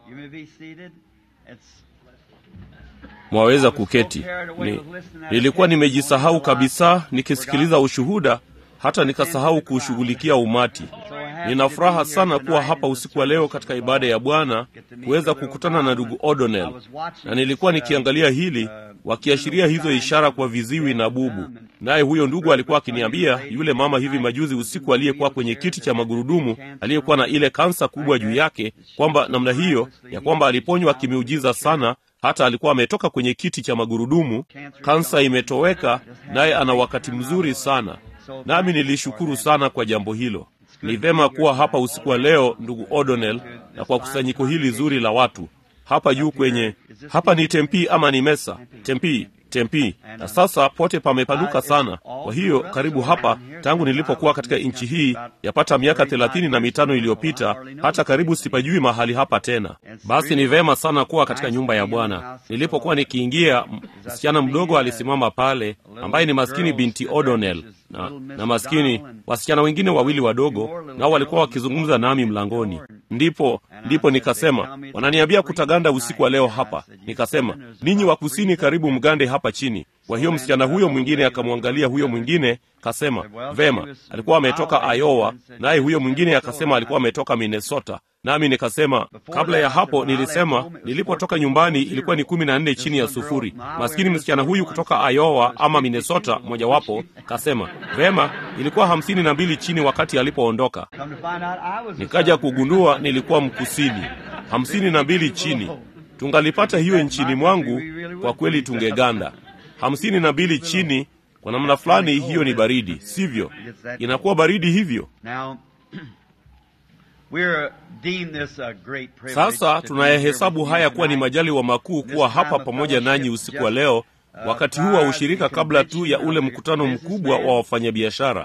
You may be seated. It's mwaweza kuketi. Ni, nilikuwa nimejisahau kabisa nikisikiliza ushuhuda hata nikasahau kuushughulikia umati. Nina furaha sana kuwa hapa usiku wa leo katika ibada ya Bwana kuweza kukutana na ndugu O'Donnell, na nilikuwa nikiangalia hili wakiashiria hizo ishara kwa viziwi na bubu. Naye huyo ndugu alikuwa akiniambia yule mama hivi majuzi usiku aliyekuwa kwenye kiti cha magurudumu aliyekuwa na ile kansa kubwa juu yake, kwamba namna hiyo ya kwamba aliponywa kimiujiza sana hata alikuwa ametoka kwenye kiti cha magurudumu, kansa imetoweka, naye ana wakati mzuri sana. Nami nilishukuru sana kwa jambo hilo. Ni vema kuwa hapa usiku wa leo, ndugu O'Donnell, na kwa kusanyiko hili zuri la watu hapa juu kwenye hapa. Ni Tempi ama ni Mesa? Tempi, Tempi. Na sasa pote pamepanuka sana. Kwa hiyo karibu hapa, tangu nilipokuwa katika nchi hii yapata miaka thelathini na mitano iliyopita, hata karibu sipajui mahali hapa tena. Basi ni vema sana kuwa katika nyumba ya Bwana. Nilipokuwa nikiingia, msichana mdogo alisimama pale, ambaye ni maskini binti O'Donnell na, na maskini wasichana wengine wawili wadogo, nao walikuwa wakizungumza nami mlangoni. Ndipo ndipo nikasema, wananiambia kutaganda usiku wa leo hapa. Nikasema, ninyi wa kusini, karibu mgande hapa chini. Kwa hiyo msichana huyo mwingine akamwangalia huyo mwingine, kasema vema, alikuwa ametoka Iowa, naye huyo mwingine akasema alikuwa ametoka Minnesota. Nami nikasema kabla ya hapo nilisema nilipotoka nyumbani ilikuwa ni kumi na nne chini ya sufuri. Maskini msichana huyu kutoka Iowa ama Minnesota mojawapo kasema vema, ilikuwa hamsini na mbili chini wakati alipoondoka. Nikaja kugundua nilikuwa mkusini, hamsini na mbili chini. Tungalipata hiyo nchini mwangu, kwa kweli tungeganda. hamsini na mbili chini, kwa namna fulani hiyo ni baridi, sivyo? Inakuwa baridi hivyo. Sasa tunayahesabu haya kuwa ni majaliwa makuu kuwa hapa pamoja nanyi usiku wa leo, wakati huu wa ushirika, kabla tu ya ule mkutano mkubwa wa wafanyabiashara.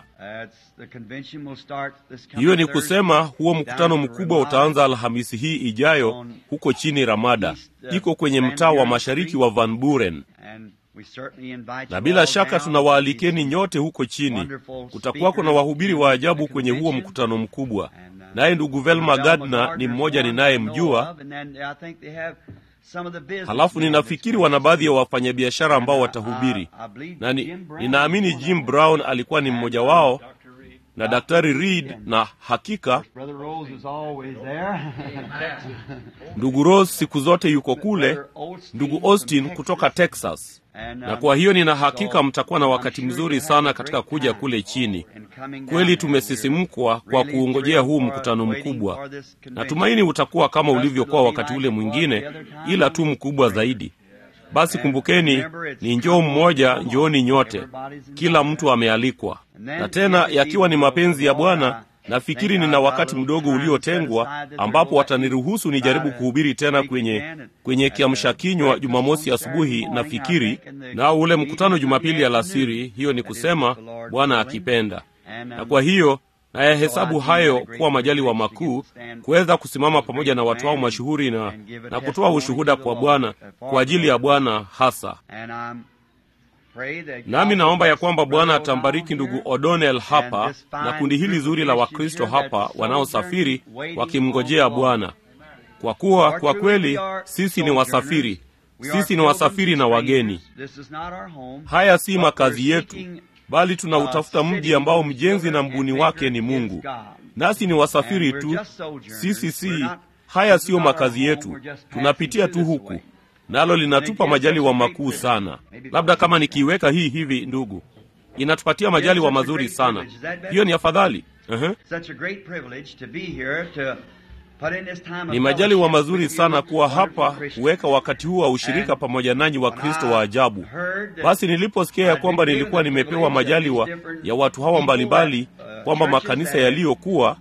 Hiyo ni kusema huo mkutano mkubwa utaanza Alhamisi hii ijayo huko chini Ramada, iko kwenye mtaa wa mashariki wa Van Buren na bila shaka tunawaalikeni nyote huko chini. Kutakuwako na wahubiri wa ajabu kwenye huo mkutano mkubwa, naye ndugu Velma Gardner ni mmoja ninayemjua. Halafu ninafikiri wana baadhi ya wafanyabiashara ambao watahubiri, na ninaamini Jim Brown alikuwa ni mmoja wao na Daktari Reed, na hakika ndugu Rose siku zote yuko kule, ndugu Austin kutoka Texas na kwa hiyo nina hakika mtakuwa na wakati mzuri sana katika kuja kule chini. Kweli tumesisimkwa kwa kuungojea huu mkutano mkubwa. Natumaini utakuwa kama ulivyokuwa wakati ule mwingine, ila tu mkubwa zaidi. Basi kumbukeni, ni njoo mmoja, njooni nyote, kila mtu amealikwa. Na tena yakiwa ni mapenzi ya Bwana, nafikiri nina wakati mdogo uliotengwa ambapo wataniruhusu nijaribu kuhubiri tena kwenye kwenye kiamsha kinywa Jumamosi asubuhi nafikiri, na ule mkutano Jumapili alasiri. Hiyo ni kusema Bwana akipenda. Na kwa hiyo nayahesabu hayo kuwa majaliwa makuu kuweza kusimama pamoja na watu hao mashuhuri na, na kutoa ushuhuda kwa Bwana kwa ajili ya Bwana hasa nami naomba ya kwamba Bwana atambariki ndugu O'Donnell hapa na kundi hili zuri la Wakristo hapa wanaosafiri wakimngojea Bwana, kwa kuwa kwa kweli sisi ni wasafiri, sisi ni wasafiri na wageni. Haya si makazi yetu, bali tunautafuta mji ambao mjenzi na mbuni wake ni Mungu, nasi ni wasafiri tu. Sisi si haya siyo makazi yetu, tunapitia tu huku nalo linatupa majaliwa makuu sana. Labda kama nikiiweka hii hivi, ndugu, inatupatia majaliwa mazuri sana. Hiyo ni afadhali. uh-huh. Ni majaliwa mazuri sana kuwa hapa kuweka wakati huu wa ushirika pamoja nanyi wa Kristo wa ajabu. Basi niliposikia ya kwamba nilikuwa nimepewa majaliwa ya watu hawa mbalimbali, kwamba makanisa yaliyokuwa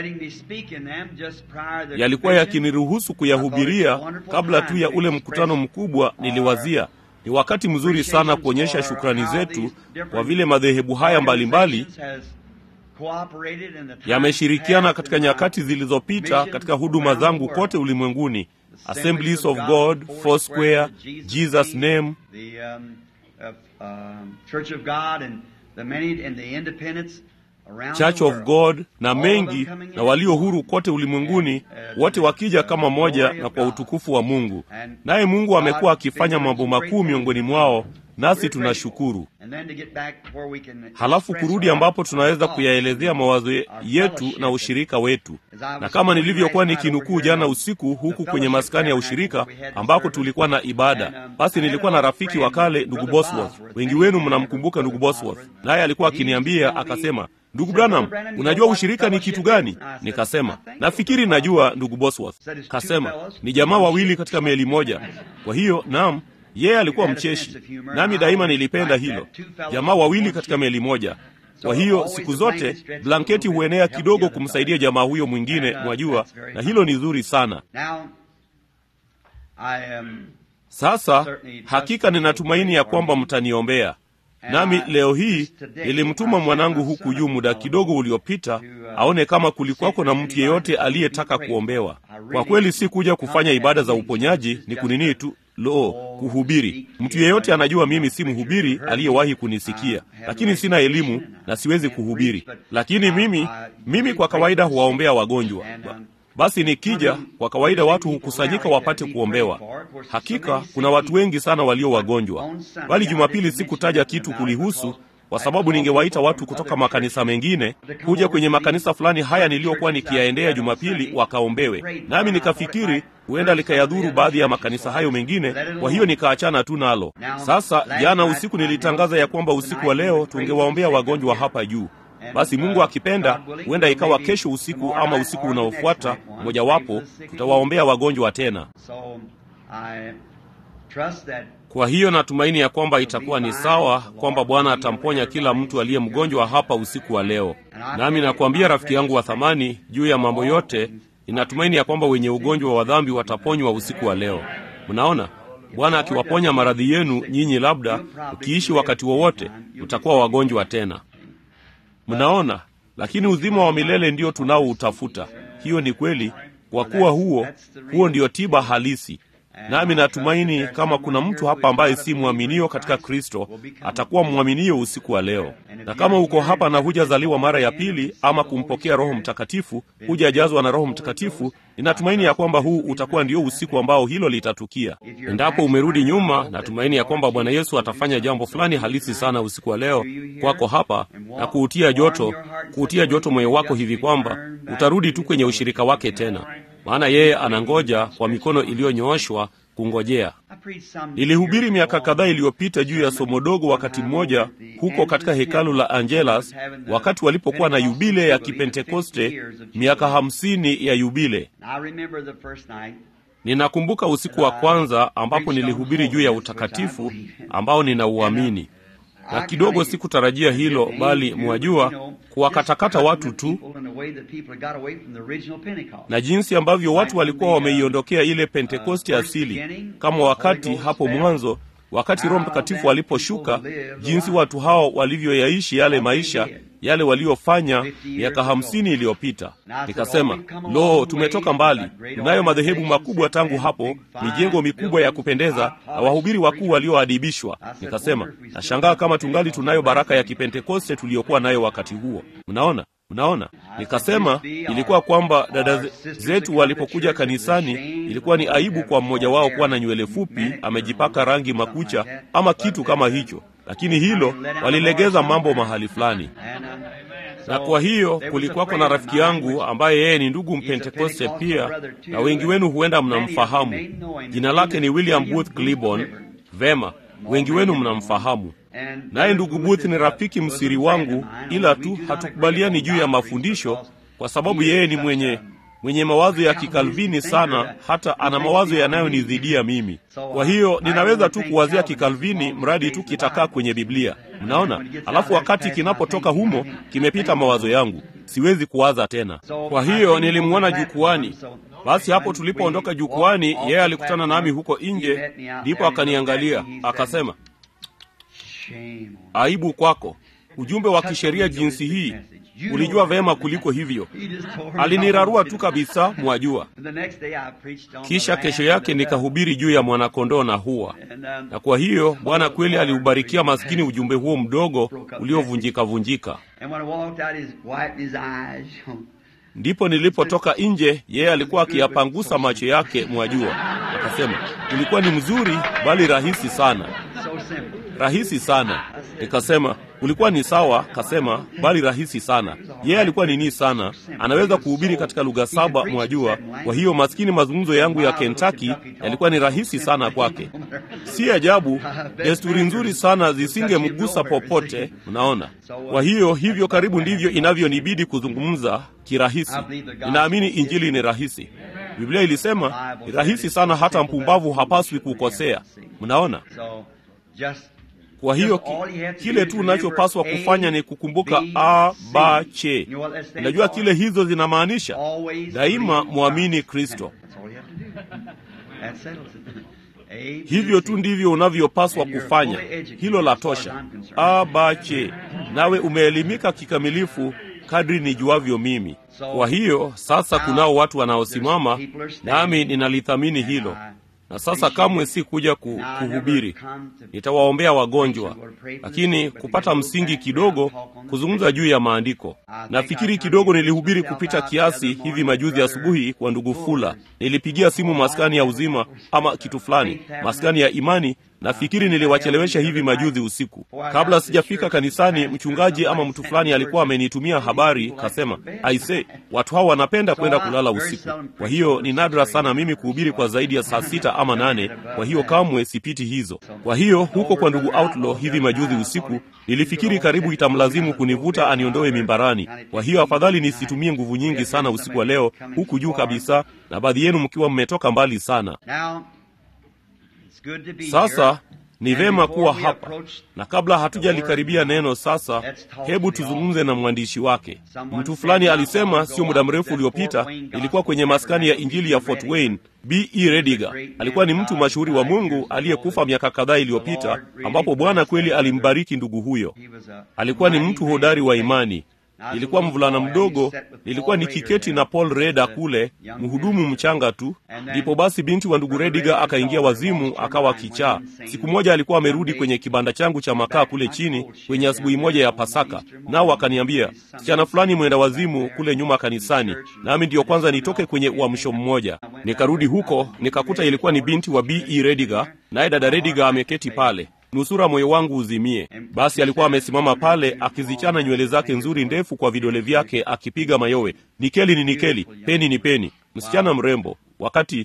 yalikuwa yakiniruhusu kuyahubiria kabla tu ya ule mkutano mkubwa, niliwazia ni wakati mzuri sana kuonyesha shukrani zetu kwa vile madhehebu haya mbalimbali yameshirikiana katika nyakati zilizopita katika huduma zangu kote ulimwenguni: Assemblies of God, Foursquare, Jesus Name, Church of God na mengi na walio huru kote ulimwenguni, wote wakija kama moja na kwa utukufu wa Mungu. Naye Mungu amekuwa akifanya mambo makuu miongoni mwao, nasi tunashukuru. Halafu kurudi ambapo tunaweza kuyaelezea mawazo yetu na ushirika wetu, na kama nilivyokuwa nikinukuu jana usiku huku kwenye maskani ya ushirika ambako tulikuwa na ibada, basi nilikuwa na rafiki wa kale, ndugu Bosworth. Wengi wenu mnamkumbuka ndugu Bosworth, naye alikuwa akiniambia akasema, Ndugu Branham, unajua ushirika ni kitu gani? Nikasema, nafikiri najua, ndugu Bosworth. Kasema, ni jamaa wawili katika meli moja. Kwa hiyo, naam, yeye alikuwa mcheshi, nami daima nilipenda hilo, jamaa wawili katika meli moja. Kwa hiyo siku zote blanketi huenea kidogo kumsaidia jamaa huyo mwingine, mwajua, na hilo ni zuri sana. Sasa hakika ninatumaini ya kwamba mtaniombea nami leo hii nilimtuma mwanangu huku juu muda kidogo uliopita aone kama kulikuwako na mtu yeyote aliyetaka kuombewa. Kwa kweli si kuja kufanya ibada za uponyaji, ni kunini tu lo kuhubiri. Mtu yeyote anajua mimi si mhubiri aliyewahi kunisikia, lakini sina elimu na siwezi kuhubiri. Lakini mimi mimi kwa kawaida huwaombea wagonjwa. Basi nikija, kwa kawaida watu hukusanyika wapate kuombewa. Hakika kuna watu wengi sana walio wagonjwa, bali Jumapili sikutaja kitu kulihusu, kwa sababu ningewaita watu kutoka makanisa mengine kuja kwenye makanisa fulani haya niliyokuwa nikiyaendea Jumapili wakaombewe, nami nikafikiri huenda likayadhuru baadhi ya makanisa hayo mengine, kwa hiyo nikaachana tu nalo. Sasa jana usiku nilitangaza ya kwamba usiku wa leo tungewaombea wagonjwa hapa juu. Basi Mungu akipenda, huenda ikawa kesho usiku ama usiku unaofuata mojawapo, tutawaombea wagonjwa tena. Kwa hiyo natumaini ya kwamba itakuwa ni sawa, kwamba Bwana atamponya kila mtu aliye mgonjwa hapa usiku wa leo. Nami nakuambia rafiki yangu wa thamani, juu ya mambo yote, ninatumaini ya kwamba wenye ugonjwa wa dhambi wataponywa usiku wa leo. Mnaona, Bwana akiwaponya maradhi yenu, nyinyi labda ukiishi wakati wowote utakuwa wagonjwa tena. Mnaona, lakini uzima wa milele ndio tunaoutafuta. Hiyo ni kweli, kwa kuwa huo huo ndio tiba halisi. Nami natumaini kama kuna mtu hapa ambaye si mwaminio katika Kristo, atakuwa mwaminio usiku wa leo. Na kama uko hapa na hujazaliwa mara ya pili ama kumpokea Roho Mtakatifu, hujajazwa na Roho Mtakatifu, ninatumaini ya kwamba huu utakuwa ndio usiku ambao hilo litatukia. Endapo umerudi nyuma, natumaini ya kwamba Bwana Yesu atafanya jambo fulani halisi sana usiku wa leo kwako hapa na kuutia joto, kuutia joto moyo wako hivi kwamba utarudi tu kwenye ushirika wake tena maana yeye anangoja kwa mikono iliyonyooshwa kungojea. Nilihubiri miaka kadhaa iliyopita juu ya somo dogo wakati mmoja huko katika hekalu la Angelas, wakati walipokuwa na yubile ya Kipentekoste, miaka hamsini ya yubile. Ninakumbuka usiku wa kwanza ambapo nilihubiri juu ya utakatifu ambao ninauamini na kidogo sikutarajia hilo, bali mwajua, kuwakatakata watu tu na jinsi ambavyo watu walikuwa wameiondokea ile Pentekoste asili, kama wakati hapo mwanzo, wakati Roho Mtakatifu aliposhuka, jinsi watu hao walivyoyaishi yale maisha yale waliofanya miaka hamsini iliyopita. Nikasema, lo, tumetoka mbali. Tunayo madhehebu makubwa tangu hapo, mijengo mikubwa ya kupendeza na wahubiri wakuu walioadibishwa. Nikasema, nashangaa kama tungali tunayo baraka ya Kipentekoste tuliyokuwa nayo wakati huo. Mnaona, mnaona. Nikasema ilikuwa kwamba dada zetu walipokuja kanisani, ilikuwa ni aibu kwa mmoja wao kuwa na nywele fupi, amejipaka rangi makucha ama kitu kama hicho lakini hilo walilegeza mambo mahali fulani. Na kwa hiyo kulikuwako na rafiki yangu ambaye yeye ni ndugu Mpentekoste pia, na wengi wenu huenda mnamfahamu. Jina lake ni William Booth Cliburn. Vema, wengi wenu mnamfahamu. Naye ndugu Booth ni rafiki msiri wangu, ila tu hatukubaliani juu ya mafundisho, kwa sababu yeye ni mwenye mwenye mawazo ya kikalvini sana, hata ana mawazo yanayonidhidia mimi. Kwa hiyo ninaweza tu kuwazia kikalvini mradi tu kitakaa kwenye Biblia, mnaona. Alafu wakati kinapotoka humo, kimepita mawazo yangu, siwezi kuwaza tena. Kwa hiyo nilimwona jukwani. Basi hapo tulipoondoka jukwani, yeye alikutana nami huko nje, ndipo akaniangalia akasema, aibu kwako. ujumbe wa kisheria jinsi hii ulijua vema kuliko hivyo alinirarua tu kabisa mwajua kisha kesho yake nikahubiri juu ya mwanakondoo na hua na kwa hiyo bwana kweli aliubarikia maskini ujumbe huo mdogo uliovunjika vunjika ndipo nilipotoka nje yeye alikuwa akiyapangusa macho yake mwajua akasema ulikuwa ni mzuri bali rahisi sana rahisi sana nikasema ulikuwa ni sawa kasema bali rahisi sana yeye alikuwa nini sana anaweza kuhubiri katika lugha saba mwajua kwa hiyo maskini mazungumzo yangu ya kentaki yalikuwa ni rahisi sana kwake si ajabu desturi nzuri sana zisingemgusa popote mnaona kwa hiyo hivyo karibu ndivyo inavyonibidi kuzungumza kirahisi ninaamini injili ni rahisi biblia ilisema ni rahisi sana hata mpumbavu hapaswi kukosea mnaona kwa hiyo ki, kile tu unachopaswa kufanya ni kukumbuka a ba che unajua kile hizo zinamaanisha daima mwamini kristo hivyo tu ndivyo unavyopaswa kufanya hilo la tosha a ba che nawe umeelimika kikamilifu kadri nijuavyo mimi kwa hiyo sasa kunao watu wanaosimama nami ninalithamini hilo na sasa kamwe si kuja ku, kuhubiri nitawaombea wagonjwa lakini kupata msingi kidogo kuzungumza juu ya maandiko nafikiri kidogo nilihubiri kupita kiasi hivi majuzi asubuhi kwa ndugu fula nilipigia simu maskani ya uzima ama kitu fulani maskani ya imani nafikiri niliwachelewesha hivi majuzi usiku kabla sijafika kanisani mchungaji ama mtu fulani alikuwa amenitumia habari kasema aise watu hao wanapenda kwenda kulala usiku kwa hiyo ni nadra sana mimi kuhubiri kwa zaidi ya saa sita ama nane kwa hiyo kamwe sipiti hizo kwa hiyo huko kwa ndugu outlaw hivi majuzi usiku nilifikiri karibu itamlazimu kunivuta aniondoe mimbarani kwa hiyo afadhali nisitumie nguvu nyingi sana usiku wa leo huku juu kabisa na baadhi yenu mkiwa mmetoka mbali sana sasa ni vema kuwa hapa na kabla hatujalikaribia neno sasa hebu tuzungumze na mwandishi wake mtu fulani alisema sio muda mrefu uliopita ilikuwa kwenye maskani ya injili ya fort wayne b e rediga alikuwa ni mtu mashuhuri wa mungu aliyekufa miaka kadhaa iliyopita ambapo bwana kweli alimbariki ndugu huyo alikuwa ni mtu hodari wa imani ilikuwa mvulana mdogo nilikuwa nikiketi na paul reda kule mhudumu mchanga tu ndipo basi binti wa ndugu rediga akaingia wazimu akawa kichaa siku moja alikuwa amerudi kwenye kibanda changu cha makaa kule chini kwenye asubuhi moja ya pasaka nao akaniambia msichana fulani mwenda wazimu kule nyuma kanisani nami ndiyo kwanza nitoke kwenye uamsho mmoja nikarudi huko nikakuta ilikuwa ni binti wa b e rediga naye dada rediga ameketi pale nusura moyo wangu uzimie basi alikuwa amesimama pale akizichana nywele zake nzuri ndefu kwa vidole vyake akipiga mayowe nikeli ni nikeli peni ni peni msichana mrembo wakati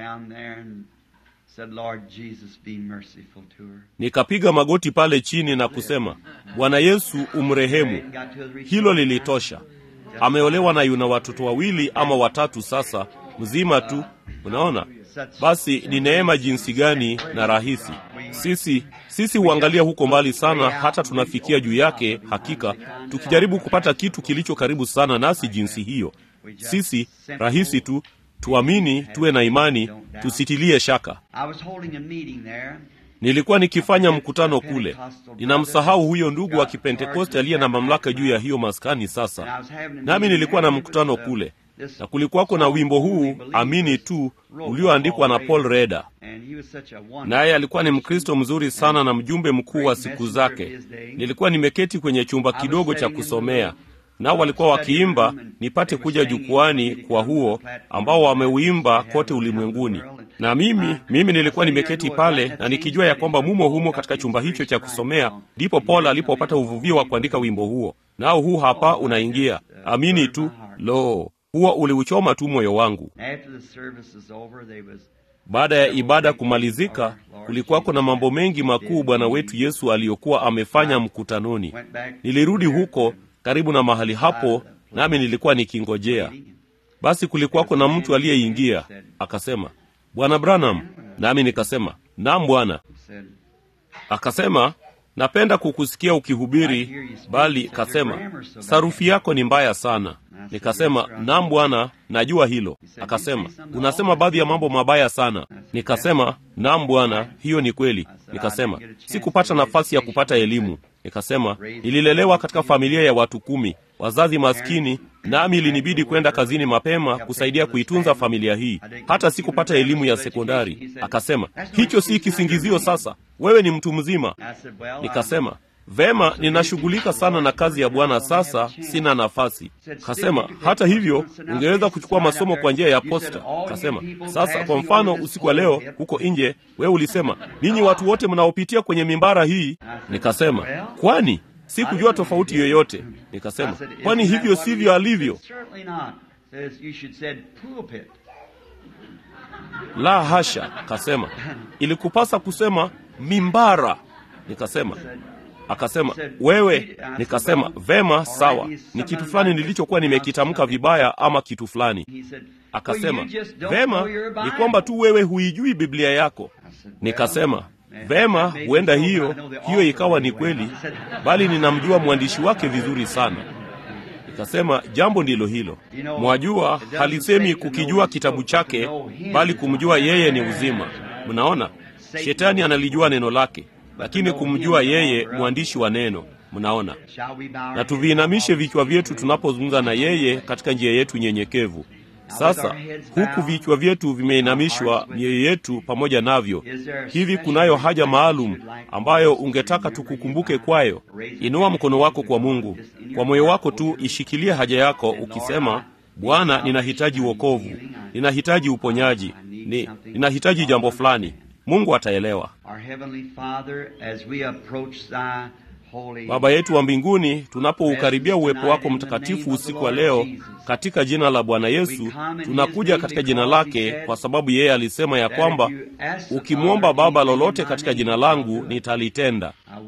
nikapiga magoti pale chini na kusema bwana yesu umrehemu hilo lilitosha ameolewa na yuna watoto wawili ama watatu sasa mzima tu unaona basi ni neema jinsi gani na rahisi sisi sisi huangalia huko mbali sana hata tunafikia juu yake hakika tukijaribu kupata kitu kilicho karibu sana nasi jinsi hiyo sisi rahisi tu tuamini tuwe na imani tusitilie shaka nilikuwa nikifanya mkutano kule ninamsahau huyo ndugu wa kipentekoste aliye na mamlaka juu ya hiyo maskani sasa nami nilikuwa na mkutano kule na kulikuwako na wimbo huu amini tu ulioandikwa na paul reda naye alikuwa ni mkristo mzuri sana na mjumbe mkuu wa siku zake nilikuwa nimeketi kwenye chumba kidogo cha kusomea nao walikuwa wakiimba nipate kuja jukwani kwa huo ambao wameuimba kote ulimwenguni na mimi mimi nilikuwa nimeketi pale na nikijua ya kwamba mumo humo katika chumba hicho cha kusomea ndipo paul alipopata uvuvio wa kuandika wimbo huo nao huu hapa unaingia amini tu lo huo uliuchoma tu moyo wangu baada ya ibada kumalizika kulikuwako na mambo mengi makuu bwana wetu yesu aliyokuwa amefanya mkutanoni nilirudi huko karibu na mahali hapo nami nilikuwa nikingojea basi kulikuwako na mtu aliyeingia akasema bwana branham nami nikasema nam bwana akasema napenda kukusikia ukihubiri bali kasema sarufi yako ni mbaya sana nikasema nam bwana najua hilo akasema unasema baadhi ya mambo mabaya sana nikasema nam bwana hiyo ni kweli nikasema sikupata nafasi ya kupata elimu Nikasema nililelewa katika familia ya watu kumi, wazazi maskini, nami ilinibidi kwenda kazini mapema kusaidia kuitunza familia hii. Hata sikupata elimu ya sekondari. Akasema hicho si kisingizio, sasa wewe ni mtu mzima. Nikasema Vema, ninashughulika sana na kazi ya Bwana sasa, sina nafasi. Kasema hata hivyo, ungeweza kuchukua masomo kwa njia ya posta. Kasema sasa, kwa mfano, usiku wa leo huko nje, wewe ulisema ninyi watu wote mnaopitia kwenye mimbara hii. Nikasema kwani sikujua tofauti yoyote. Nikasema kwani hivyo sivyo alivyo? La hasha, kasema ilikupasa kusema mimbara. Nikasema Akasema wewe. Nikasema vema, sawa, ni kitu fulani nilichokuwa nimekitamka vibaya ama kitu fulani. Akasema vema, ni kwamba tu wewe huijui Biblia yako. Nikasema vema, huenda hiyo hiyo ikawa ni kweli, bali ninamjua mwandishi wake vizuri sana. Nikasema jambo ndilo hilo. Mwajua, halisemi kukijua kitabu chake, bali kumjua yeye ni uzima. Mnaona, shetani analijua neno lake lakini kumjua yeye mwandishi wa neno. Mnaona, na tuviinamishe vichwa vyetu tunapozungumza na yeye katika njia yetu nyenyekevu. Sasa huku vichwa vyetu vimeinamishwa, mioyo yetu pamoja navyo, hivi kunayo haja maalum ambayo ungetaka tukukumbuke kwayo? Inua mkono wako kwa Mungu, kwa moyo wako tu ishikilie haja yako, ukisema Bwana, ninahitaji wokovu, ninahitaji uponyaji, ni ninahitaji jambo fulani. Mungu ataelewa. Baba yetu wa mbinguni, tunapoukaribia uwepo wako mtakatifu usiku wa leo, katika jina la Bwana Yesu, tunakuja katika jina lake, kwa sababu yeye alisema ya kwamba ukimwomba Baba lolote katika jina langu nitalitenda.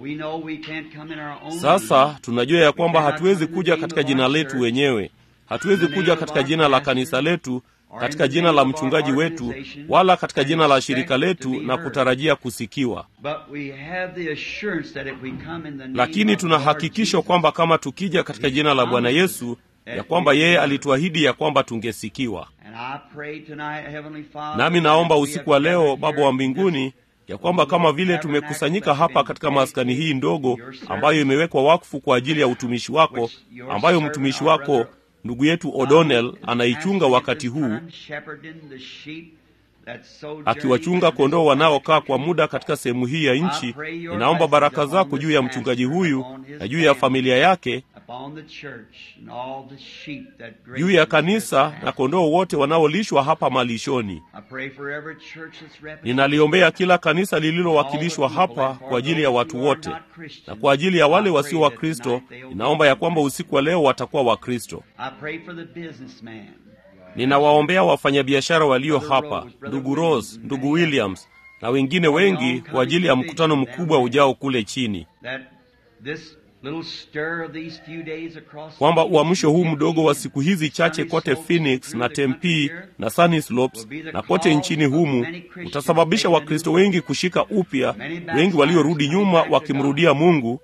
Sasa tunajua ya kwamba hatuwezi kuja katika jina letu wenyewe, hatuwezi kuja katika jina la kanisa letu katika jina la mchungaji wetu wala katika jina la shirika letu na kutarajia kusikiwa, lakini tuna hakikisho kwamba kama tukija katika jina la Bwana Yesu, ya kwamba yeye alituahidi ya kwamba tungesikiwa. Nami naomba usiku wa leo, Baba wa mbinguni, ya kwamba kama vile tumekusanyika hapa katika maskani hii ndogo ambayo imewekwa wakfu kwa ajili ya utumishi wako, ambayo mtumishi wako ndugu yetu O'Donnell anaichunga wakati huu, akiwachunga kondoo wanaokaa kwa muda katika sehemu hii ya nchi. Ninaomba baraka zako juu ya mchungaji huyu na juu ya familia yake, juu ya kanisa na kondoo wote wanaolishwa hapa malishoni. Ninaliombea kila kanisa lililowakilishwa hapa kwa ajili ya watu wote na kwa ajili ya wale wasio wa Kristo. Ninaomba ya kwamba usiku wa leo watakuwa Wakristo. Ninawaombea wafanyabiashara walio hapa, ndugu Rose, ndugu Williams na wengine wengi, kwa ajili ya mkutano mkubwa ujao kule chini, kwamba uamsho huu mdogo wa siku hizi chache kote Phoenix na Tempe na Sunny Slopes na kote nchini humu utasababisha Wakristo wengi kushika upya, wengi waliorudi nyuma wakimrudia Mungu,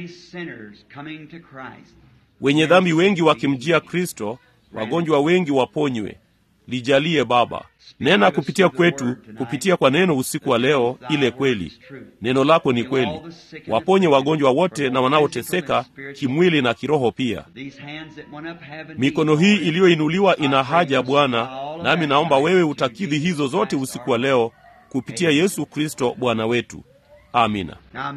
wenye dhambi wengi wakimjia Kristo, wagonjwa wengi waponywe. Lijalie Baba, nena kupitia kwetu, kupitia kwa neno usiku wa leo, ile kweli. Neno lako ni kweli. Waponye wagonjwa wote na wanaoteseka kimwili na kiroho pia. Mikono hii iliyoinuliwa ina haja Bwana, nami naomba wewe utakidhi hizo zote usiku wa leo kupitia Yesu Kristo Bwana wetu. Amina.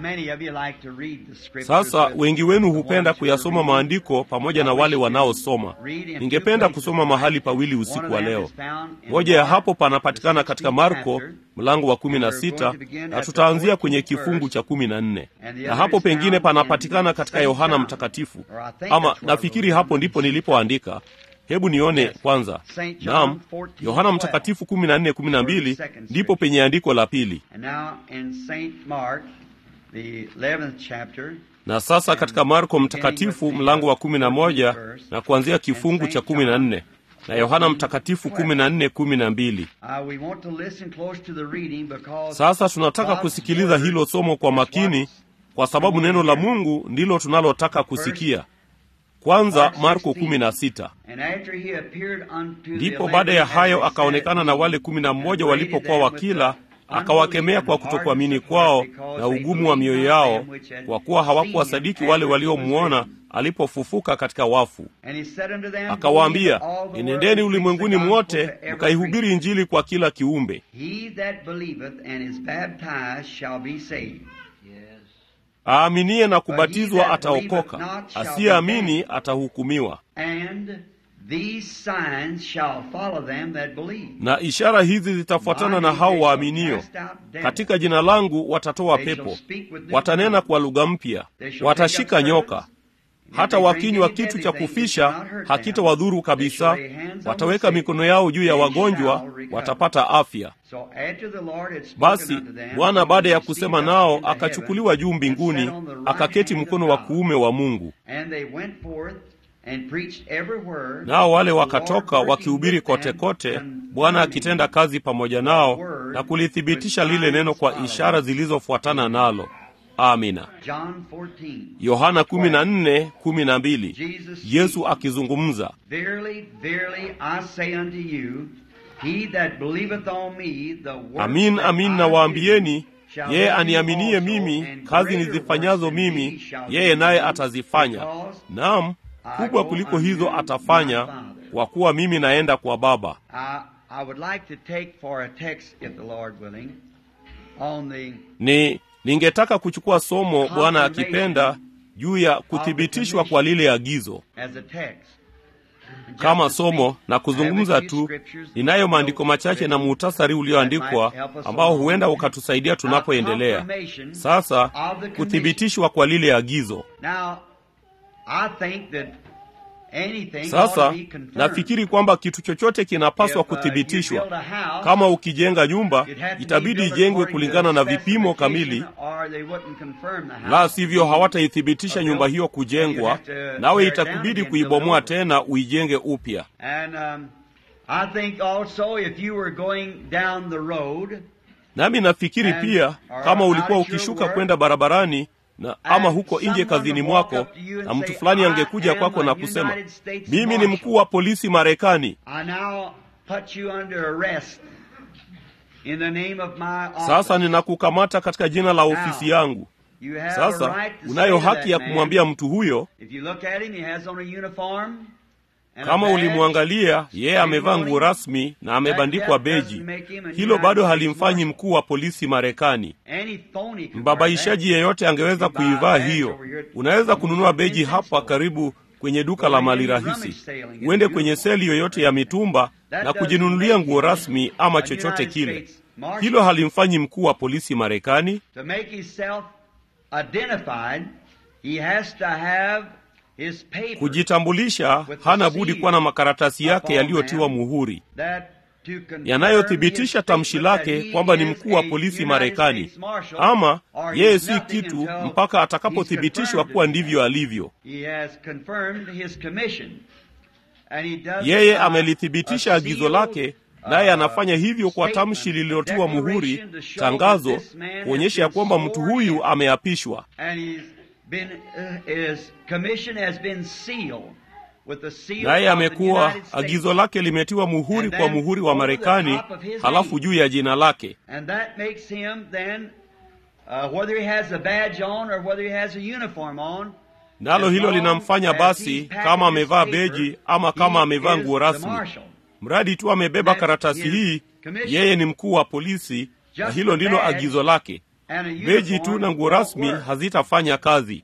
Sasa wengi wenu hupenda kuyasoma maandiko pamoja na wale wanaosoma. Ningependa kusoma mahali pawili usiku wa leo. Moja ya hapo panapatikana katika Marko mlango wa kumi na sita na tutaanzia kwenye kifungu cha kumi na nne na hapo pengine panapatikana katika Yohana Mtakatifu, ama nafikiri hapo ndipo nilipoandika. Hebu nione kwanza. Naam, Yohana Mtakatifu kumi na nne kumi na mbili ndipo penye andiko la pili. Na sasa katika Marko Mtakatifu mlango wa kumi na moja na kuanzia kifungu cha kumi na nne na Yohana Mtakatifu kumi na nne kumi na mbili. Sasa tunataka kusikiliza hilo somo kwa makini, kwa sababu neno la Mungu ndilo tunalotaka kusikia. Kwanza Marko kumi na sita. Ndipo baada ya hayo akaonekana na wale kumi na mmoja walipokuwa wakila, akawakemea kwa kutokuamini kwao na ugumu wa mioyo yao, kwa kuwa hawakuwasadiki wale waliomwona alipofufuka katika wafu. Akawaambia, enendeni ulimwenguni mwote mkaihubiri Injili kwa kila kiumbe. Aaminiye na kubatizwa ataokoka, asiyeamini atahukumiwa. Na ishara hizi zitafuatana na hao waaminio: katika jina langu watatoa pepo, watanena kwa lugha mpya, watashika nyoka, hata wakinywa kitu cha kufisha hakitawadhuru kabisa, wataweka mikono yao juu ya wagonjwa, watapata afya. Basi Bwana baada ya kusema nao akachukuliwa juu mbinguni, akaketi mkono wa kuume wa Mungu. Nao wale wakatoka wakihubiri kote kote, Bwana akitenda kazi pamoja nao na kulithibitisha lile neno kwa ishara zilizofuatana nalo. Amina. Yohana 14:12, Yesu akizungumza, amin amin nawaambieni, yeye aniaminie mimi, kazi nizifanyazo mimi yeye naye atazifanya, naam kubwa kuliko hizo atafanya, kwa kuwa mimi naenda kwa Baba. Ni ningetaka kuchukua somo, Bwana akipenda, juu ya kuthibitishwa kwa lile agizo kama somo na kuzungumza tu. Ninayo maandiko machache na muhtasari ulioandikwa ambao huenda ukatusaidia tunapoendelea. Sasa kuthibitishwa kwa lile agizo sasa nafikiri kwamba kitu chochote kinapaswa kuthibitishwa. Kama ukijenga nyumba, itabidi ijengwe kulingana na vipimo kamili, la sivyo hawataithibitisha nyumba hiyo kujengwa, nawe itakubidi kuibomoa tena uijenge upya. Nami nafikiri pia kama ulikuwa ukishuka kwenda barabarani na ama huko nje kazini mwako, na mtu fulani angekuja kwako na kusema, mimi ni mkuu wa polisi Marekani, sasa ninakukamata katika jina la ofisi yangu. Sasa unayo haki ya kumwambia mtu huyo, kama ulimwangalia yeye amevaa nguo rasmi na amebandikwa beji, hilo bado halimfanyi mkuu wa polisi Marekani. Mbabaishaji yeyote angeweza kuivaa hiyo. Unaweza kununua beji hapa karibu kwenye duka la mali rahisi, uende kwenye seli yoyote ya mitumba na kujinunulia nguo rasmi ama chochote kile. Hilo halimfanyi mkuu wa polisi Marekani. Kujitambulisha, hana budi kuwa na makaratasi yake yaliyotiwa muhuri yanayothibitisha tamshi lake kwamba ni mkuu wa polisi Marekani, ama yeye si kitu mpaka atakapothibitishwa kuwa ndivyo alivyo. Yeye amelithibitisha agizo lake, naye anafanya hivyo kwa tamshi lililotiwa muhuri, tangazo kuonyesha ya kwamba mtu huyu ameapishwa naye amekuwa agizo lake limetiwa muhuri kwa muhuri wa Marekani, halafu juu ya jina lake. Nalo hilo linamfanya basi, kama amevaa beji ama kama amevaa nguo rasmi, mradi tu amebeba karatasi hii, yeye ni mkuu wa polisi, na hilo ndilo agizo lake. Beji tu na nguo rasmi hazitafanya kazi.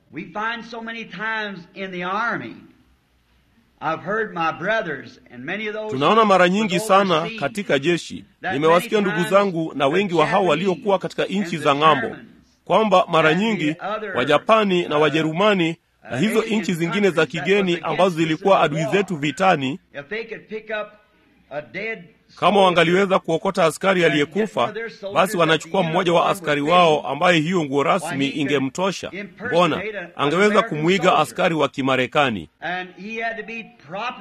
Tunaona mara nyingi sana katika jeshi. Nimewasikia ndugu zangu na wengi wa hao waliokuwa katika nchi za ng'ambo, kwamba mara nyingi Wajapani na Wajerumani na hizo nchi zingine za kigeni ambazo zilikuwa adui zetu vitani, kama wangaliweza kuokota askari aliyekufa, basi wanachukua mmoja wa askari wao ambaye hiyo nguo rasmi ingemtosha. Mbona angeweza kumwiga askari wa Kimarekani,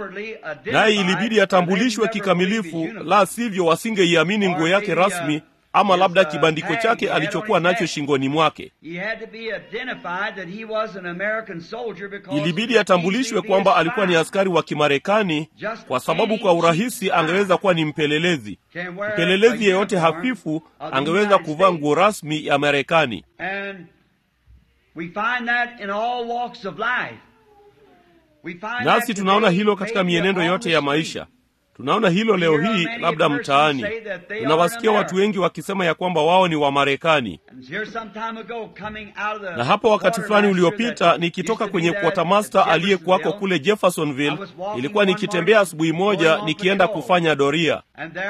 naye ilibidi atambulishwe kikamilifu, la sivyo wasingeiamini nguo yake rasmi ama labda kibandiko chake alichokuwa nacho shingoni mwake. Ilibidi atambulishwe kwamba alikuwa ni askari wa Kimarekani, kwa sababu kwa urahisi angeweza kuwa ni mpelelezi. Mpelelezi yeyote hafifu angeweza kuvaa nguo rasmi ya Marekani. Nasi tunaona hilo katika mienendo yote ya maisha. Tunaona hilo leo hii, labda mtaani tunawasikia watu wengi wakisema ya kwamba wao ni Wamarekani. Na hapo wakati fulani uliopita, nikitoka kwenye quartermaster aliyekuwako kule Jeffersonville, ilikuwa nikitembea asubuhi moja nikienda kufanya doria,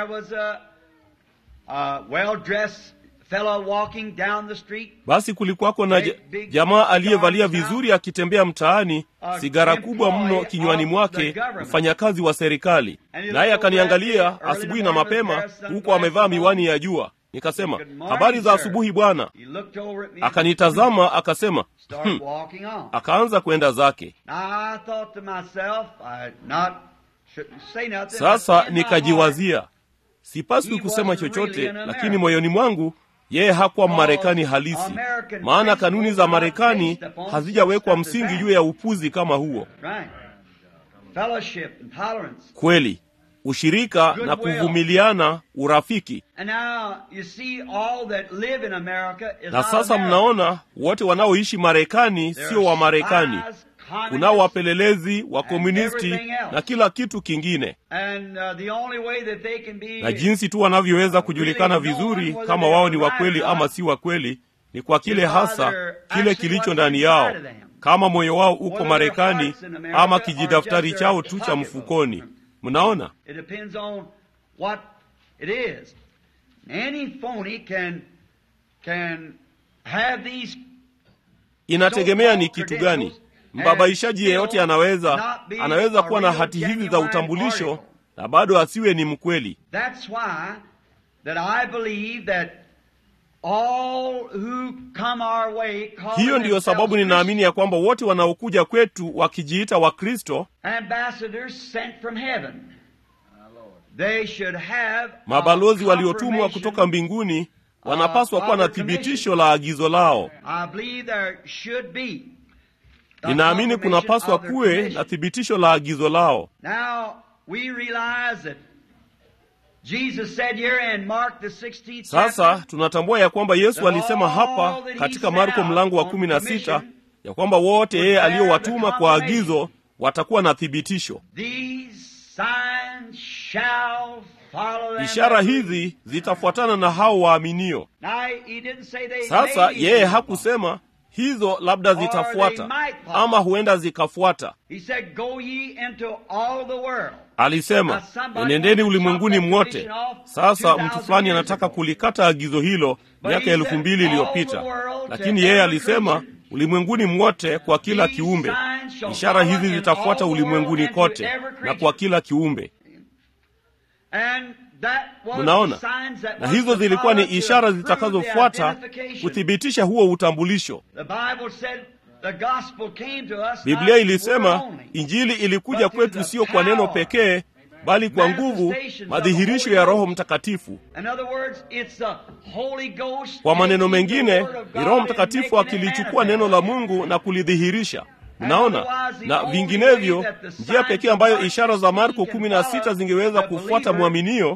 basi kulikuwako na jamaa aliyevalia vizuri akitembea mtaani, sigara kubwa mno kinywani mwake, mfanyakazi wa serikali. Naye akaniangalia asubuhi na mapema, huku amevaa miwani ya jua. Nikasema, habari za asubuhi bwana. Akanitazama akasema, hm. Akaanza kwenda zake. Sasa nikajiwazia, sipaswi kusema chochote, lakini moyoni mwangu yeye hakuwa Mmarekani halisi, maana kanuni za Marekani hazijawekwa msingi juu ya upuzi kama huo. Kweli, ushirika na kuvumiliana, urafiki. Na sasa mnaona wote wanaoishi Marekani sio wa Marekani. Kunao wapelelezi, wakomunisti na kila kitu kingine, na jinsi tu wanavyoweza kujulikana vizuri kama wao ni wakweli ama si wakweli ni kwa kile hasa kile kilicho ndani yao, kama moyo wao uko Marekani ama kijidaftari chao tu cha mfukoni. Mnaona, inategemea ni kitu gani. Mbabaishaji yeyote anaweza anaweza kuwa na hati hizi za utambulisho na bado asiwe ni mkweli. Hiyo ndiyo sababu ninaamini ya kwamba wote wanaokuja kwetu wakijiita Wakristo, mabalozi waliotumwa kutoka mbinguni, wanapaswa kuwa na thibitisho la agizo lao. Ninaamini kunapaswa kuwe na thibitisho la agizo lao. Sasa tunatambua ya kwamba Yesu alisema hapa katika Marko mlango wa kumi na sita ya kwamba wote yeye aliyowatuma kwa agizo watakuwa na thibitisho. Ishara hizi zitafuatana na hao waaminio. Sasa yeye hakusema hizo labda zitafuata ama huenda zikafuata. Alisema, enendeni ulimwenguni mwote. Sasa mtu fulani anataka kulikata agizo hilo miaka elfu mbili iliyopita, lakini yeye alisema ulimwenguni mwote kwa kila kiumbe. Ishara hizi zitafuata ulimwenguni kote na kwa kila kiumbe. Mnaona, na hizo zilikuwa ni ishara zitakazofuata kuthibitisha huo utambulisho. Biblia ilisema Injili ilikuja kwetu sio kwa neno pekee, bali kwa nguvu, madhihirisho ya Roho Mtakatifu. Kwa maneno mengine, ni Roho Mtakatifu akilichukua neno la Mungu na kulidhihirisha. Mnaona, na vinginevyo, njia pekee ambayo ishara za Marko kumi na sita zingeweza kufuata mwaminio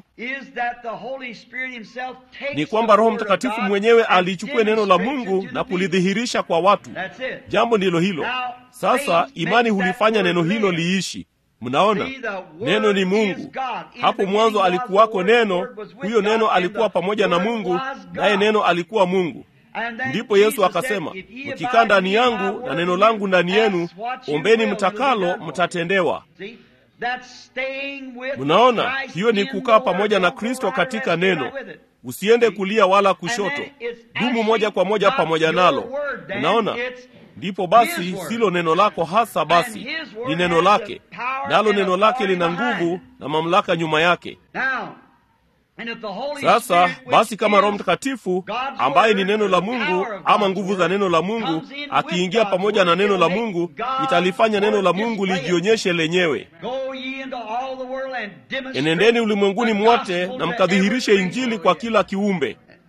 ni kwamba Roho Mtakatifu mwenyewe alichukue neno la Mungu na kulidhihirisha kwa watu. Jambo ndilo hilo. Sasa imani hulifanya neno hilo liishi. Mnaona, neno ni Mungu. Hapo mwanzo alikuwako neno, huyo neno alikuwa pamoja na Mungu, naye neno alikuwa Mungu. Ndipo Yesu akasema, mkikaa ndani yangu na neno langu ndani yenu, ombeni mtakalo, mtatendewa. Mnaona, hiyo ni kukaa pamoja na Kristo katika neno. Usiende kulia wala kushoto, dumu moja kwa moja pamoja nalo. Mnaona, ndipo basi silo neno lako hasa, basi ni neno lake, nalo neno lake lina nguvu na mamlaka nyuma yake. Sasa basi, kama Roho Mtakatifu ambaye ni neno la Mungu ama nguvu za neno la Mungu akiingia pamoja na neno la Mungu, italifanya neno la Mungu lijionyeshe lenyewe. Enendeni ulimwenguni mwote na mkadhihirishe Injili kwa kila kiumbe.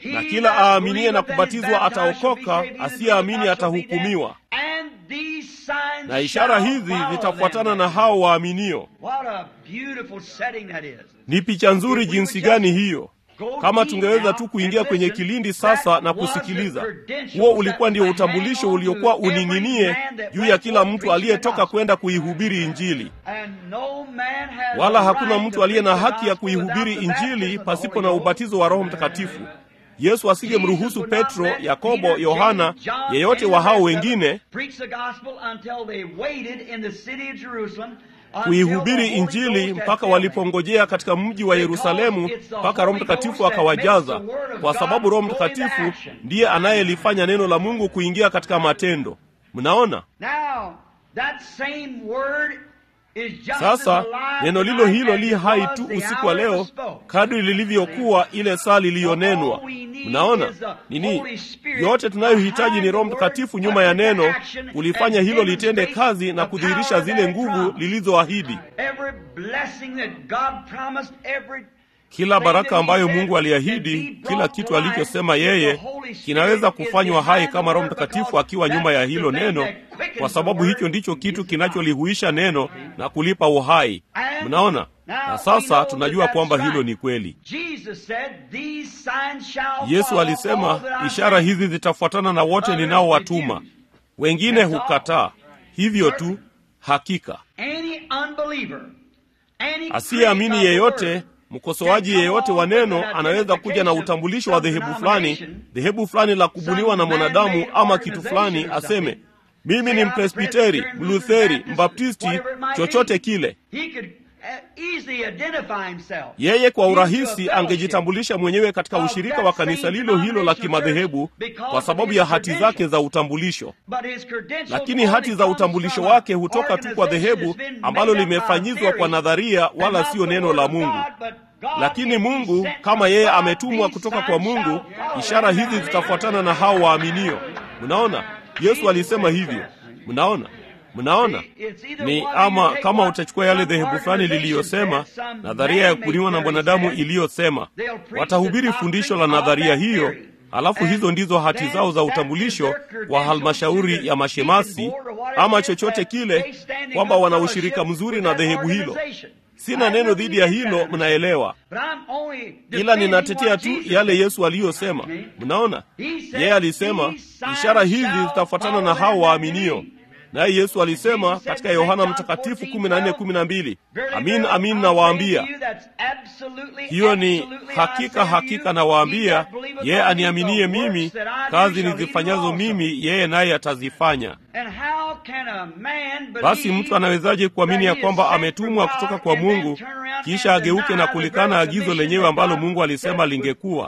na kila aaminiye na kubatizwa ataokoka, asiyeamini atahukumiwa. Na ishara hizi zitafuatana na hao waaminio. Ni picha nzuri jinsi gani hiyo! Kama tungeweza tu kuingia kwenye kilindi sasa na kusikiliza. Huo ulikuwa ndio utambulisho uliokuwa uning'inie juu ya kila mtu aliyetoka kwenda kuihubiri Injili, wala hakuna mtu aliye na haki ya kuihubiri Injili pasipo na ubatizo wa Roho Mtakatifu. Yesu asingemruhusu Petro, Yakobo, Yohana, yeyote wa hao wengine kuihubiri Injili mpaka walipongojea katika mji wa Yerusalemu mpaka Roho Mtakatifu akawajaza, kwa sababu Roho Mtakatifu ndiye anayelifanya neno la Mungu kuingia katika matendo. Mnaona? Sasa neno lilo hilo li hai tu usiku wa leo kadri lilivyokuwa ile saa liliyonenwa. Mnaona nini? Yote tunayohitaji ni Roho Mtakatifu nyuma ya neno kulifanya hilo litende kazi na kudhihirisha zile nguvu lilizoahidi. Kila baraka ambayo Mungu aliahidi, kila kitu alichosema yeye kinaweza kufanywa hai kama Roho Mtakatifu akiwa nyuma ya hilo neno, kwa sababu hicho ndicho kitu kinacholihuisha neno na kulipa uhai. Mnaona? Na sasa tunajua kwamba hilo ni kweli. Yesu alisema, ishara hizi zitafuatana na wote ninaowatuma. Wengine hukataa. Hivyo tu, hakika asiyeamini yeyote mkosoaji yeyote wa neno anaweza kuja na utambulisho wa dhehebu fulani, dhehebu fulani la kubuniwa na mwanadamu ama kitu fulani, aseme mimi ni Mpresbiteri, Mlutheri, Mbaptisti, chochote kile. Yeye kwa urahisi angejitambulisha mwenyewe katika ushirika wa kanisa lilo hilo la kimadhehebu kwa sababu ya hati zake za utambulisho, lakini hati za utambulisho wake hutoka tu kwa dhehebu ambalo limefanyizwa kwa nadharia, wala siyo neno la Mungu. Lakini Mungu kama yeye ametumwa kutoka kwa Mungu, ishara hizi zitafuatana na hao waaminio. Mnaona, Yesu alisema hivyo. Mnaona, mnaona ni ama kama utachukua yale dhehebu fulani liliyosema nadharia ya kubuniwa na mwanadamu iliyosema, watahubiri fundisho la nadharia hiyo, alafu hizo ndizo hati zao za utambulisho wa halmashauri ya mashemasi ama chochote kile, kwamba wana ushirika mzuri na dhehebu hilo. Sina neno dhidi ya hilo, mnaelewa, ila ninatetea tu yale Yesu aliyosema. Mnaona, yeye alisema ishara hizi zitafuatana na hao waaminio naye Yesu alisema katika Yohana Mtakatifu 14:12, amin amin nawaambia. Hiyo ni hakika hakika nawaambia, yeye aniaminie mimi, kazi nizifanyazo mimi yeye naye atazifanya. Basi mtu anawezaje kuamini ya kwamba ametumwa kutoka kwa Mungu kisha ageuke na kulikana agizo lenyewe ambalo Mungu alisema lingekuwa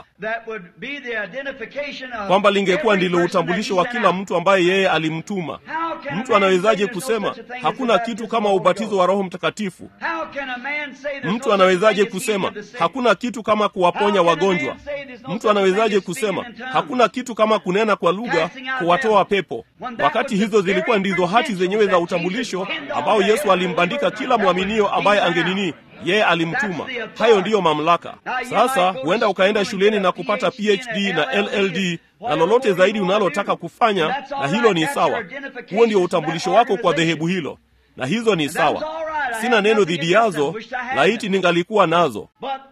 kwamba lingekuwa ndilo utambulisho wa kila mtu ambaye yeye alimtuma? Mtu anawezaje kusema hakuna kitu kama ubatizo wa Roho Mtakatifu? Mtu anawezaje kusema hakuna kitu kama kuwaponya wagonjwa? Mtu anawezaje kusema hakuna kitu kama kunena kwa lugha, kuwatoa pepo, wakati hizo zilikuwa ndizo hati zenyewe za utambulisho ambao Yesu alimbandika kila mwaminio ambaye angenini yeye alimtuma. Hayo ndiyo mamlaka. Sasa huenda ukaenda shuleni na kupata PhD na LLD na lolote zaidi unalotaka kufanya, na hilo ni sawa. Huo ndio utambulisho wako kwa dhehebu hilo, na hizo ni sawa. Sina neno dhidi yazo, laiti ningalikuwa nazo.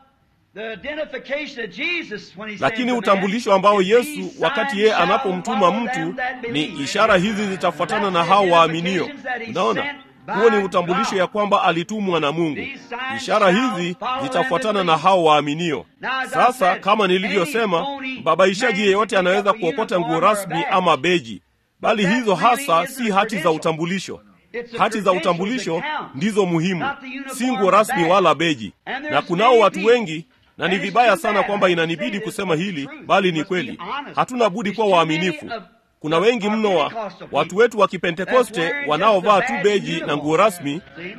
Lakini utambulisho ambao Yesu wakati yeye anapomtuma mtu ni ishara hizi zitafuatana na hao waaminio. Unaona, huo ni utambulisho ya kwamba alitumwa na Mungu. Ishara hizi zitafuatana na hao waaminio. Sasa kama nilivyosema, mbabaishaji yeyote anaweza kuokota nguo rasmi ama beji, bali hizo hasa si hati za utambulisho. Hati za utambulisho ndizo muhimu, si nguo rasmi wala beji. Na kunao watu wengi na ni vibaya sana kwamba inanibidi kusema hili, bali ni kweli. Hatuna budi kuwa waaminifu. Kuna wengi mno wa watu wetu wa Kipentekoste wanaovaa tu beji na nguo rasmi.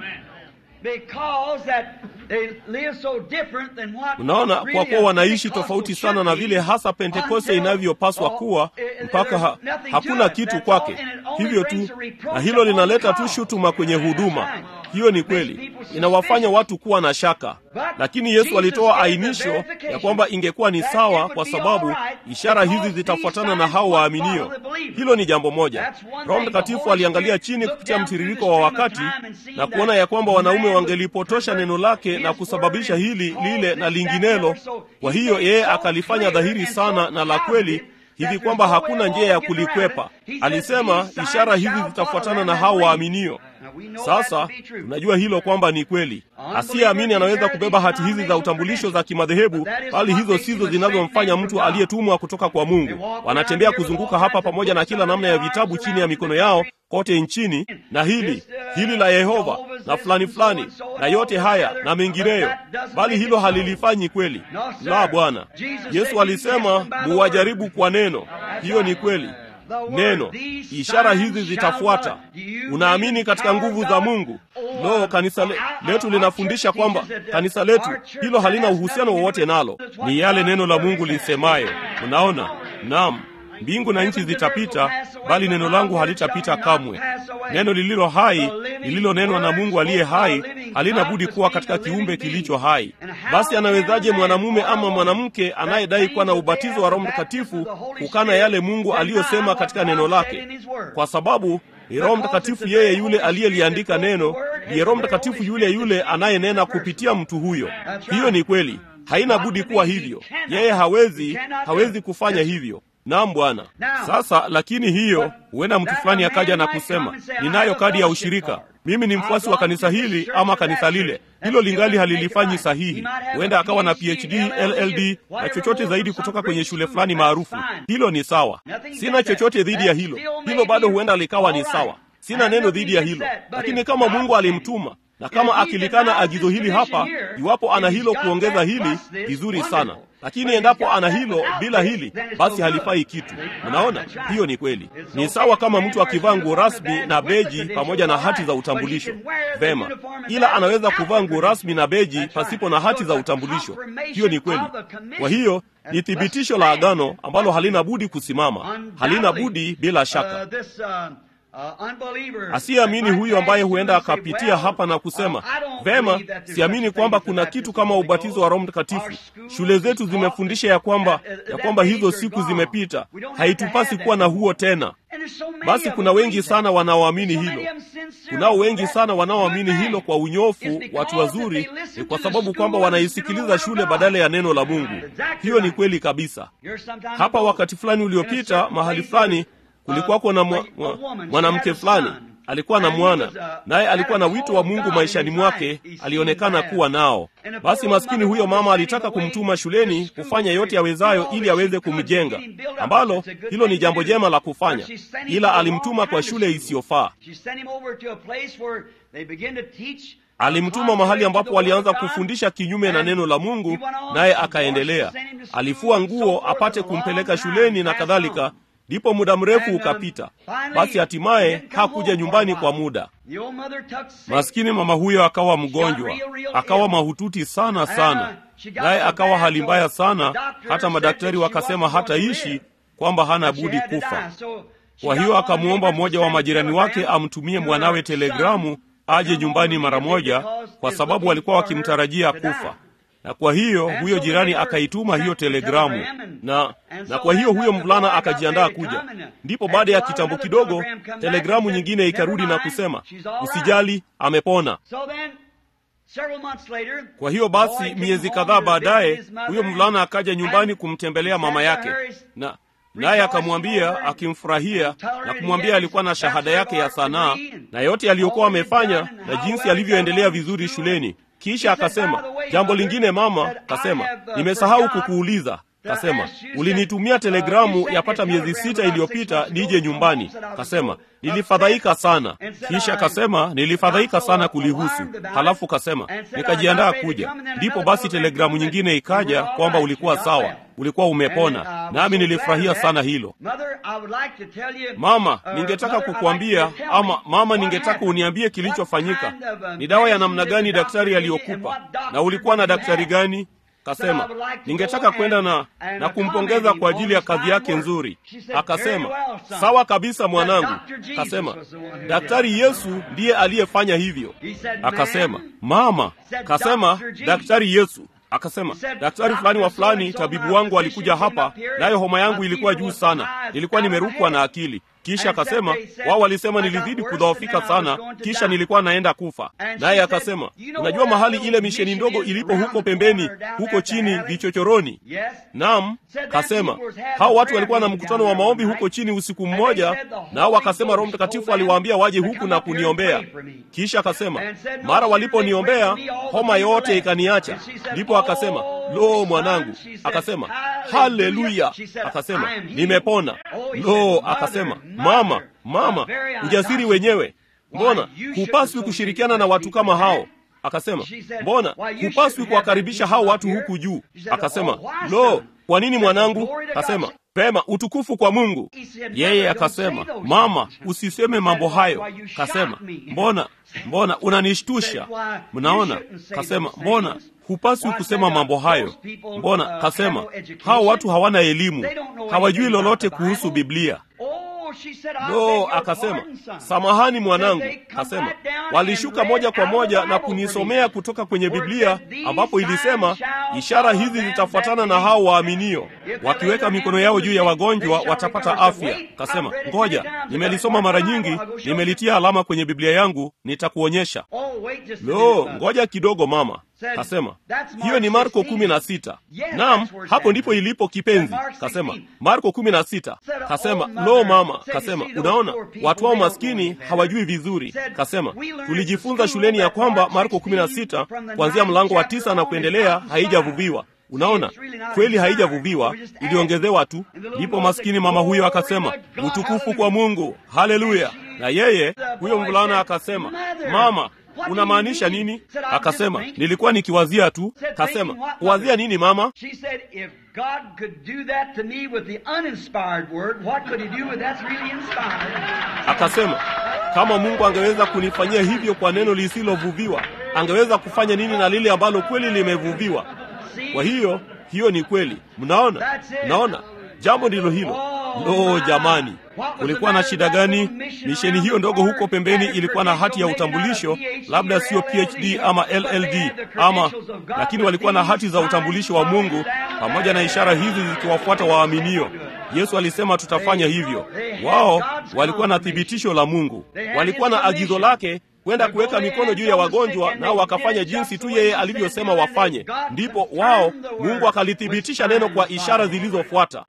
Unaona, kwa kuwa wanaishi tofauti sana na vile hasa Pentekoste inavyopaswa kuwa, mpaka ha, hakuna kitu kwake. Hivyo tu, na hilo linaleta tu shutuma kwenye huduma. hiyo ni kweli, inawafanya watu kuwa na shaka. Lakini Yesu alitoa ainisho ya kwamba ingekuwa ni sawa, kwa sababu ishara hizi zitafuatana na hao waaminio. Hilo ni jambo moja. Roho Mtakatifu aliangalia chini kupitia mtiririko wa wakati na kuona ya kwamba wanaume wangelipotosha neno lake na kusababisha hili lile na linginelo. Kwa hiyo yeye akalifanya dhahiri sana na la kweli hivi kwamba hakuna njia ya kulikwepa. Alisema ishara hizi zitafuatana na hao waaminio. Sasa tunajua hilo kwamba ni kweli. Asiyeamini anaweza kubeba hati hizi za utambulisho za kimadhehebu, bali hizo sizo zinazomfanya mtu aliyetumwa kutoka kwa Mungu. Wanatembea kuzunguka hapa pamoja na kila namna ya vitabu chini ya mikono yao kote nchini, na hili hili la Yehova na fulani fulani na yote haya na mengineyo, bali hilo halilifanyi kweli. La, Bwana Yesu alisema muwajaribu kwa neno. Hiyo ni kweli neno ishara hizi zitafuata. Unaamini katika nguvu za Mungu? Lo, kanisa le, letu linafundisha kwamba kanisa letu hilo halina uhusiano wowote nalo, ni yale neno la Mungu lisemaye. Unaona? Naam, mbingu na nchi zitapita, bali neno langu halitapita kamwe. Neno lililo hai lililonenwa na Mungu aliye hai halina budi kuwa katika kiumbe kilicho hai. Basi anawezaje mwanamume ama mwanamke anayedai kuwa na ubatizo wa Roho Mtakatifu kukana yale Mungu aliyosema katika neno lake? Kwa sababu ni Roho Mtakatifu yeye yule aliyeliandika neno, ndiye Roho Mtakatifu yule yule anayenena kupitia mtu huyo. Hiyo ni kweli, haina budi kuwa hivyo. Yeye hawezi hawezi kufanya hivyo. Naam Bwana. Sasa lakini hiyo, huenda mtu fulani akaja na kusema, ninayo kadi ya ushirika, mimi ni mfuasi wa kanisa hili ama kanisa lile. Hilo lingali halilifanyi sahihi. Huenda akawa na PhD, LLD na chochote zaidi kutoka kwenye shule fulani maarufu. Hilo ni sawa, sina chochote dhidi ya hilo. Hilo bado huenda likawa ni sawa, sina neno dhidi ya hilo. Lakini kama Mungu alimtuma na kama akilikana agizo hili hapa, iwapo ana hilo kuongeza hili, vizuri sana lakini endapo ana hilo bila hili, basi halifai kitu. Unaona, hiyo ni kweli. Ni sawa kama mtu akivaa nguo rasmi na beji pamoja na hati za utambulisho, vema, ila anaweza kuvaa nguo rasmi na beji pasipo na hati za utambulisho. Hiyo ni kweli. Kwa hiyo ni thibitisho la agano ambalo halina budi kusimama, halina budi bila shaka. Asiyeamini huyu ambaye huenda akapitia hapa na kusema vema, siamini kwamba kuna kitu kama ubatizo wa Roho Mtakatifu. Shule zetu zimefundisha ya kwamba ya kwamba hizo siku zimepita, haitupasi kuwa na huo tena. Basi kuna wengi sana wanaoamini hilo. Kunao wengi sana wanaoamini hilo kwa unyofu, watu wazuri. Ni kwa sababu kwamba wanaisikiliza shule badala ya neno la Mungu. Hiyo ni kweli kabisa. Hapa wakati fulani uliopita, mahali fulani kulikuwako na mwanamke mwa, fulani alikuwa na mwana naye alikuwa na wito wa Mungu maishani mwake, alionekana kuwa nao. Basi maskini huyo mama alitaka kumtuma shuleni kufanya yote awezayo ili aweze kumjenga, ambalo hilo ni jambo jema la kufanya, ila alimtuma kwa shule isiyofaa. Alimtuma mahali ambapo walianza kufundisha kinyume na neno la Mungu, naye akaendelea. Alifua nguo apate kumpeleka shuleni na kadhalika. Ndipo muda mrefu ukapita, basi hatimaye hakuja nyumbani kwa muda. Maskini mama huyo akawa mgonjwa, akawa mahututi sana sana, naye akawa hali mbaya sana, hata madaktari wakasema hataishi, kwamba hana budi kufa. Kwa hiyo akamwomba mmoja wa majirani wake amtumie mwanawe telegramu aje nyumbani mara moja, kwa sababu walikuwa wakimtarajia kufa na kwa hiyo huyo jirani akaituma hiyo telegramu na, na kwa hiyo huyo mvulana akajiandaa kuja. Ndipo baada ya kitambo kidogo telegramu nyingine ikarudi na kusema usijali, amepona. Kwa hiyo basi, miezi kadhaa baadaye, huyo mvulana akaja nyumbani kumtembelea mama yake, na naye akamwambia akimfurahia na kumwambia alikuwa na shahada yake ya sanaa na yote aliyokuwa amefanya na jinsi alivyoendelea vizuri shuleni. Kisha akasema jambo lingine, mama kasema, nimesahau kukuuliza. Kasema ulinitumia telegramu yapata miezi sita iliyopita nije nyumbani. Kasema nilifadhaika sana. Kisha kasema nilifadhaika sana kulihusu. Halafu kasema nikajiandaa kuja. Ndipo basi telegramu nyingine ikaja kwamba ulikuwa sawa, ulikuwa umepona, nami nilifurahia sana hilo. Mama, ningetaka kukuambia ama mama, ningetaka uniambie kilichofanyika. Ni dawa ya namna gani daktari aliyokupa, na ulikuwa na daktari gani? Kasema ningetaka kwenda na na kumpongeza kwa ajili ya kazi yake nzuri. Akasema sawa kabisa mwanangu. Kasema daktari Yesu ndiye aliyefanya hivyo. Akasema mama. Kasema daktari Yesu Akasema daktari fulani wa fulani, tabibu wangu alikuja hapa, nayo homa yangu ilikuwa juu sana, nilikuwa nimerukwa na akili. Kisha akasema wao walisema nilizidi kudhoofika sana, kisha nilikuwa naenda kufa. Naye akasema unajua mahali ile misheni ndogo ilipo huko pembeni, huko chini vichochoroni? Naam. Kasema hao watu walikuwa na mkutano wa maombi huko chini usiku mmoja, nao wakasema Roho Mtakatifu aliwaambia waje huku na kuniombea. Kisha akasema mara waliponiombea homa yote ikaniacha. Ndipo akasema lo, mwanangu. Akasema haleluya. Akasema nimepona. Lo, akasema mama, mama, ujasiri wenyewe. Mbona hupaswi kushirikiana na watu kama hao? Akasema mbona hupaswi kuwakaribisha hao watu huku juu? Akasema lo, kwa nini mwanangu? Akasema pema, utukufu kwa Mungu. Yeye akasema mama, usiseme mambo hayo. Kasema mbona, mbona unanishtusha? Mnaona? Kasema mbona hupaswi kusema mambo hayo. Mbona? Kasema hao watu hawana elimu, hawajui lolote kuhusu Biblia. No, akasema samahani mwanangu. Kasema walishuka moja kwa moja na kunisomea kutoka kwenye Biblia ambapo ilisema ishara hizi zitafuatana na hao waaminio, wakiweka mikono yao juu ya wagonjwa watapata afya. Kasema ngoja, nimelisoma mara nyingi, nimelitia alama kwenye Biblia yangu, nitakuonyesha. Lo, ngoja kidogo mama. Kasema hiyo ni Marko kumi na sita. Naam, hapo ndipo ilipo kipenzi. Kasema Marko kumi na sita. Kasema lo mama. Kasema unaona, watu wao maskini hawajui vizuri. Kasema tulijifunza shuleni ya kwamba Marko kumi na sita kuanzia mlango wa tisa na kuendelea haijavuviwa. Unaona, kweli haijavuviwa, iliongezewa tu. Ndipo maskini mama huyo akasema utukufu kwa Mungu, haleluya. Na yeye huyo mvulana akasema mama unamaanisha nini? Akasema nilikuwa nikiwazia tu. Kasema wazia nini mama? Akasema kama Mungu angeweza kunifanyia hivyo kwa neno lisilovuviwa, angeweza kufanya nini na lile ambalo kweli limevuviwa? Kwa hiyo hiyo ni kweli. Mnaona, mnaona jambo ndilo hilo. Lo, jamani, kulikuwa na shida gani? Misheni hiyo ndogo huko pembeni ilikuwa na hati ya utambulisho, labda sio PhD ama LLD ama, lakini walikuwa na hati za utambulisho wa Mungu pamoja na ishara hizi zikiwafuata waaminio. Yesu alisema tutafanya hivyo. Wao walikuwa na thibitisho la Mungu, walikuwa na agizo lake kwenda kuweka mikono juu ya wagonjwa, nao wakafanya jinsi tu yeye alivyosema wafanye. Ndipo wao Mungu akalithibitisha neno kwa ishara zilizofuata.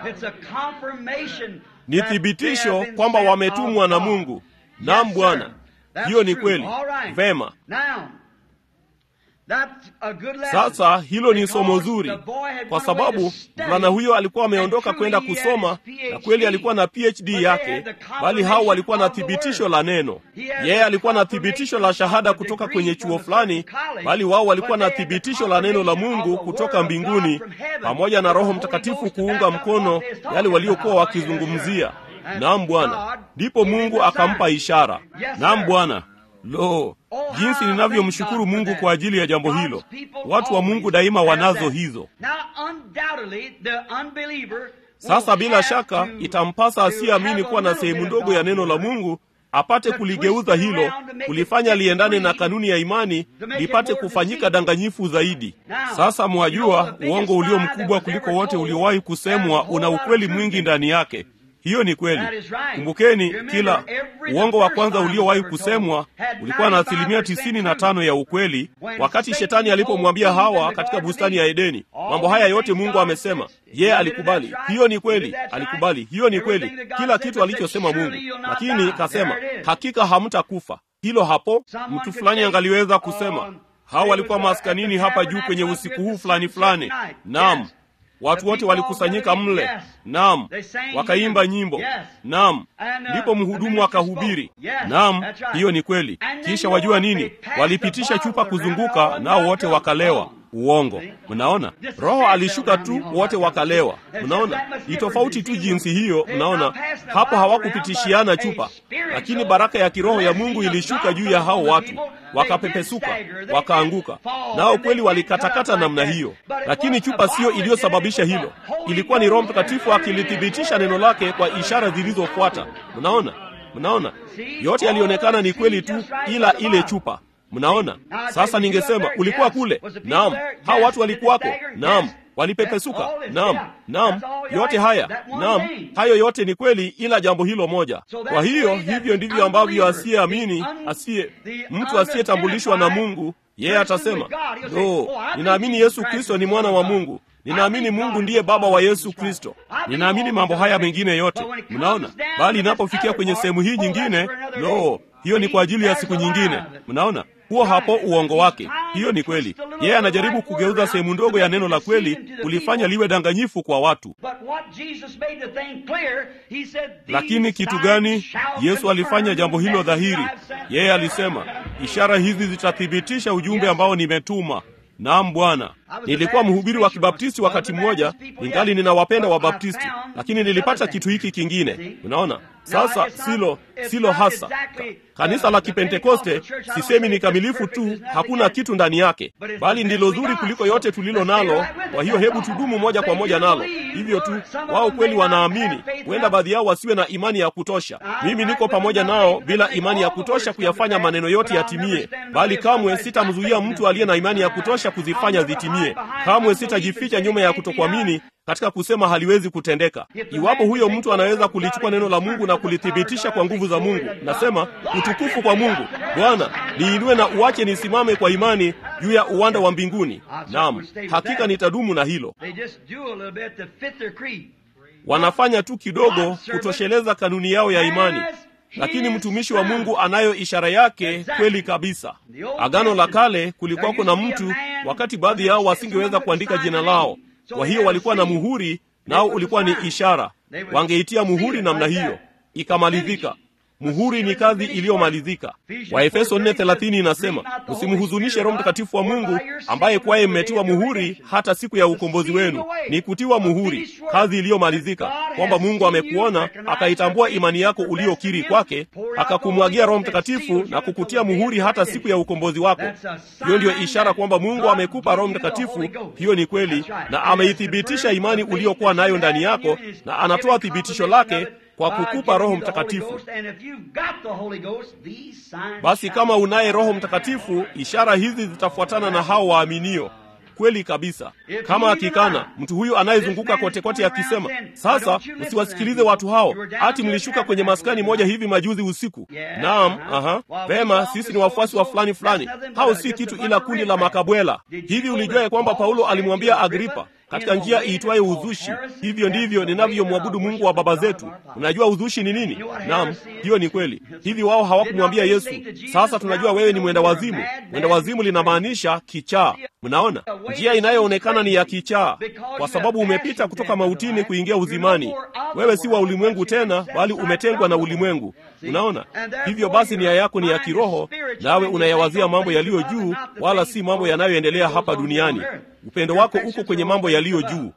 Ni thibitisho kwamba wametumwa na Mungu. Naam Bwana, hiyo ni kweli. Vema. Sasa hilo ni somo zuri, kwa sababu mvulana huyo alikuwa ameondoka kwenda kusoma, na kweli alikuwa na PhD yake, bali hao walikuwa na thibitisho la neno. Yeye alikuwa na thibitisho la shahada kutoka kwenye chuo fulani, bali wao walikuwa na thibitisho la neno la Mungu kutoka mbinguni, pamoja na Roho Mtakatifu kuunga mkono yale waliokuwa wakizungumzia. Naam Bwana, ndipo Mungu akampa ishara. Naam Bwana. Lo, jinsi ninavyomshukuru Mungu kwa ajili ya jambo hilo. Watu wa Mungu daima wanazo hizo. Sasa bila shaka itampasa asiyeamini kuwa na sehemu ndogo ya neno la Mungu apate kuligeuza hilo, kulifanya liendane na kanuni ya imani, lipate kufanyika danganyifu zaidi. Sasa mwajua, uongo ulio mkubwa kuliko wote uliowahi kusemwa una ukweli mwingi ndani yake. Hiyo ni kweli. Kumbukeni, kila uongo wa kwanza uliowahi kusemwa ulikuwa na asilimia tisini na tano ya ukweli. Wakati shetani alipomwambia Hawa katika bustani ya Edeni, mambo haya yote Mungu amesema, yeye alikubali. Hiyo ni kweli, alikubali. Hiyo ni kweli, kila kitu alichosema Mungu. Lakini kasema, hakika hamtakufa. Hilo hapo, mtu fulani angaliweza kusema, Hawa walikuwa maskanini hapa juu kwenye usiku huu fulani fulani. Naam, watu wote walikusanyika mle. Naam, wakaimba nyimbo. Naam, ndipo mhudumu akahubiri. Naam, hiyo ni kweli. Kisha wajua nini? Walipitisha chupa kuzunguka, nao wote wakalewa. Uongo. Mnaona, Roho alishuka tu, wote wakalewa. Mnaona, ni tofauti tu jinsi hiyo. Mnaona, hapo hawakupitishiana chupa, lakini baraka ya kiroho ya Mungu ilishuka juu ya hao watu, wakapepesuka, wakaanguka. Nao kweli walikatakata namna hiyo, lakini chupa siyo iliyosababisha hilo. Ilikuwa ni Roho Mtakatifu akilithibitisha neno lake kwa ishara zilizofuata. Mnaona, mnaona, yote yalionekana ni kweli tu, ila ile chupa Mnaona sasa, ningesema ulikuwa kule. Naam, hao watu walikuwako. Naam, walipepesuka. Naam, naam, yote haya, naam, hayo yote ni kweli, ila jambo hilo moja. Kwa hiyo hivyo ndivyo ambavyo asiyeamini, asiye mtu asiyetambulishwa na Mungu, yeye atasema no, ninaamini Yesu Kristo ni mwana wa Mungu ninaamini Mungu ndiye baba wa Yesu Kristo, ninaamini mambo haya mengine yote. Mnaona, bali inapofikia kwenye sehemu hii nyingine, no, hiyo ni kwa ajili ya siku nyingine. Mnaona, huo hapo uongo wake. Hiyo ni kweli. Yeye anajaribu kugeuza sehemu ndogo ya neno la kweli kulifanya liwe danganyifu kwa watu. Lakini kitu gani? Yesu alifanya jambo hilo dhahiri. Yeye alisema, ishara hizi zitathibitisha ujumbe ambao nimetuma. Naam Bwana. Nilikuwa mhubiri wa Kibaptisti wakati mmoja, ingali ninawapenda Wabaptisti, lakini nilipata kitu hiki kingine. Unaona, sasa silo silo hasa Ka, kanisa la Kipentekoste. Sisemi ni kamilifu tu, hakuna kitu ndani yake, bali ndilo zuri kuliko yote tulilo nalo. Kwa hiyo hebu tudumu moja kwa moja nalo, hivyo tu. Wao kweli wanaamini, huenda baadhi yao wasiwe na imani ya kutosha. Mimi niko pamoja nao bila imani ya kutosha kuyafanya maneno yote yatimie, bali kamwe sitamzuia mtu aliye na imani ya kutosha kuzifanya zitimie. Kamwe sitajificha nyuma ya kutokuamini katika kusema haliwezi kutendeka. Iwapo huyo mtu anaweza kulichukua neno la Mungu na kulithibitisha kwa nguvu za Mungu, nasema utukufu kwa Mungu. Bwana, niinue na uache nisimame kwa imani juu ya uwanda wa mbinguni. Naam, hakika nitadumu na hilo. Wanafanya tu kidogo kutosheleza kanuni yao ya imani, lakini mtumishi wa Mungu anayo ishara yake kweli kabisa. Agano la Kale kulikuwa kuna mtu, wakati baadhi yao wasingeweza kuandika jina lao, kwa hiyo walikuwa na muhuri, nao ulikuwa ni ishara. Wangeitia muhuri namna hiyo, ikamalizika. Muhuri ni kazi iliyomalizika. Waefeso 4:30 inasema, msimhuzunishe Roho Mtakatifu wa Mungu ambaye kwaye mmetiwa muhuri hata siku ya ukombozi wenu. Ni kutiwa muhuri, kazi iliyomalizika, kwamba Mungu amekuona akaitambua imani yako uliyokiri kwake, akakumwagia Roho Mtakatifu na kukutia muhuri hata siku ya ukombozi wako. Hiyo ndiyo ishara kwamba Mungu amekupa Roho Mtakatifu. Hiyo ni kweli, na ameithibitisha imani uliyokuwa nayo ndani yako, na anatoa thibitisho lake kwa kukupa Roho Mtakatifu. Basi kama unaye Roho Mtakatifu, ishara hizi zitafuatana na hao waaminio. Kweli kabisa. Kama akikana mtu huyu anayezunguka kote kote akisema, sasa msiwasikilize watu hao, ati mlishuka kwenye maskani moja hivi majuzi usiku. Naam, aha, vema, sisi ni wafuasi wa fulani fulani. Hao si kitu ila kundi la makabwela. Hivi ulijua ya kwamba Paulo alimwambia Agripa katika njia iitwayo uzushi, hivyo ndivyo ninavyomwabudu Mungu wa baba zetu. Unajua uzushi ni nini? Naam, hiyo ni kweli. Hivi wao hawakumwambia Yesu, sasa tunajua wewe ni mwenda wazimu. Mwenda wazimu linamaanisha kichaa. Mnaona, njia inayoonekana ni ya kichaa, kwa sababu umepita kutoka mautini kuingia uzimani. Wewe si wa ulimwengu tena, bali umetengwa na ulimwengu. Unaona, hivyo basi nia yako ni ya kiroho, nawe unayawazia mambo yaliyo juu, wala si mambo yanayoendelea hapa duniani. Upendo wako uko kwenye mambo yaliyo juu.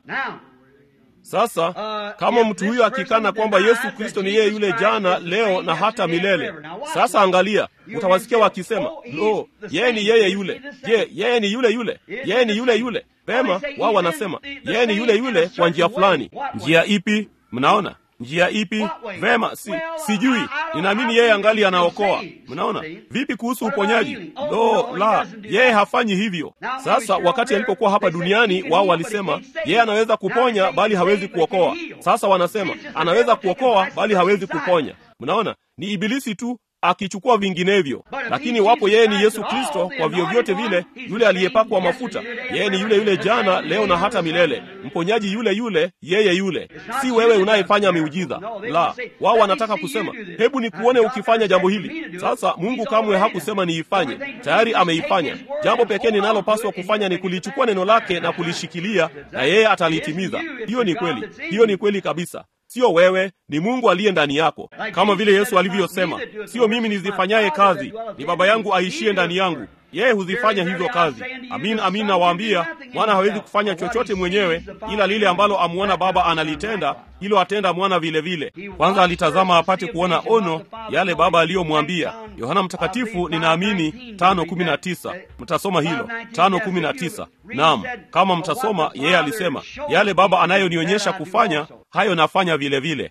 Sasa kama mtu huyo akikana kwamba Yesu Kristo ni yeye yule jana, leo na hata milele, sasa angalia, utawasikia wakisema lo, yeye ni yeye yule. Je, yeye ni yule yule? Yeye ni yule yule? Pema, wao wanasema yeye ni yule yule kwa njia fulani. Njia ipi? Mnaona njia ipi? Vema, si sijui. Ninaamini yeye angali anaokoa. Mnaona vipi kuhusu uponyaji? Lo, la, yeye hafanyi hivyo. Sasa wakati alipokuwa hapa duniani, wao walisema yeye anaweza kuponya bali hawezi kuokoa. Sasa wanasema anaweza kuokoa bali hawezi kuponya. Mnaona, ni ibilisi tu akichukua vinginevyo. Lakini wapo yeye ni Yesu Kristo, kwa vyovyote vile, yule aliyepakwa mafuta. Yeye ni yule yule jana, leo na hata milele, mponyaji yule yule, yeye yule. Si wewe unayefanya miujiza, la. Wao wanataka kusema, hebu nikuone ukifanya jambo hili. Sasa Mungu kamwe hakusema niifanye, tayari ameifanya. Jambo pekee ninalopaswa kufanya ni kulichukua neno lake na kulishikilia, na yeye atalitimiza. Hiyo ni kweli, hiyo ni kweli kabisa. Sio wewe, ni Mungu aliye ndani yako, kama vile Yesu alivyosema, sio mimi nizifanyaye kazi, ni Baba yangu aishiye ndani yangu. yeye huzifanya hizo kazi. Amin, amin nawaambia, mwana hawezi kufanya chochote mwenyewe, ila lile ambalo amuona Baba analitenda, hilo atenda mwana vile vile. Kwanza alitazama apate kuona ono yale Baba aliyomwambia. Yohana Mtakatifu, ninaamini tano kumi na tisa. Mtasoma hilo tano kumi na tisa. Naam, kama mtasoma, yeye alisema yale Baba anayonionyesha kufanya, hayo nafanya vile vile.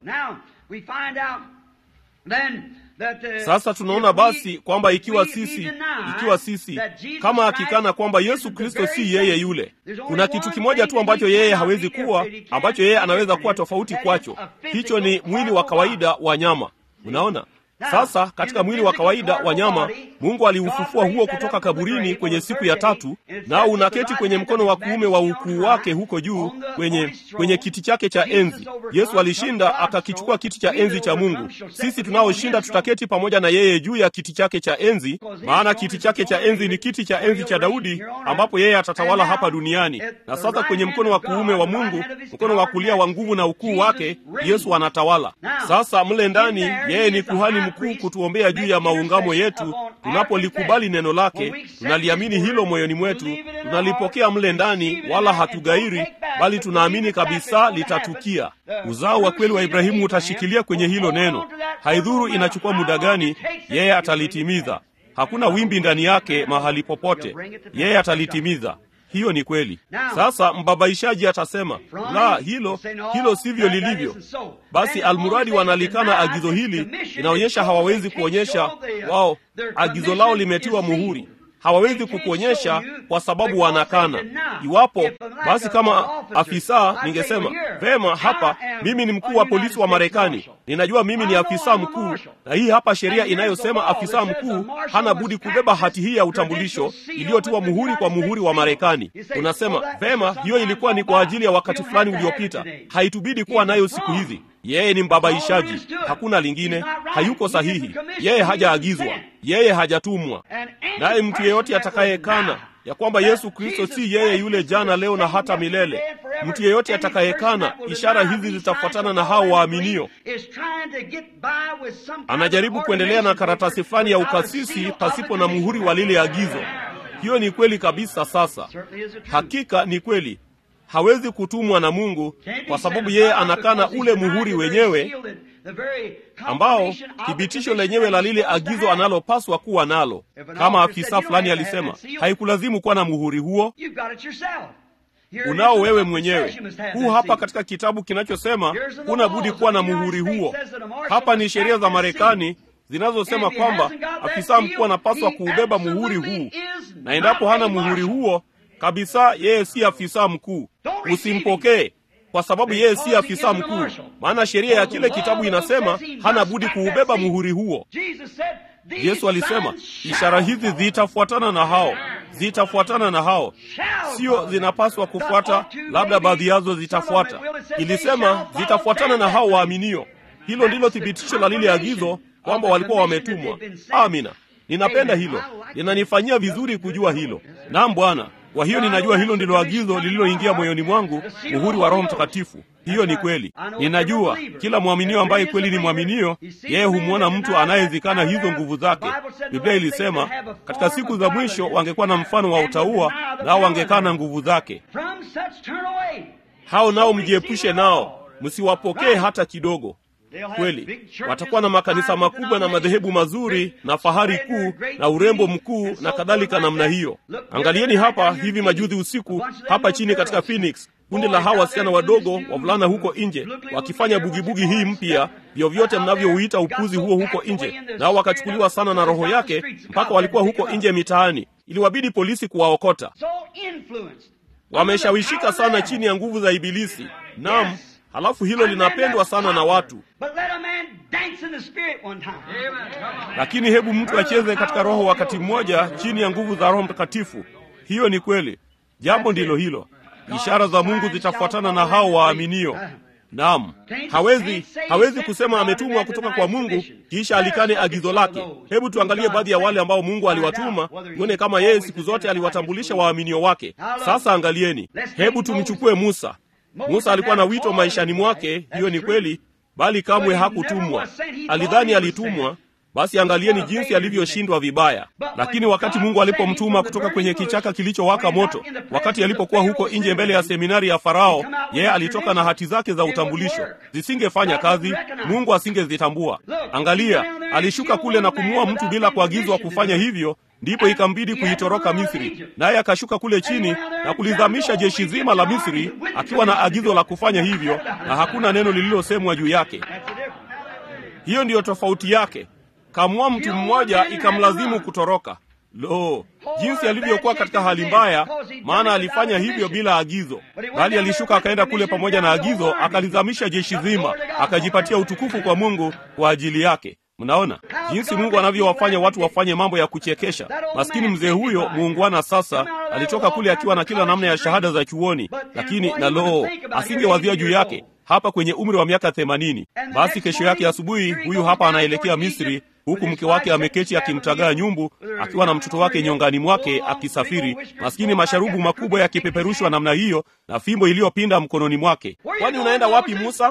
Sasa tunaona basi kwamba ikiwa sisi ikiwa sisi kama akikana kwamba Yesu Kristo si yeye yule, kuna kitu kimoja tu ambacho yeye hawezi kuwa, ambacho yeye anaweza kuwa tofauti kwacho. Hicho ni mwili wa kawaida wa nyama. Unaona? Sasa katika mwili wa kawaida wa nyama Mungu aliufufua huo kutoka kaburini kwenye siku ya tatu, nao unaketi kwenye mkono wa kuume wa ukuu wake huko juu kwenye kwenye kiti chake cha enzi. Yesu alishinda akakichukua kiti cha enzi cha Mungu. Sisi tunaoshinda tutaketi pamoja na yeye juu ya kiti chake cha enzi, maana kiti chake cha enzi ni kiti cha enzi cha Daudi, ambapo yeye atatawala hapa duniani. Na sasa kwenye mkono wa kuume wa Mungu, mkono wa kulia wa nguvu na ukuu wake, Yesu anatawala. Sasa mle ndani, yeye ni kuhani mkuu kutuombea juu ya maungamo yetu tunapolikubali neno lake, tunaliamini hilo moyoni mwetu, tunalipokea mle ndani, wala hatugairi, bali tunaamini kabisa litatukia. Uzao wa kweli wa Ibrahimu utashikilia kwenye hilo neno. Haidhuru inachukua muda gani, yeye atalitimiza. Hakuna wimbi ndani yake mahali popote, yeye atalitimiza. Hiyo ni kweli. Sasa mbabaishaji atasema la, hilo hilo sivyo lilivyo. Basi almuradi wanalikana agizo hili, inaonyesha hawawezi kuonyesha wao, agizo lao limetiwa muhuri. Hawawezi kukuonyesha kwa sababu wanakana. Iwapo basi, kama afisa ningesema vema, hapa mimi ni mkuu wa polisi wa Marekani, ninajua mimi ni afisa mkuu, na hii hapa sheria inayosema afisa mkuu hana budi kubeba hati hii ya utambulisho iliyotiwa muhuri kwa muhuri wa Marekani. Unasema vema, hiyo ilikuwa ni kwa ajili ya wakati fulani uliopita, haitubidi kuwa nayo siku hizi. Yeye ni mbabaishaji, hakuna lingine. Hayuko sahihi, yeye hajaagizwa, yeye hajatumwa. Naye mtu yeyote atakayekana ya kwamba Yesu Kristo si yeye yule jana, leo na hata milele, mtu yeyote atakayekana, ishara hizi zitafuatana na hao waaminio. Anajaribu kuendelea na karatasi fulani ya ukasisi pasipo na muhuri wa lile agizo. Hiyo ni kweli kabisa. Sasa hakika ni kweli hawezi kutumwa na Mungu kwa sababu yeye anakana ule muhuri wenyewe ambao thibitisho lenyewe la lile agizo analopaswa kuwa nalo. Kama afisa fulani alisema, haikulazimu kuwa na muhuri huo, unao wewe mwenyewe. Huu hapa katika kitabu kinachosema huna budi kuwa na muhuri huo. Hapa ni sheria za Marekani zinazosema kwamba afisa mkuu anapaswa kuubeba muhuri huu, na endapo hana muhuri huo kabisa, yeye si afisa mkuu. Usimpokee kwa sababu yeye si afisa mkuu, maana sheria ya kile kitabu inasema hana budi kuubeba muhuri huo. Yesu alisema ishara hizi zitafuatana na hao, zitafuatana na hao, sio zinapaswa kufuata, labda baadhi yazo zitafuata. Ilisema zitafuatana na hao waaminio. Hilo ndilo thibitisho la lile agizo kwamba walikuwa wametumwa. Amina, ninapenda hilo, linanifanyia vizuri kujua hilo. Naam Bwana. Kwa hiyo ninajua hilo ndilo agizo lililoingia moyoni mwangu, muhuri wa Roho Mtakatifu. Hiyo ni kweli. Ninajua kila mwaminio ambaye kweli ni mwaminio, yeye humwona mtu anayezikana hizo nguvu zake. Biblia ilisema katika siku za mwisho wangekuwa na mfano wa utauwa, nao wangekana nguvu zake. Hao nao mjiepushe nao, msiwapokee hata kidogo. Kweli watakuwa na makanisa makubwa na madhehebu mazuri na fahari kuu na urembo mkuu na kadhalika namna hiyo. Angalieni hapa hivi majuzi usiku hapa chini katika Phoenix, kundi la hawa wasichana wadogo wavulana huko nje wakifanya bugibugi hii mpya, vyovyote mnavyouita upuzi huo huko nje, nao wakachukuliwa sana na roho yake mpaka walikuwa huko nje mitaani, iliwabidi polisi kuwaokota. Wameshawishika sana chini ya nguvu za Ibilisi. Naam. Halafu hilo linapendwa sana na watu, lakini hebu mtu acheze katika roho wakati mmoja chini ya nguvu za Roho Mtakatifu. Hiyo ni kweli, jambo ndilo hilo. Ishara za Mungu zitafuatana na hao waaminio. Naam, hawezi hawezi kusema ametumwa kutoka kwa Mungu kisha alikane agizo lake. Hebu tuangalie baadhi ya wale ambao Mungu aliwatuma, tuone kama yeye siku zote aliwatambulisha waaminio wake. Sasa angalieni, hebu tumchukue Musa. Musa alikuwa na wito maishani mwake, hiyo ni kweli, bali kamwe hakutumwa. Alidhani alitumwa, basi angalieni jinsi alivyoshindwa vibaya. Lakini wakati Mungu alipomtuma kutoka kwenye kichaka kilichowaka moto, wakati alipokuwa huko nje mbele ya seminari ya Farao, yeye alitoka na hati zake za utambulisho. Zisingefanya kazi, Mungu asingezitambua. Angalia, alishuka kule na kumuua mtu bila kuagizwa kufanya hivyo, ndipo ikambidi kuitoroka Misri, naye akashuka kule chini na kulizamisha jeshi zima la Misri akiwa na agizo la kufanya hivyo, na hakuna neno lililosemwa juu yake. Hiyo ndiyo tofauti yake. Kamua mtu mmoja ikamlazimu kutoroka. Lo, jinsi alivyokuwa katika hali mbaya, maana alifanya hivyo bila agizo, bali alishuka akaenda kule pamoja na agizo, akalizamisha jeshi zima, akajipatia utukufu kwa Mungu kwa ajili yake. Mnaona jinsi Mungu anavyowafanya watu wafanye mambo ya kuchekesha. Maskini mzee huyo muungwana sasa alitoka kule akiwa na kila namna ya shahada za chuoni, lakini na loo, asingewazia juu yake hapa kwenye umri wa miaka themanini. Basi kesho yake asubuhi, huyu hapa anaelekea Misri, huku mke wake ameketi akimtagaa nyumbu, akiwa na mtoto wake nyongani mwake akisafiri, maskini, masharubu makubwa yakipeperushwa namna hiyo na fimbo iliyopinda mkononi mwake. Kwani unaenda wapi Musa?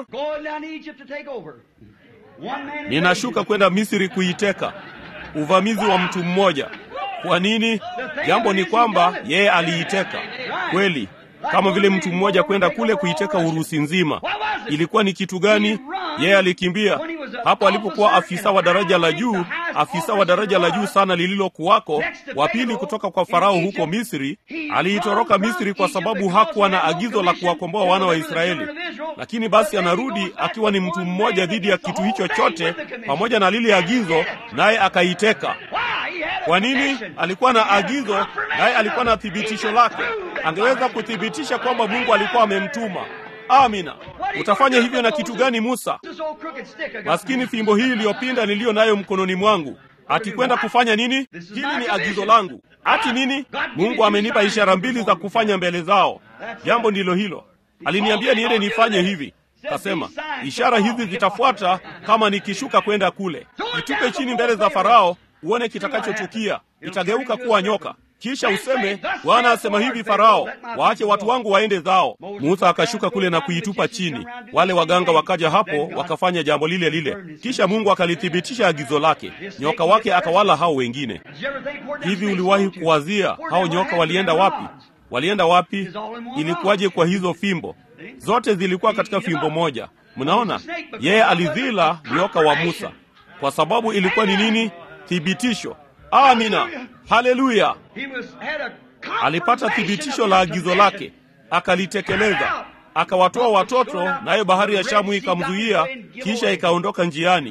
Ninashuka kwenda Misri kuiteka. Uvamizi wa mtu mmoja. Kwa nini? Jambo ni kwamba yeye aliiteka kweli, kama vile mtu mmoja kwenda kule kuiteka Urusi nzima. Ilikuwa ni kitu gani? Yeye alikimbia hapo alipokuwa afisa wa daraja la juu, afisa wa daraja la juu sana lililokuwako, wa pili kutoka kwa Farao huko Misri. Aliitoroka Misri kwa sababu hakuwa na agizo la kuwakomboa wana wa Israeli. Lakini basi anarudi akiwa ni mtu mmoja dhidi ya kitu hicho chote, pamoja na lile agizo, naye akaiteka. Kwa nini? Alikuwa na agizo, naye alikuwa na thibitisho lake. Angeweza kuthibitisha kwamba Mungu alikuwa amemtuma. Amina. Utafanya hivyo na kitu gani, Musa? Maskini fimbo hii iliyopinda niliyo nayo mkononi mwangu, ati kwenda kufanya nini? Hili ni agizo langu. Ati nini? Mungu amenipa ishara mbili za kufanya mbele zao. Jambo ndilo hilo. Aliniambia niende nifanye hivi. Kasema ishara hizi zitafuata kama nikishuka kwenda kule. Itupe chini mbele za Farao, uone kitakachotukia. Itageuka kuwa nyoka. Kisha useme Bwana asema hivi, Farao, waache watu wangu waende zao. Musa akashuka kule na kuitupa chini. Wale waganga wakaja hapo wakafanya jambo lile lile, kisha Mungu akalithibitisha agizo lake. Nyoka wake akawala hao wengine. Hivi uliwahi kuwazia hao nyoka walienda wapi? Walienda wapi? Ilikuwaje kwa hizo fimbo? Zote zilikuwa katika fimbo moja. Mnaona, yeye alizila nyoka wa Musa kwa sababu ilikuwa ni nini? Thibitisho. Amina, haleluya! Alipata thibitisho la agizo lake, akalitekeleza, akawatoa watoto, nayo bahari ya Shamu ikamzuia, kisha ikaondoka njiani.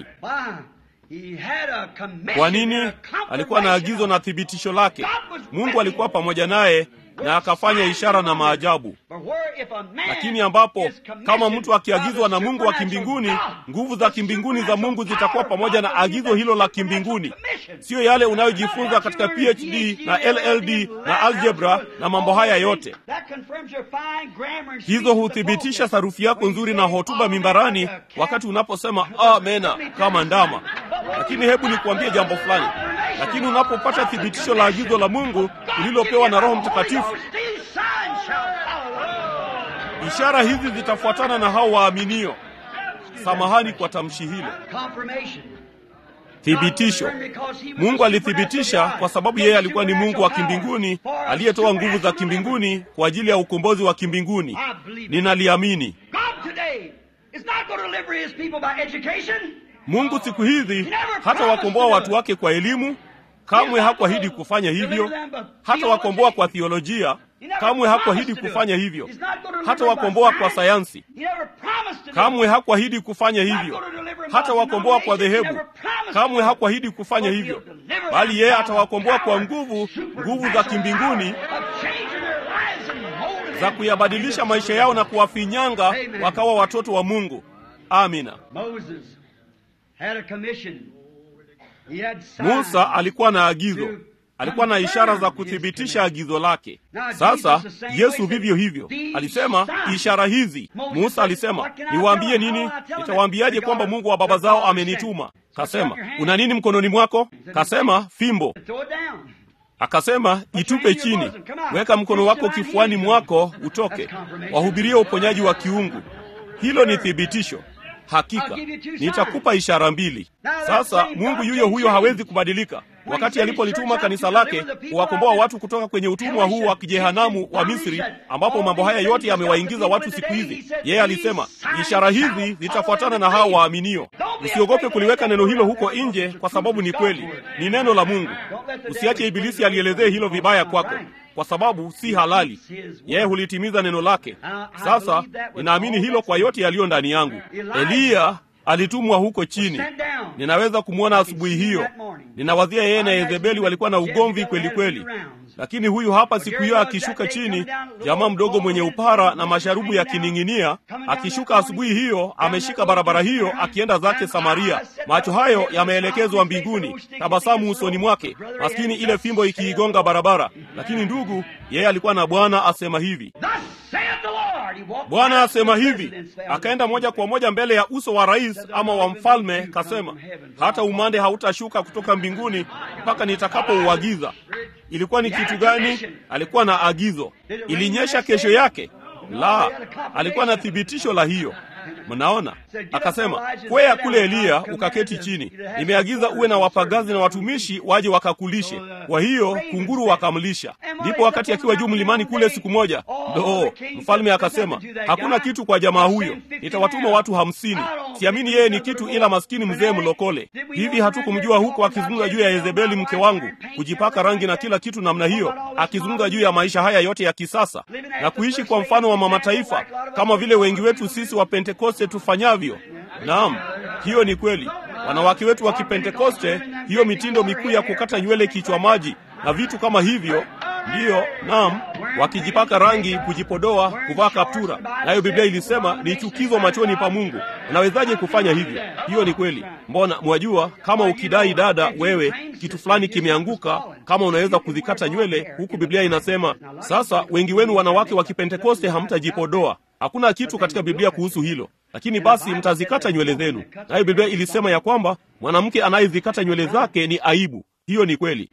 Kwa nini? Alikuwa na agizo na thibitisho lake. Mungu alikuwa pamoja naye na akafanya ishara na maajabu. Lakini ambapo kama mtu akiagizwa na Mungu wa kimbinguni, nguvu za kimbinguni za Mungu zitakuwa pamoja na agizo hilo la kimbinguni, siyo yale unayojifunza katika PhD na LLD na algebra na mambo haya yote. Hizo huthibitisha sarufi yako nzuri na hotuba mimbarani wakati unaposema amena kama ndama. Lakini hebu nikuambie jambo fulani. Lakini unapopata thibitisho la agizo la Mungu ulilopewa na Roho Mtakatifu, ishara hizi zitafuatana na hao waaminio. Samahani kwa tamshi hilo. Thibitisho. Mungu alithibitisha kwa sababu yeye alikuwa ni Mungu wa kimbinguni aliyetoa nguvu za kimbinguni kwa ajili ya ukombozi wa kimbinguni. Ninaliamini. Mungu siku hizi hata wakomboa watu wake kwa elimu, kamwe hakuahidi kufanya hivyo. Hata wakomboa kwa thiolojia, kamwe hakuahidi kufanya hivyo. Hata wakomboa kwa sayansi, kamwe hakuahidi kufanya hivyo. Hata wakomboa kwa dhehebu, kamwe hakuahidi kufanya hivyo, bali yeye atawakomboa kwa nguvu, nguvu za kimbinguni za kuyabadilisha maisha yao na kuwafinyanga wakawa watoto wa Mungu. Amina. Musa alikuwa na agizo, alikuwa na ishara za kuthibitisha agizo lake. Sasa Yesu vivyo hivyo alisema ishara hizi. Musa alisema niwaambie nini? Nitawaambiaje kwamba Mungu wa baba zao amenituma? Kasema una nini mkononi mwako? Kasema fimbo. Akasema itupe chini, weka mkono wako kifuani mwako utoke. Wahubirie uponyaji wa kiungu. Hilo ni thibitisho. hakika nitakupa ishara mbili. Sasa Mungu yuyo huyo hawezi kubadilika. Wakati alipolituma kanisa lake kuwakomboa watu kutoka kwenye utumwa huu wa kijehanamu wa Misri, ambapo mambo haya yote yamewaingiza watu siku hizi, yeye alisema ishara hizi zitafuatana na hao waaminio. Usiogope kuliweka neno hilo huko nje, kwa sababu ni kweli, ni neno la Mungu. Usiache ibilisi alielezee hilo vibaya kwako kwa sababu si halali. Yeye hulitimiza neno lake. Sasa ninaamini hilo kwa yote yaliyo ndani yangu. Eliya alitumwa huko chini. Ninaweza kumwona asubuhi hiyo. Ninawazia yeye na Yezebeli walikuwa na ugomvi kweli kweli, lakini huyu hapa siku hiyo akishuka chini, jamaa mdogo mwenye upara na masharubu yakining'inia, akishuka asubuhi hiyo, ameshika barabara hiyo akienda zake Samaria, macho hayo yameelekezwa mbinguni, tabasamu usoni mwake, maskini ile fimbo ikiigonga barabara. Lakini ndugu, yeye alikuwa na Bwana asema hivi Bwana asema hivi. Akaenda moja kwa moja mbele ya uso wa rais ama wa mfalme, kasema, hata umande hautashuka kutoka mbinguni mpaka nitakapouagiza. Ilikuwa ni kitu gani? Alikuwa na agizo. Ilinyesha kesho yake? La, alikuwa na thibitisho la hiyo. Mnaona, akasema kwea kule Eliya ukaketi chini, nimeagiza uwe na wapagazi na watumishi waje wakakulishe. Kwa hiyo kunguru wakamlisha. Ndipo wakati akiwa juu mlimani kule siku moja, ndo mfalme akasema, hakuna kitu kwa jamaa huyo, nitawatuma watu hamsini. Siamini yeye ni kitu ila maskini mzee mlokole. Hivi hatukumjua huko akizungumza juu ya Yezebeli mke wangu, kujipaka rangi na kila kitu namna hiyo, akizungumza juu ya maisha haya yote ya kisasa na kuishi kwa mfano wa mama taifa, kama vile wengi wetu sisi wa Pentekoste tufanyavyo. Naam, hiyo ni kweli. Wanawake wetu wa Kipentekoste, hiyo mitindo mikuu ya kukata nywele kichwa maji na vitu kama hivyo, ndiyo, naam, wakijipaka rangi, kujipodoa, kuvaa kaptura, nayo Biblia ilisema ni chukizo machoni pa Mungu. Unawezaje kufanya hivyo? Hiyo ni kweli. Mbona mwajua, kama ukidai dada, wewe kitu fulani kimeanguka, kama unaweza kuzikata nywele, huku Biblia inasema sasa, wengi wenu wanawake wa Kipentekoste hamtajipodoa. Hakuna kitu katika Biblia kuhusu hilo, lakini basi mtazikata nywele zenu. Nayo Biblia ilisema ya kwamba mwanamke anayezikata nywele zake ni aibu. Hiyo ni kweli.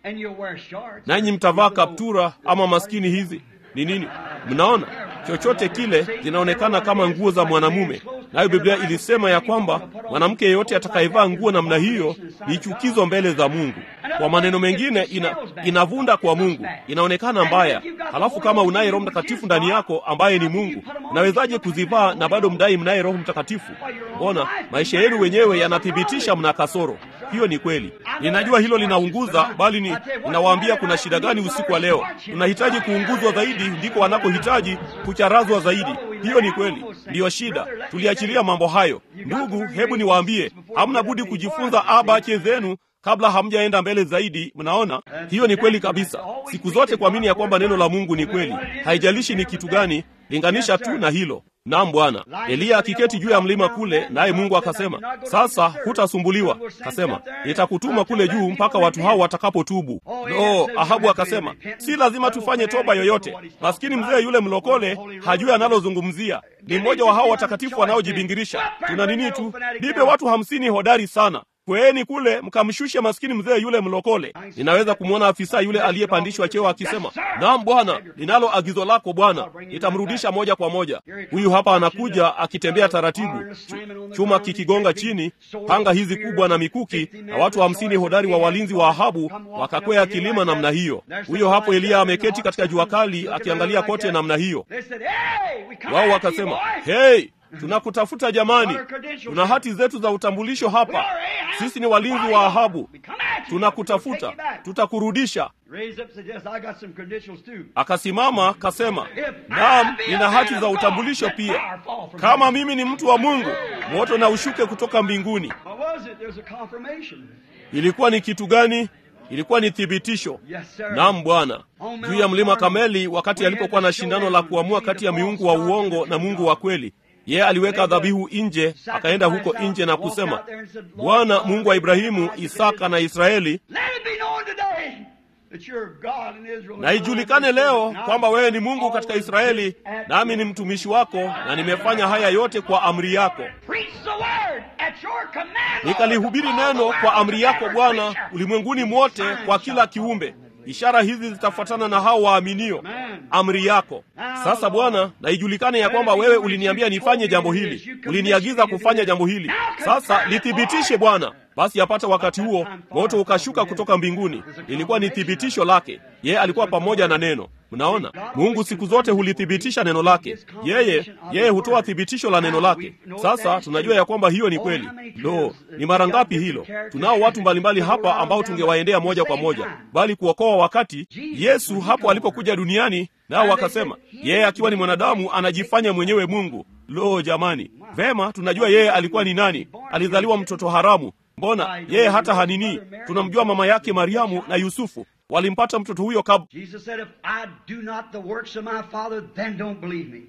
Nanyi mtavaa kaptura ama maskini hizi ni nini? Mnaona, chochote kile zinaonekana kama nguo za mwanamume. Nayo Biblia ilisema ya kwamba mwanamke yeyote atakayevaa nguo namna hiyo ni chukizo mbele za Mungu. Kwa maneno mengine, ina, inavunda kwa Mungu, inaonekana mbaya. Halafu kama unaye Roho Mtakatifu ndani yako ambaye ni Mungu, unawezaje kuzivaa na bado mdai mnaye Roho Mtakatifu? Mbona maisha yenu wenyewe yanathibitisha mna kasoro. Hiyo ni kweli, ninajua hilo linaunguza, bali ni ninawaambia kuna shida gani usiku wa leo. Tunahitaji kuunguzwa zaidi, ndiko wanakohitaji kucharazwa zaidi. Hiyo ni kweli, ndiyo shida. Tuliachilia mambo hayo. Ndugu, hebu niwaambie, hamna budi kujifunza abache zenu kabla hamjaenda mbele zaidi. Mnaona, hiyo ni kweli kabisa. Siku zote kuamini ya kwamba neno la Mungu ni kweli, haijalishi ni kitu gani, linganisha tu na hilo. Naam Bwana. Eliya akiketi juu ya mlima kule, naye Mungu akasema, sasa hutasumbuliwa. Kasema, nitakutuma kule juu mpaka watu hao watakapotubu. No, Ahabu akasema, si lazima tufanye toba yoyote. Maskini mzee yule mlokole hajui analozungumzia. Ni mmoja wa hao watakatifu wanaojibingirisha. Tuna nini tu, nipe watu hamsini hodari sana Kweeni kule mkamshushe maskini mzee yule mlokole. Ninaweza kumwona afisa yule aliyepandishwa cheo akisema, naam bwana, ninalo agizo lako bwana, nitamrudisha moja kwa moja. Huyu hapa anakuja akitembea taratibu, chuma kikigonga chini, panga hizi kubwa na mikuki, na watu hamsini hodari wa walinzi wa Ahabu wakakwea kilima namna hiyo. Huyo hapo Eliya ameketi katika jua kali akiangalia kote namna hiyo. Wao wakasema, hey, tunakutafuta jamani, tuna hati zetu za utambulisho hapa. Sisi ni walinzi wa Ahabu, tunakutafuta, tutakurudisha. Akasimama kasema, naam, nina hati za utambulisho pia. Kama mimi ni mtu wa Mungu, moto na ushuke kutoka mbinguni. Ilikuwa ni kitu gani? Ilikuwa ni thibitisho. Naam Bwana, juu ya mlima Kameli, wakati alipokuwa na shindano la kuamua kati ya miungu wa uongo na Mungu wa kweli yeye aliweka dhabihu nje, akaenda huko nje na kusema, Bwana Mungu wa Ibrahimu, Isaka na Israeli, na ijulikane leo kwamba wewe ni Mungu katika Israeli, nami ni mtumishi wako, na nimefanya haya yote kwa amri yako. Nikalihubiri neno kwa amri yako Bwana, ulimwenguni mwote, kwa kila kiumbe. Ishara hizi zitafuatana na hao waaminio. amri yako. Sasa Bwana, na ijulikane ya kwamba wewe uliniambia nifanye jambo hili, uliniagiza kufanya jambo hili. Sasa lithibitishe Bwana. Basi yapata wakati huo moto ukashuka kutoka mbinguni. Ilikuwa ni thibitisho lake, yeye alikuwa pamoja na neno. Mnaona, Mungu siku zote hulithibitisha neno lake. Yeye yeye hutoa thibitisho la neno lake. Sasa tunajua ya kwamba hiyo ni kweli. Lo, ni mara ngapi hilo! Tunao watu mbalimbali hapa ambao tungewaendea moja kwa moja, bali kuokoa wakati Yesu hapo alipokuja duniani, nao wakasema yeye akiwa ni mwanadamu anajifanya mwenyewe Mungu. Lo, jamani! Vema, tunajua yeye alikuwa ni nani. Alizaliwa mtoto haramu. Mbona yeye hata hanini? Tunamjua mama yake Mariamu na Yusufu walimpata mtoto huyo kab Jesus said, if I do not the works of my Father, then don't believe me.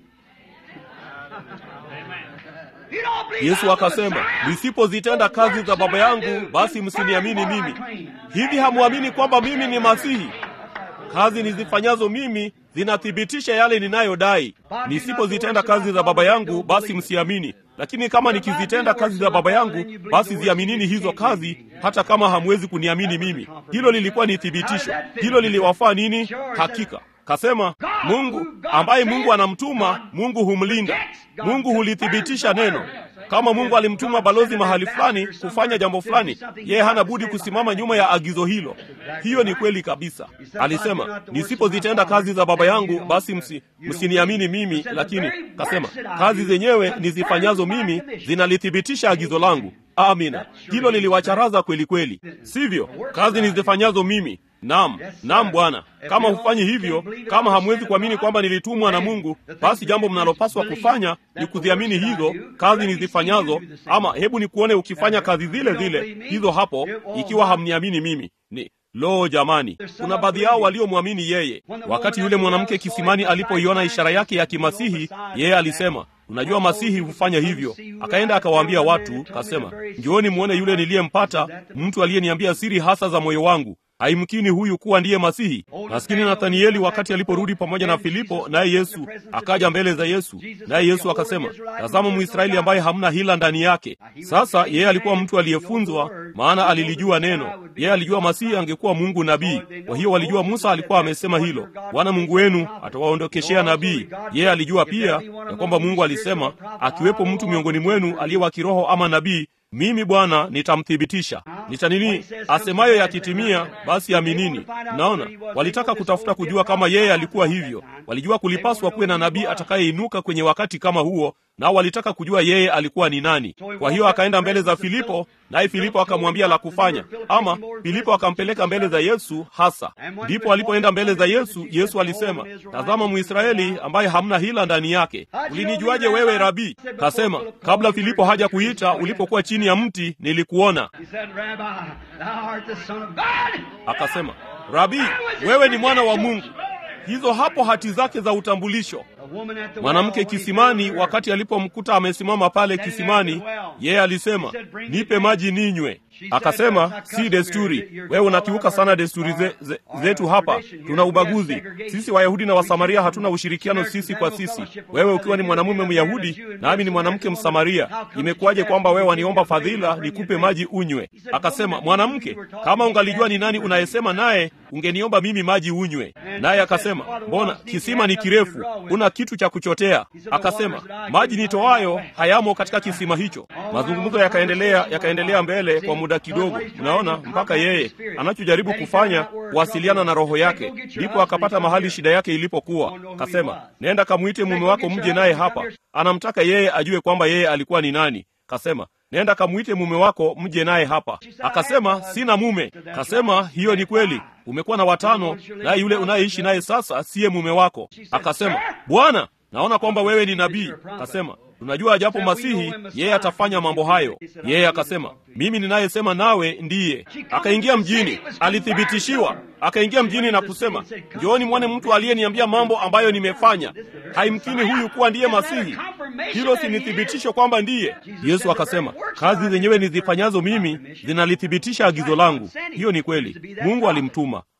You don't believe Yesu I'm the akasema, Messiah? nisipozitenda kazi za Baba yangu, basi msiniamini mimi. Hivi hamwamini kwamba mimi ni Masihi? Kazi nizifanyazo mimi zinathibitisha yale ninayodai. Nisipozitenda kazi za Baba yangu, basi msiamini. Lakini kama nikizitenda kazi za Baba yangu, basi ziaminini hizo kazi, hata kama hamwezi kuniamini mimi. Hilo lilikuwa ni thibitisho. Hilo liliwafaa nini? Hakika kasema Mungu ambaye Mungu anamtuma, Mungu humlinda. Mungu hulithibitisha neno. Kama Mungu alimtuma balozi mahali fulani kufanya jambo fulani, yeye hana budi kusimama nyuma ya agizo hilo. Hiyo ni kweli kabisa. Alisema, nisipozitenda kazi za Baba yangu, basi msi, msiniamini mimi. Lakini kasema kazi zenyewe nizifanyazo mimi zinalithibitisha agizo langu. Amina. Hilo liliwacharaza kweli kweli, sivyo? Kazi nizifanyazo mimi Naam, naam Bwana. Kama hufanyi hivyo, kama hamwezi kuamini kwamba nilitumwa na Mungu, basi jambo mnalopaswa kufanya ni kuziamini hizo kazi nizifanyazo, ama hebu nikuone ukifanya kazi zile zile hizo hapo, ikiwa hamniamini mimi. Ni lo, jamani, kuna baadhi yao waliomwamini yeye. Wakati yule mwanamke kisimani alipoiona ishara yake ya kimasihi, yeye alisema Unajua Masihi hufanya hivyo. Akaenda akawaambia watu, kasema, njooni mwone yule niliyempata, mtu aliyeniambia siri hasa za moyo wangu. Haimkini huyu kuwa ndiye Masihi. Maskini Nathanieli, wakati aliporudi pamoja na Filipo, naye Yesu akaja mbele za Yesu, naye Yesu akasema, tazama Mwisraeli ambaye hamna hila ndani yake. Sasa yeye alikuwa mtu aliyefunzwa, maana alilijua neno. Yeye alijua Masihi angekuwa Mungu nabii. Kwa hiyo walijua Musa alikuwa amesema hilo, Bwana Mungu wenu atawaondokeshea nabii. Yeye alijua pia ya kwamba Mungu alisema, akiwepo mtu miongoni mwenu aliye wa kiroho ama nabii mimi Bwana nitamthibitisha. Nita nini asemayo yakitimia, basi aminini. Naona walitaka kutafuta kujua kama yeye alikuwa hivyo. Walijua kulipaswa kuwe na nabii atakayeinuka kwenye wakati kama huo, nao walitaka kujua yeye alikuwa ni nani. Kwa hiyo akaenda mbele za Filipo, naye Filipo akamwambia la kufanya, ama Filipo akampeleka mbele za Yesu hasa. Ndipo alipoenda mbele za Yesu, Yesu alisema, tazama Mwisraeli ambaye hamna hila ndani yake. Ulinijuaje wewe Rabii? Kasema, kabla Filipo haja kuita, ulipokuwa chini ya mti nilikuona. Akasema, Rabii, wewe ni mwana wa Mungu. Hizo hapo hati zake za utambulisho. Mwanamke kisimani, wakati alipomkuta amesimama pale kisimani, yeye alisema, nipe maji ninywe. Akasema, si desturi, wewe unakiuka sana desturi ze, ze, zetu hapa. Tuna ubaguzi sisi. Wayahudi na Wasamaria hatuna ushirikiano sisi kwa sisi. Wewe ukiwa ni mwanamume Myahudi nami ni mwanamke Msamaria, imekuwaje kwamba wewe waniomba fadhila nikupe maji unywe? Akasema, mwanamke, kama ungalijua ni nani unayesema naye, ungeniomba mimi maji unywe. Naye akasema, mbona kisima ni kirefu, una kitu cha kuchotea? Akasema, maji nitoayo hayamo katika kisima hicho. Mazungumzo yakaendelea yakaendelea mbele kwa muda kidogo, mnaona, mpaka yeye anachojaribu kufanya kuwasiliana na roho yake. Ndipo akapata mahali shida yake ilipokuwa. Kasema, nenda kamwite mume wako mje naye hapa. Anamtaka yeye ajue kwamba yeye alikuwa ni nani. Kasema, nenda kamwite mume wako mje naye hapa. Akasema, sina mume. Kasema, hiyo ni kweli, umekuwa na watano, naye yule unayeishi naye sasa siye mume wako. Akasema, Bwana, naona kwamba wewe ni nabii. Kasema, tunajua japo Masihi yeye atafanya mambo hayo. Yeye akasema, mimi ninayesema nawe ndiye. Akaingia mjini, alithibitishiwa. Akaingia mjini na kusema, njooni mwone mtu aliyeniambia mambo ambayo nimefanya. Haimkini huyu kuwa ndiye Masihi. Hilo si ni thibitisho kwamba ndiye? Yesu akasema, kazi zenyewe nizifanyazo mimi zinalithibitisha agizo langu. Hiyo ni kweli, Mungu alimtuma.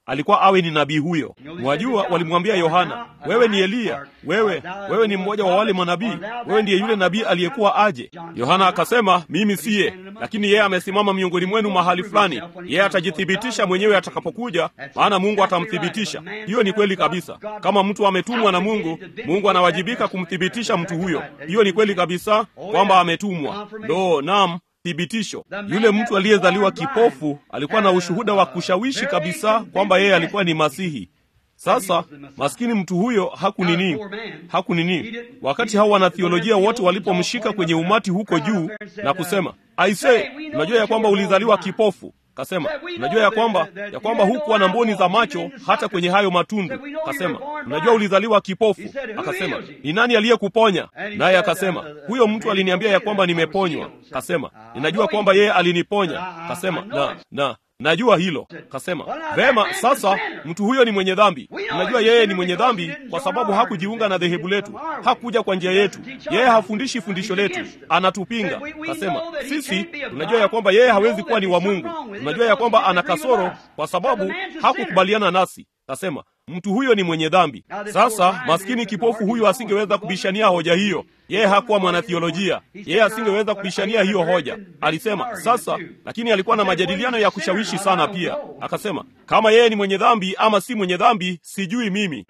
alikuwa awe ni nabii huyo. Mwajua, walimwambia Yohana, wewe ni Eliya, wewe wewe ni mmoja wa wale manabii, wewe ndiye yule nabii aliyekuwa aje. Yohana akasema, mimi siye, lakini yeye amesimama miongoni mwenu mahali fulani, yeye atajithibitisha mwenyewe atakapokuja, maana Mungu atamthibitisha. Hiyo ni kweli kabisa. Kama mtu ametumwa na Mungu, Mungu anawajibika kumthibitisha mtu huyo. Hiyo ni kweli kabisa kwamba ametumwa. Ndo naam thibitisho. Yule mtu aliyezaliwa kipofu alikuwa na ushuhuda wa kushawishi kabisa kwamba yeye alikuwa ni Masihi. Sasa maskini mtu huyo hakunini, hakunini. Wakati hao wanathiolojia wote walipomshika kwenye umati huko juu na kusema, aise, unajua ya kwamba ulizaliwa kipofu Kasema, unajua ya kwamba ya kwamba hukuwa na mboni za macho hata kwenye hayo matundu. Kasema, unajua ulizaliwa kipofu. Akasema, ni nani aliyekuponya? Naye akasema, huyo mtu aliniambia ya kwamba nimeponywa. Kasema, ninajua kwamba yeye aliniponya. Kasema, na na najua hilo. Kasema, vema, sasa mtu huyo ni mwenye dhambi. Unajua yeye ni mwenye dhambi kwa sababu hakujiunga na dhehebu letu, hakuja kwa njia yetu, yeye hafundishi fundisho letu, anatupinga. Kasema, sisi tunajua ya kwamba yeye hawezi kuwa ni wa Mungu, tunajua ya kwamba ana kasoro kwa sababu hakukubaliana nasi. Kasema, mtu huyo ni mwenye dhambi. Sasa maskini kipofu huyu asingeweza kubishania hoja hiyo. Yeye hakuwa mwanathiolojia, yeye asingeweza kubishania hiyo hoja. Alisema sasa, lakini alikuwa na majadiliano ya kushawishi sana pia. Akasema kama yeye ni mwenye dhambi ama si mwenye dhambi, sijui mimi,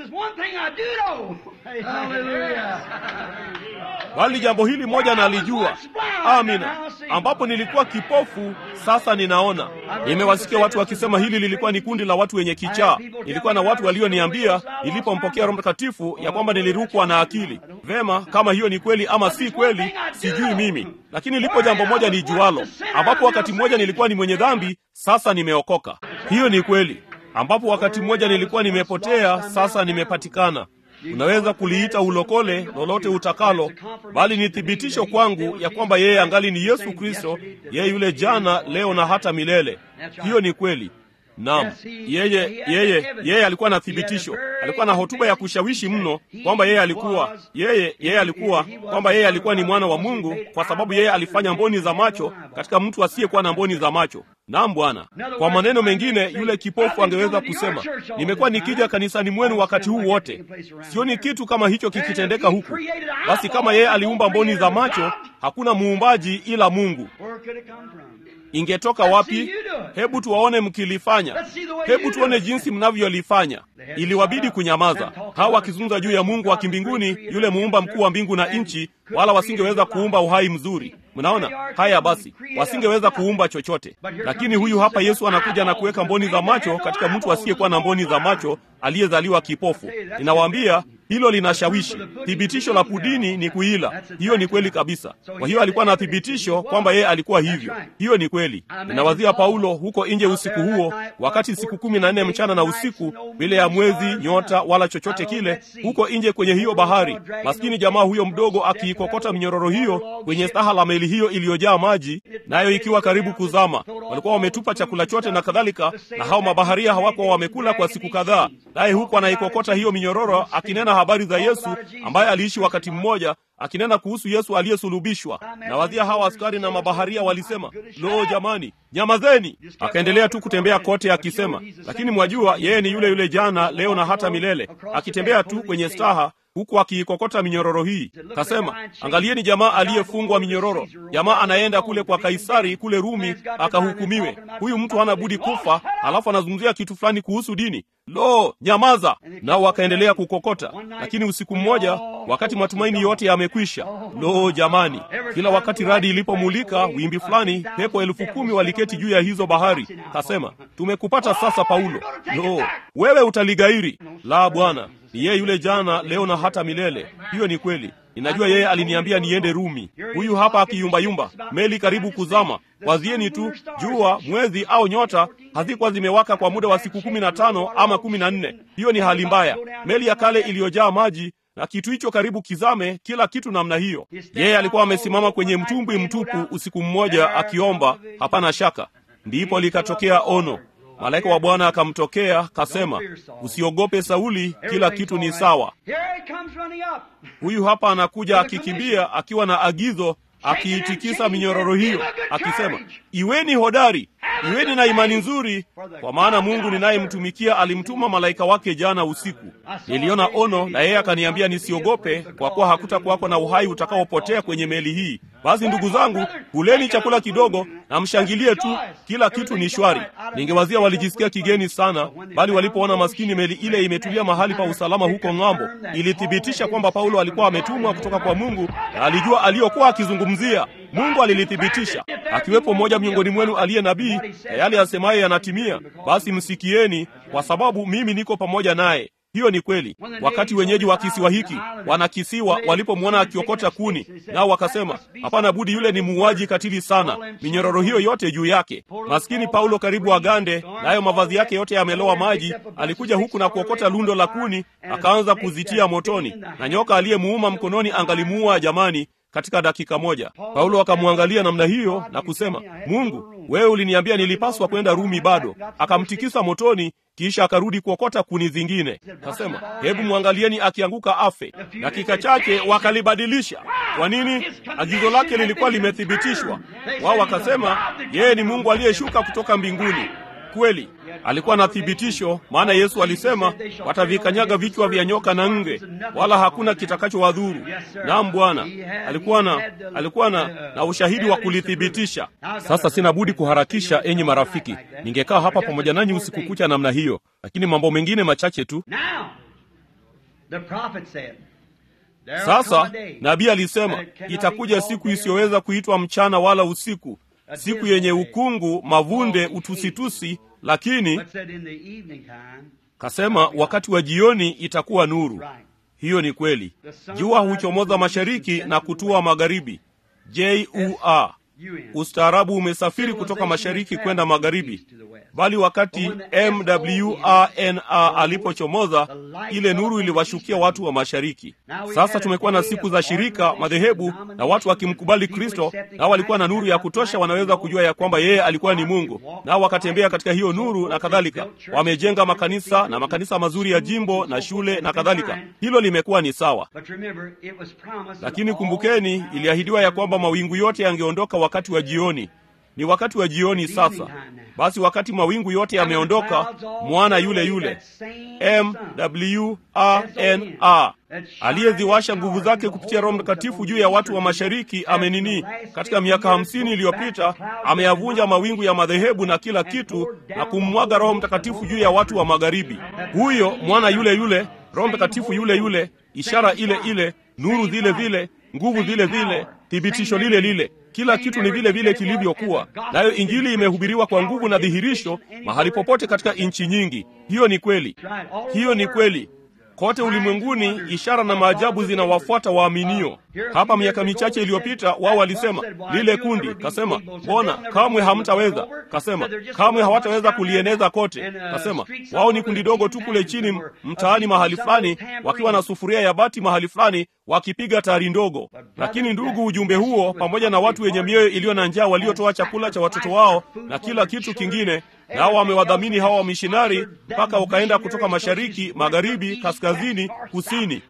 bali jambo hili moja nalijua, amina, ambapo nilikuwa kipofu, sasa ninaona. Nimewasikia watu wakisema hili lilikuwa ni kundi la watu wenye kichaa. Nilikuwa na watu walioniambia nilipompokea Roho Mtakatifu ya kwamba nilirukwa na akili. Vema, kama hiyo ni kweli ama si kweli, sijui mimi, lakini lipo jambo moja ni jualo, ambapo wakati mmoja nilikuwa ni mwenye dhambi, sasa nimeokoka. Hiyo ni kweli, ambapo wakati mmoja nilikuwa nimepotea, sasa nimepatikana. Unaweza kuliita ulokole lolote utakalo, bali ni thibitisho kwangu ya kwamba yeye angali ni Yesu Kristo, yeye yule jana, leo na hata milele. Hiyo ni kweli. Naam, yeye yeye yeye alikuwa na thibitisho, alikuwa na hotuba ya kushawishi mno kwamba yeye alikuwa yeye yeye alikuwa kwamba yeye alikuwa ni mwana wa Mungu, kwa sababu yeye alifanya mboni za macho katika mtu asiyekuwa na mboni za macho. Naam Bwana. Kwa maneno mengine, yule kipofu angeweza kusema, nimekuwa nikija kanisani mwenu wakati huu wote, sioni kitu kama hicho kikitendeka huku. Basi kama yeye aliumba mboni za macho, hakuna muumbaji ila Mungu. Ingetoka wapi? Hebu tuwaone mkilifanya, hebu tuone jinsi mnavyolifanya. Iliwabidi kunyamaza, hawa wakizungumza juu ya Mungu wa kimbinguni, yule muumba mkuu wa mbingu na nchi, wala wasingeweza kuumba uhai mzuri. Mnaona haya? Basi wasingeweza kuumba chochote, lakini huyu hapa Yesu anakuja na kuweka mboni za macho katika mtu asiyekuwa na mboni za macho, aliyezaliwa kipofu. Ninawaambia hilo linashawishi. Thibitisho la pudini ni kuila. Hiyo ni kweli kabisa. Kwa hiyo alikuwa na thibitisho kwamba yeye alikuwa hivyo. Hiyo ni kweli. Ninawazia Paulo huko nje usiku huo, wakati siku kumi na nne mchana na usiku, bila ya mwezi, nyota wala chochote kile, huko nje kwenye hiyo bahari, maskini jamaa huyo mdogo akiikokota minyororo hiyo kwenye staha la meli hiyo iliyojaa maji, nayo ikiwa karibu kuzama. Walikuwa wametupa chakula chote na kadhalika, na hao mabaharia hawakuwa wamekula kwa siku kadhaa, naye huku anaikokota hiyo minyororo akinena habari za Yesu ambaye aliishi wakati mmoja, akinena kuhusu Yesu aliyesulubishwa. Na wadhia hawa askari na mabaharia walisema, lo, jamani, nyamazeni. Akaendelea tu kutembea kote akisema, lakini mwajua, yeye ni yule yule jana, leo na hata milele, akitembea tu kwenye staha huku akiikokota minyororo hii. Kasema, angalieni jamaa aliyefungwa minyororo. Jamaa anaenda kule kwa Kaisari kule Rumi akahukumiwe. Huyu mtu hana budi kufa, alafu anazungumzia kitu fulani kuhusu dini. Lo, nyamaza! Nao wakaendelea kukokota. Lakini usiku mmoja, wakati matumaini yote yamekwisha, lo jamani, kila wakati radi ilipomulika wimbi fulani, pepo elfu kumi waliketi juu ya hizo bahari. Kasema, tumekupata sasa, Paulo. Lo, wewe utaligairi. La, Bwana ni yeye yule jana, leo na hata milele. Hiyo ni kweli. Ninajua yeye aliniambia niende Rumi. Huyu hapa akiyumbayumba, meli karibu kuzama. Wazieni tu, jua, mwezi au nyota hazikuwa zimewaka kwa muda wa siku kumi na tano ama kumi na nne. Hiyo ni hali mbaya. Meli ya kale iliyojaa maji na kitu hicho karibu kizame, kila kitu namna hiyo. Yeye alikuwa amesimama kwenye mtumbwi mtupu usiku mmoja akiomba, hapana shaka. Ndipo likatokea ono Malaika wa Bwana akamtokea kasema, usiogope Sauli, kila kitu ni sawa. Huyu hapa anakuja akikimbia akiwa na agizo, akiitikisa minyororo hiyo akisema, iweni hodari, iweni na imani nzuri, kwa maana Mungu ninayemtumikia alimtuma malaika wake jana usiku. Niliona ono na yeye akaniambia nisiogope, kwa kuwa hakutakuwako na uhai utakaopotea kwenye meli hii. Basi ndugu zangu, kuleni chakula kidogo na mshangilie tu, kila kitu ni shwari. Ningewazia walijisikia kigeni sana, bali walipoona maskini meli ile imetulia mahali pa usalama huko ng'ambo, ilithibitisha kwamba Paulo alikuwa ametumwa kutoka kwa Mungu na alijua aliyokuwa akizungumzia. Mungu alilithibitisha. Akiwepo mmoja miongoni mwenu aliye nabii na yale asemaye yanatimia, basi msikieni, kwa sababu mimi niko pamoja naye. Hiyo ni kweli. Wakati wenyeji wa kisiwa hiki wanakisiwa walipomwona akiokota kuni, nao wakasema, hapana budi, yule ni muuaji katili sana, minyororo hiyo yote juu yake. Maskini Paulo karibu agande, nayo mavazi yake yote yamelowa maji. Alikuja huku na kuokota lundo la kuni, akaanza kuzitia motoni, na nyoka aliyemuuma mkononi angalimuua jamani katika dakika moja. Paulo akamwangalia namna hiyo na kusema, Mungu, wewe uliniambia nilipaswa kwenda Rumi bado. Akamtikisa motoni, kisha akarudi kuokota kuni zingine. Kasema, hebu mwangalieni akianguka afe. Dakika chache wakalibadilisha. Kwa nini? Agizo lake lilikuwa limethibitishwa. Wao wakasema yeye ni Mungu aliyeshuka kutoka mbinguni. Kweli alikuwa na thibitisho, maana Yesu alisema watavikanyaga vichwa vya nyoka na nge, wala hakuna kitakachowadhuru. Naam, Bwana alikuwa na alikuwa na, na ushahidi wa kulithibitisha. Sasa sina budi kuharakisha, enyi marafiki. Ningekaa hapa pamoja nanyi usiku kucha namna hiyo, lakini mambo mengine machache tu. Sasa nabii alisema itakuja siku isiyoweza kuitwa mchana wala usiku siku yenye ukungu, mavunde, utusitusi, lakini kasema wakati wa jioni itakuwa nuru. Hiyo ni kweli. Jua huchomoza mashariki na kutua magharibi. Jua, ustaarabu umesafiri kutoka mashariki kwenda magharibi, bali wakati MWRNA alipochomoza, ile nuru iliwashukia watu wa mashariki. Sasa tumekuwa na siku za shirika, madhehebu na watu wakimkubali Kristo, nao walikuwa na nuru ya kutosha, wanaweza kujua ya kwamba yeye alikuwa ni Mungu, nao wakatembea katika hiyo nuru na kadhalika. Wamejenga makanisa na makanisa mazuri ya jimbo na shule na kadhalika. Hilo limekuwa ni sawa, lakini kumbukeni, iliahidiwa ya kwamba mawingu yote yangeondoka wakati wa jioni. Ni wakati wa jioni sasa. Basi wakati mawingu yote yameondoka, mwana yule yule MWRNA aliyeziwasha nguvu zake kupitia Roho Mtakatifu juu ya watu wa mashariki amenini, katika miaka hamsini iliyopita ameyavunja mawingu ya madhehebu na kila kitu na kummwaga Roho Mtakatifu juu ya watu wa magharibi. Huyo mwana yule yule, Roho Mtakatifu yule yule, ishara ile ile, nuru zile zile, nguvu zile zile, thibitisho lile lile kila kitu ni vile vile kilivyokuwa. Nayo Injili imehubiriwa kwa nguvu na dhihirisho mahali popote katika nchi nyingi. Hiyo ni kweli, hiyo ni kweli. Kote ulimwenguni ishara na maajabu zinawafuata waaminio. Hapa miaka michache iliyopita, wao walisema lile kundi, kasema mbona kamwe hamtaweza, kasema kamwe hawataweza kulieneza kote, kasema wao ni kundi dogo tu kule chini mtaani mahali fulani, wakiwa na sufuria ya bati mahali fulani, wakipiga tari ndogo. Lakini ndugu, ujumbe huo pamoja na watu wenye mioyo iliyo na njaa waliotoa chakula cha watoto wao na kila kitu kingine nao wamewadhamini hawa wamishonari mpaka ukaenda kutoka mashariki, magharibi, kaskazini, kusini.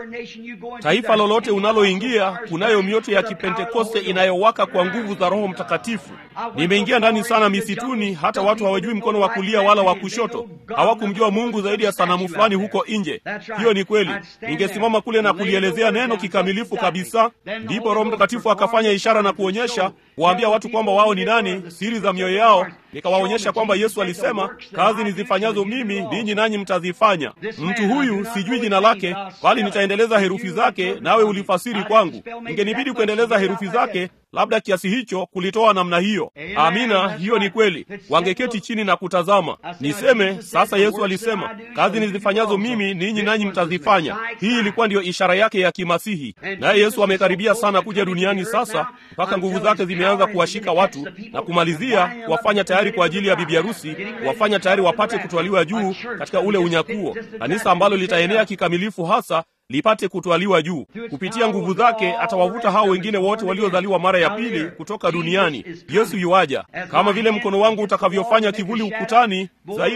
Taifa lolote unaloingia, kunayo mioto ya Kipentekoste inayowaka kwa nguvu za Roho Mtakatifu. Nimeingia ndani sana misituni, hata watu hawajui mkono wa kulia wala wa kushoto. Hawakumjua Mungu zaidi ya sanamu fulani huko nje. Hiyo ni kweli. Ningesimama kule na kulielezea neno kikamilifu kabisa, ndipo Roho Mtakatifu akafanya ishara na kuonyesha, kuwaambia watu kwamba wao ni nani, siri za mioyo yao nikawaonyesha kwamba Yesu alisema, kazi nizifanyazo mimi ninyi nanyi mtazifanya. Mtu huyu sijui jina lake, bali nitaendeleza herufi zake, nawe ulifasiri kwangu. Ingenibidi kuendeleza herufi zake, labda kiasi hicho kulitoa namna hiyo. Amina, hiyo ni kweli. Wangeketi chini na kutazama. Niseme sasa, Yesu alisema, kazi nizifanyazo mimi ninyi nanyi mtazifanya. Hii ilikuwa ndiyo ishara yake ya kimasihi, naye Yesu amekaribia sana kuja duniani sasa, mpaka nguvu zake zimeanza kuwashika watu na kumalizia kuwafanya tayari kwa ajili ya bibi harusi, wafanya tayari wapate kutwaliwa juu katika ule unyakuo, kanisa ambalo litaenea kikamilifu hasa lipate kutwaliwa juu. Kupitia nguvu zake atawavuta hao wengine wote waliozaliwa mara ya pili kutoka duniani. Yesu yuaja, kama vile mkono wangu utakavyofanya kivuli ukutani zaidi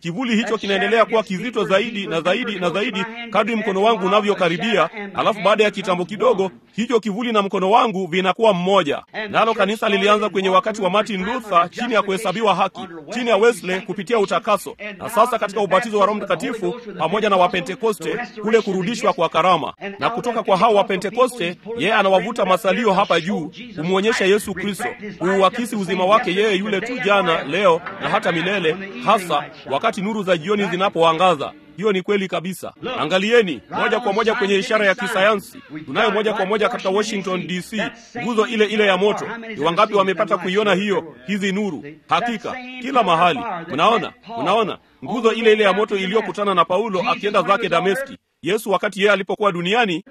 kivuli hicho kinaendelea kuwa kizito zaidi na zaidi na zaidi kadri mkono wangu unavyokaribia, alafu baada ya kitambo kidogo hicho kivuli na mkono wangu vinakuwa mmoja. Nalo kanisa lilianza kwenye wakati wa Martin Luther chini ya kuhesabiwa haki, chini ya Wesley kupitia utakaso, na sasa katika ubatizo wa Roho Mtakatifu pamoja na Wapentekoste, kule kurudishwa kwa karama. Na kutoka kwa hao Wapentekoste, yeye anawavuta masalio hapa juu kumwonyesha Yesu Kristo, kuuakisi uzima wake yeye yule tu jana, leo na hata milele, hasa wakati nuru za jioni zinapoangaza. Hiyo ni kweli kabisa. Angalieni moja kwa moja kwenye ishara ya kisayansi tunayo moja kwa moja katika Washington DC, nguzo ile ile ya moto. Ni wangapi wamepata kuiona hiyo? Hizi nuru, hakika kila mahali. Mnaona, mnaona nguzo ile ile ya moto iliyokutana na Paulo akienda zake Dameski. Yesu wakati yeye alipokuwa duniani,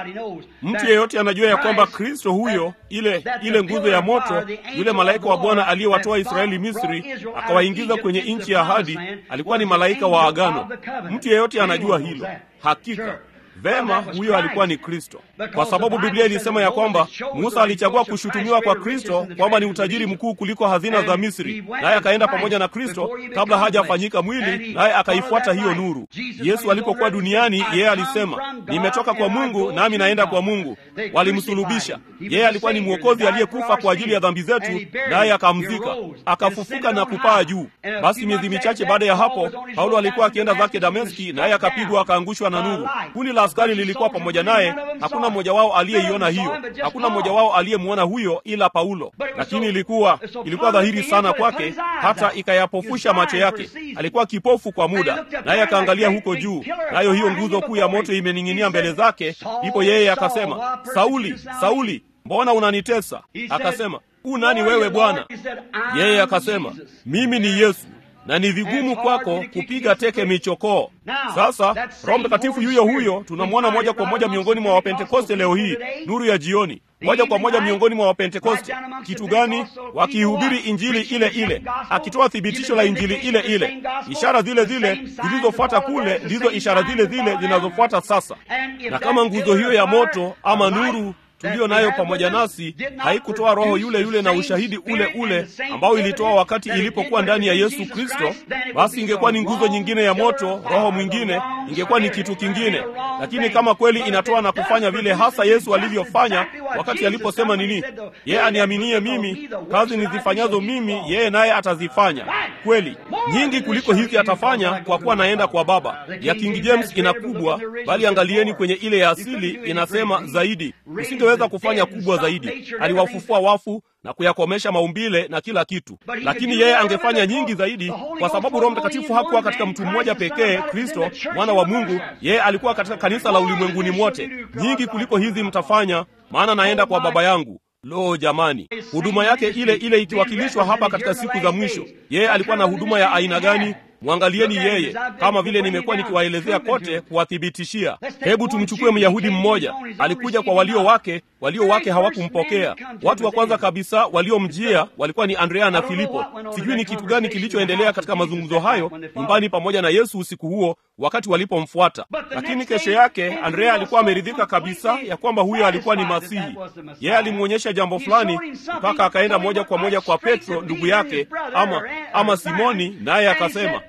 mtu yeyote anajua ya kwamba Kristo huyo, ile ile nguzo ya moto, yule malaika wa Bwana aliyewatoa Israeli Misri akawaingiza kwenye nchi ya ahadi, alikuwa ni malaika wa agano. Mtu yeyote anajua hilo, hakika Vema, huyo alikuwa ni Kristo, kwa sababu Biblia ilisema ya kwamba Musa alichagua kushutumiwa kwa Kristo kwamba ni utajiri mkuu kuliko hazina za Misri, naye akaenda pamoja na Kristo kabla hajafanyika mwili, naye akaifuata hiyo nuru. Yesu alipokuwa duniani, yeye alisema, nimetoka kwa Mungu nami naenda kwa Mungu. Walimsulubisha yeye, alikuwa ni mwokozi aliyekufa kwa ajili ya dhambi zetu, naye akamzika, akafufuka na kupaa juu. Basi miezi michache baada ya hapo, Paulo alikuwa akienda zake Dameski, naye akapigwa, akaangushwa na nuru. Kundi la askari lilikuwa pamoja naye. Hakuna mmoja wao aliyeiona hiyo, hakuna mmoja wao aliyemwona huyo ila Paulo, lakini ilikuwa ilikuwa dhahiri sana kwake, hata ikayapofusha macho yake. Alikuwa kipofu kwa muda, naye akaangalia huko juu, nayo hiyo nguzo kuu ya moto imening'inia mbele zake. Ndipo yeye akasema, Sauli, Sauli, mbona unanitesa? Akasema, u nani wewe Bwana? Yeye akasema, mimi ni Yesu na ni vigumu kwako kupiga teke michokoo. Sasa Roho Mtakatifu yuyo huyo tunamwona moja kwa moja miongoni mwa Wapentekoste leo hii, nuru ya jioni, moja kwa moja miongoni mwa Wapentekoste. Kitu gani? Wakihubiri injili ile ile, akitoa thibitisho la injili ile ile. Ishara zile zile zilizofuata kule ndizo ishara zile zile zinazofuata sasa. Na kama nguzo hiyo ya moto ama nuru tuliyo nayo pamoja nasi haikutoa roho yule yule na ushahidi ule ule ambao ilitoa wakati ilipokuwa ndani ya Yesu Kristo, basi ingekuwa ni nguzo nyingine ya moto, roho mwingine, ingekuwa ni kitu kingine. Lakini kama kweli inatoa na kufanya vile hasa Yesu alivyofanya wakati aliposema nini, yeye aniaminie mimi, kazi nizifanyazo mimi yeye naye atazifanya. Kweli nyingi kuliko hizi atafanya, kwa kuwa naenda kwa Baba. Ya King James ina kubwa, bali angalieni kwenye ile ya asili inasema zaidi weza kufanya kubwa zaidi. Aliwafufua wafu na kuyakomesha maumbile na kila kitu, lakini yeye angefanya nyingi zaidi, kwa sababu Roho Mtakatifu hakuwa katika mtu mmoja pekee, Kristo mwana wa Mungu. Yeye alikuwa katika kanisa la ulimwenguni mote. Nyingi kuliko hizi mtafanya, maana naenda kwa Baba yangu. Lo, jamani, huduma yake ile ile ikiwakilishwa hapa katika siku za mwisho. Yeye alikuwa na huduma ya aina gani? Mwangalieni yeye, kama vile nimekuwa nikiwaelezea kote, kuwathibitishia. Hebu tumchukue Myahudi mmoja, alikuja kwa walio wake, walio wake hawakumpokea. Watu wa kwanza kabisa waliomjia walikuwa ni Andrea na Filipo. Sijui ni kitu gani kilichoendelea katika mazungumzo hayo nyumbani pamoja na Yesu usiku huo, wakati walipomfuata. Lakini kesho yake Andrea alikuwa ameridhika kabisa ya kwamba huyo alikuwa ni Masihi. Yeye alimwonyesha jambo fulani, mpaka akaenda moja kwa moja kwa Petro ndugu yake, ama ama Simoni, naye akasema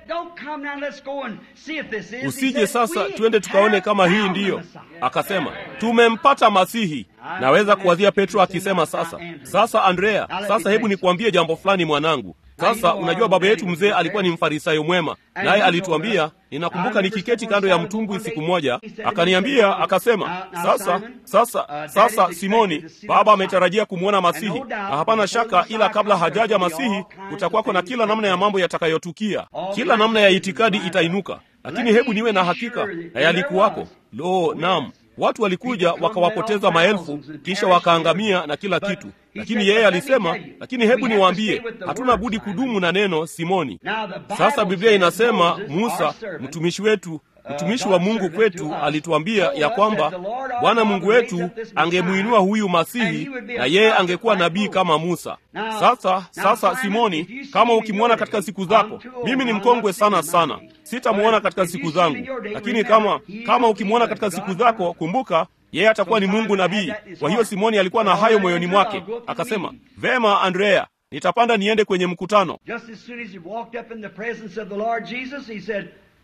Usije sasa twende tukaone kama hii ndiyo. Akasema tumempata Masihi. Naweza kuwazia Petro akisema sasa, sasa Andrea, sasa hebu nikuambie jambo fulani mwanangu. Sasa unajua baba yetu mzee alikuwa ni mfarisayo mwema, naye alituambia, ninakumbuka nikiketi kando ya mtumbwi siku moja, akaniambia akasema, sasa sasa sasa, Simoni, baba ametarajia kumwona Masihi, na hapana shaka, ila kabla hajaja Masihi kutakuwako na kila namna ya mambo yatakayotukia, kila namna ya itikadi itainuka, lakini hebu niwe na hakika, na yalikuwako. Lo, naam Watu walikuja wakawapoteza maelfu, kisha wakaangamia na kila kitu. Lakini yeye alisema, lakini hebu niwaambie, hatuna budi kudumu na neno. Simoni, sasa Biblia inasema Musa mtumishi wetu mtumishi wa Mungu kwetu alituambia ya kwamba Bwana Mungu wetu angemuinua huyu Masihi na yeye angekuwa nabii kama Musa. Sasa sasa, Simoni, kama ukimwona katika siku zako, mimi ni mkongwe sana sana, sitamwona katika siku zangu, lakini kama kama ukimwona katika siku zako, kumbuka yeye atakuwa ni Mungu nabii. Kwa hiyo Simoni alikuwa na hayo moyoni mwake, akasema, vema Andrea, nitapanda niende kwenye mkutano Just as soon as he walked up in the presence of the Lord Jesus, he said,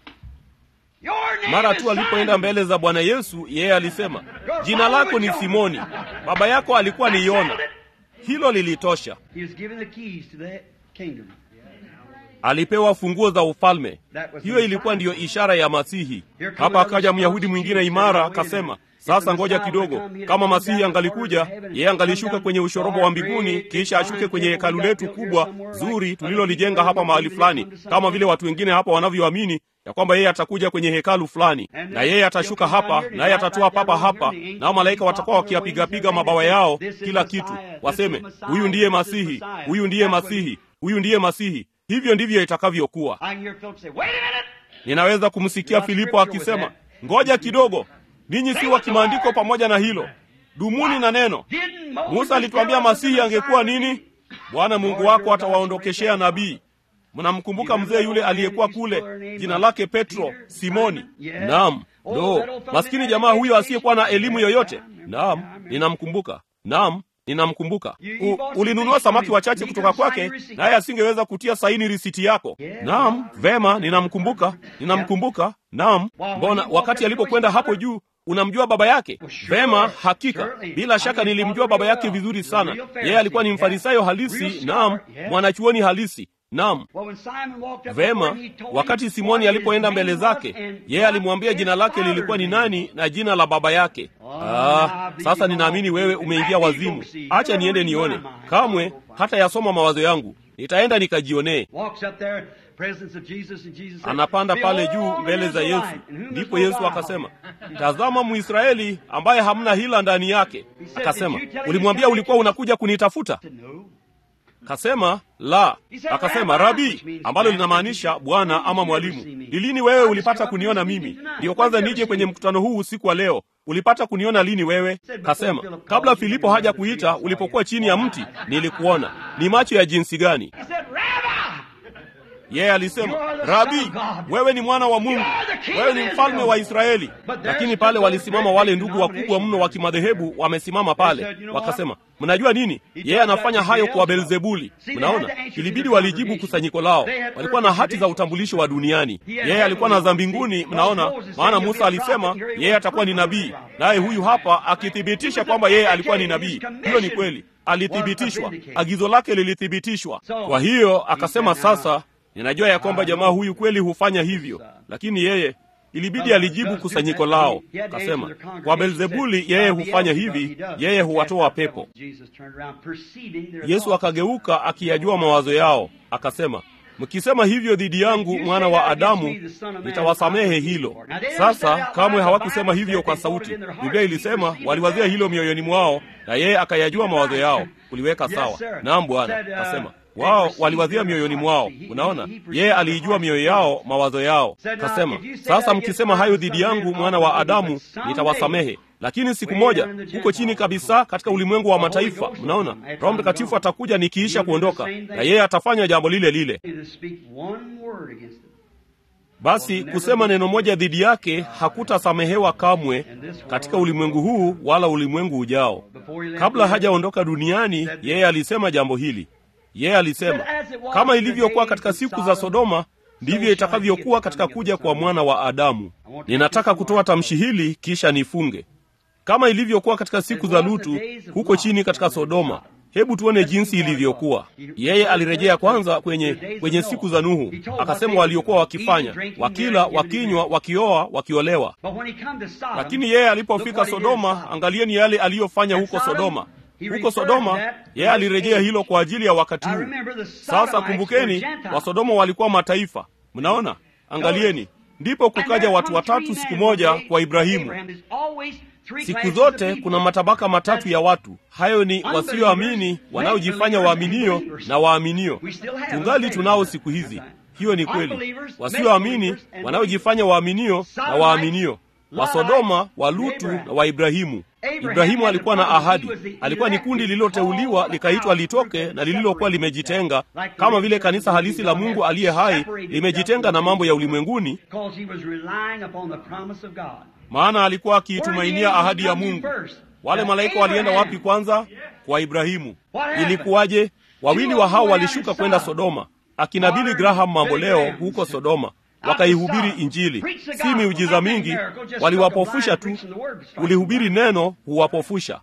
Your name mara is tu alipoenda Simon." mbele za bwana yesu yeye alisema jina lako ni simoni baba yako alikuwa ni yona hilo lilitosha He was given the keys to the kingdom. alipewa funguo za ufalme hiyo ilikuwa ndiyo ishara ya masihi hapa akaja myahudi mwingine imara akasema sasa ngoja kidogo kama masihi angalikuja yeye angalishuka kwenye ushorobo wa mbinguni kisha ashuke kwenye hekalu letu kubwa zuri tulilolijenga hapa mahali fulani kama vile watu wengine hapa wanavyoamini ya kwamba yeye atakuja kwenye hekalu fulani na yeye atashuka hapa naye atatoa papa hapa nao malaika watakuwa wakiyapigapiga mabawa yao kila kitu waseme huyu ndiye masihi huyu ndiye masihi huyu ndiye masihi hivyo ndivyo itakavyokuwa I can hear Philip say, Wait a minute! ninaweza kumsikia filipo akisema ngoja kidogo ninyi si wa kimaandiko pamoja na hilo dumuni na neno Didn't Moses musa alituambia tell us masihi the angekuwa Messiah nini bwana mungu wako atawaondokeshea nabii mnamkumbuka mzee yule aliyekuwa kule jina lake petro simoni naam lo maskini jamaa huyo asiyekuwa na elimu yoyote naam ninamkumbuka naam ninamkumbuka U, ulinunua samaki wachache kutoka kwake naye asingeweza kutia saini risiti yako naam vema ninamkumbuka ninamkumbuka naam mbona wakati alipokwenda hapo juu unamjua baba yake vema hakika bila shaka nilimjua baba yake vizuri sana yeye alikuwa ni mfarisayo halisi naam mwanachuoni halisi naam Well, when Simon walked up vema before him, he told him wakati simoni what his alipoenda name mbele was zake and yeye what alimwambia his jina lake father's lilikuwa ni name. nani na jina la baba yake ah, sasa ninaamini wewe umeingia wazimu acha niende nione kamwe hata yasoma mawazo yangu nitaenda nikajionee Walks up there, presence of Jesus, and Jesus said, anapanda pale juu "Behold, mbele za Israelite, yesu in whom ndipo is no yesu guile." akasema tazama mwisraeli ambaye hamna hila ndani yake akasema ulimwambia ulikuwa unakuja kunitafuta He said, "No." kasema la akasema rabi ambalo linamaanisha bwana ama mwalimu ni lini wewe ulipata kuniona mimi ndiyo kwanza nije kwenye mkutano huu usiku wa leo ulipata kuniona lini wewe kasema kabla filipo haja kuita ulipokuwa chini ya mti nilikuona ni macho ya jinsi gani He said, "Rabbi, yeye alisema rabi wewe ni mwana wa mungu wewe ni mfalme wa israeli lakini pale walisimama wale ndugu wakubwa mno wa kimadhehebu wamesimama pale wakasema mnajua nini yeye anafanya hayo kwa beelzebuli mnaona ilibidi walijibu kusanyiko lao walikuwa na hati za utambulisho wa duniani yeye alikuwa na za mbinguni mnaona maana musa alisema yeye atakuwa ni nabii naye huyu hapa akithibitisha kwamba yeye alikuwa ni nabii hiyo ni kweli alithibitishwa agizo lake lilithibitishwa kwa hiyo akasema sasa ninajua ya kwamba jamaa huyu kweli hufanya hivyo lakini yeye ilibidi alijibu kusanyiko lao akasema kwa belzebuli yeye hufanya hivi yeye huwatoa pepo Jesus turned around, perceiving their yesu thoughts. akageuka akiyajua mawazo yao akasema mkisema hivyo dhidi yangu mwana wa adamu nitawasamehe hilo sasa kamwe hawakusema hivyo kwa sauti biblia ilisema waliwazia hilo mioyoni mwao na yeye akayajua mawazo yao kuliweka sawa naam bwana akasema wao waliwazia mioyoni mwao unaona yeye aliijua mioyo yao mawazo yao kasema sasa mkisema hayo dhidi yangu mwana wa adamu nitawasamehe lakini siku moja huko chini kabisa katika ulimwengu wa mataifa mnaona roho mtakatifu atakuja nikiisha kuondoka na yeye atafanya jambo lile lile To speak one word against them. basi kusema neno moja dhidi yake hakutasamehewa kamwe katika ulimwengu huu wala ulimwengu ujao kabla hajaondoka duniani yeye alisema jambo hili yeye alisema kama ilivyokuwa katika siku za sodoma ndivyo itakavyokuwa katika kuja kwa mwana wa adamu ninataka kutoa tamshi hili kisha nifunge kama ilivyokuwa katika siku za lutu huko chini katika sodoma hebu tuone jinsi ilivyokuwa yeye alirejea kwanza kwenye kwenye siku za nuhu akasema waliokuwa wakifanya wakila wakinywa wakioa wakiolewa But when he come to Sodom, lakini yeye alipofika sodoma angalieni yale aliyofanya huko sodoma huko sodoma yeye alirejea hilo kwa ajili ya wakati huu sasa kumbukeni wasodoma walikuwa mataifa mnaona angalieni ndipo kukaja watu watatu siku moja kwa ibrahimu siku zote kuna matabaka matatu ya watu hayo ni wasioamini wanaojifanya waaminio na waaminio tungali tunao siku hizi hiyo ni kweli wasioamini wanaojifanya waaminio na waaminio wa sodoma wa lutu na wa ibrahimu ibrahimu alikuwa na ahadi alikuwa ni kundi lililoteuliwa likaitwa litoke na lililokuwa limejitenga kama vile kanisa halisi la mungu aliye hai limejitenga na mambo ya ulimwenguni Because he was relying upon the promise of God. maana alikuwa akiitumainia ahadi ya mungu wale malaika walienda wapi kwanza kwa ibrahimu ilikuwaje wawili wa hao walishuka kwenda Sodoma, akina Billy Graham mambo leo huko Sodoma, wakaihubiri Injili. Si miujiza mingi, waliwapofusha tu. Ulihubiri neno, huwapofusha.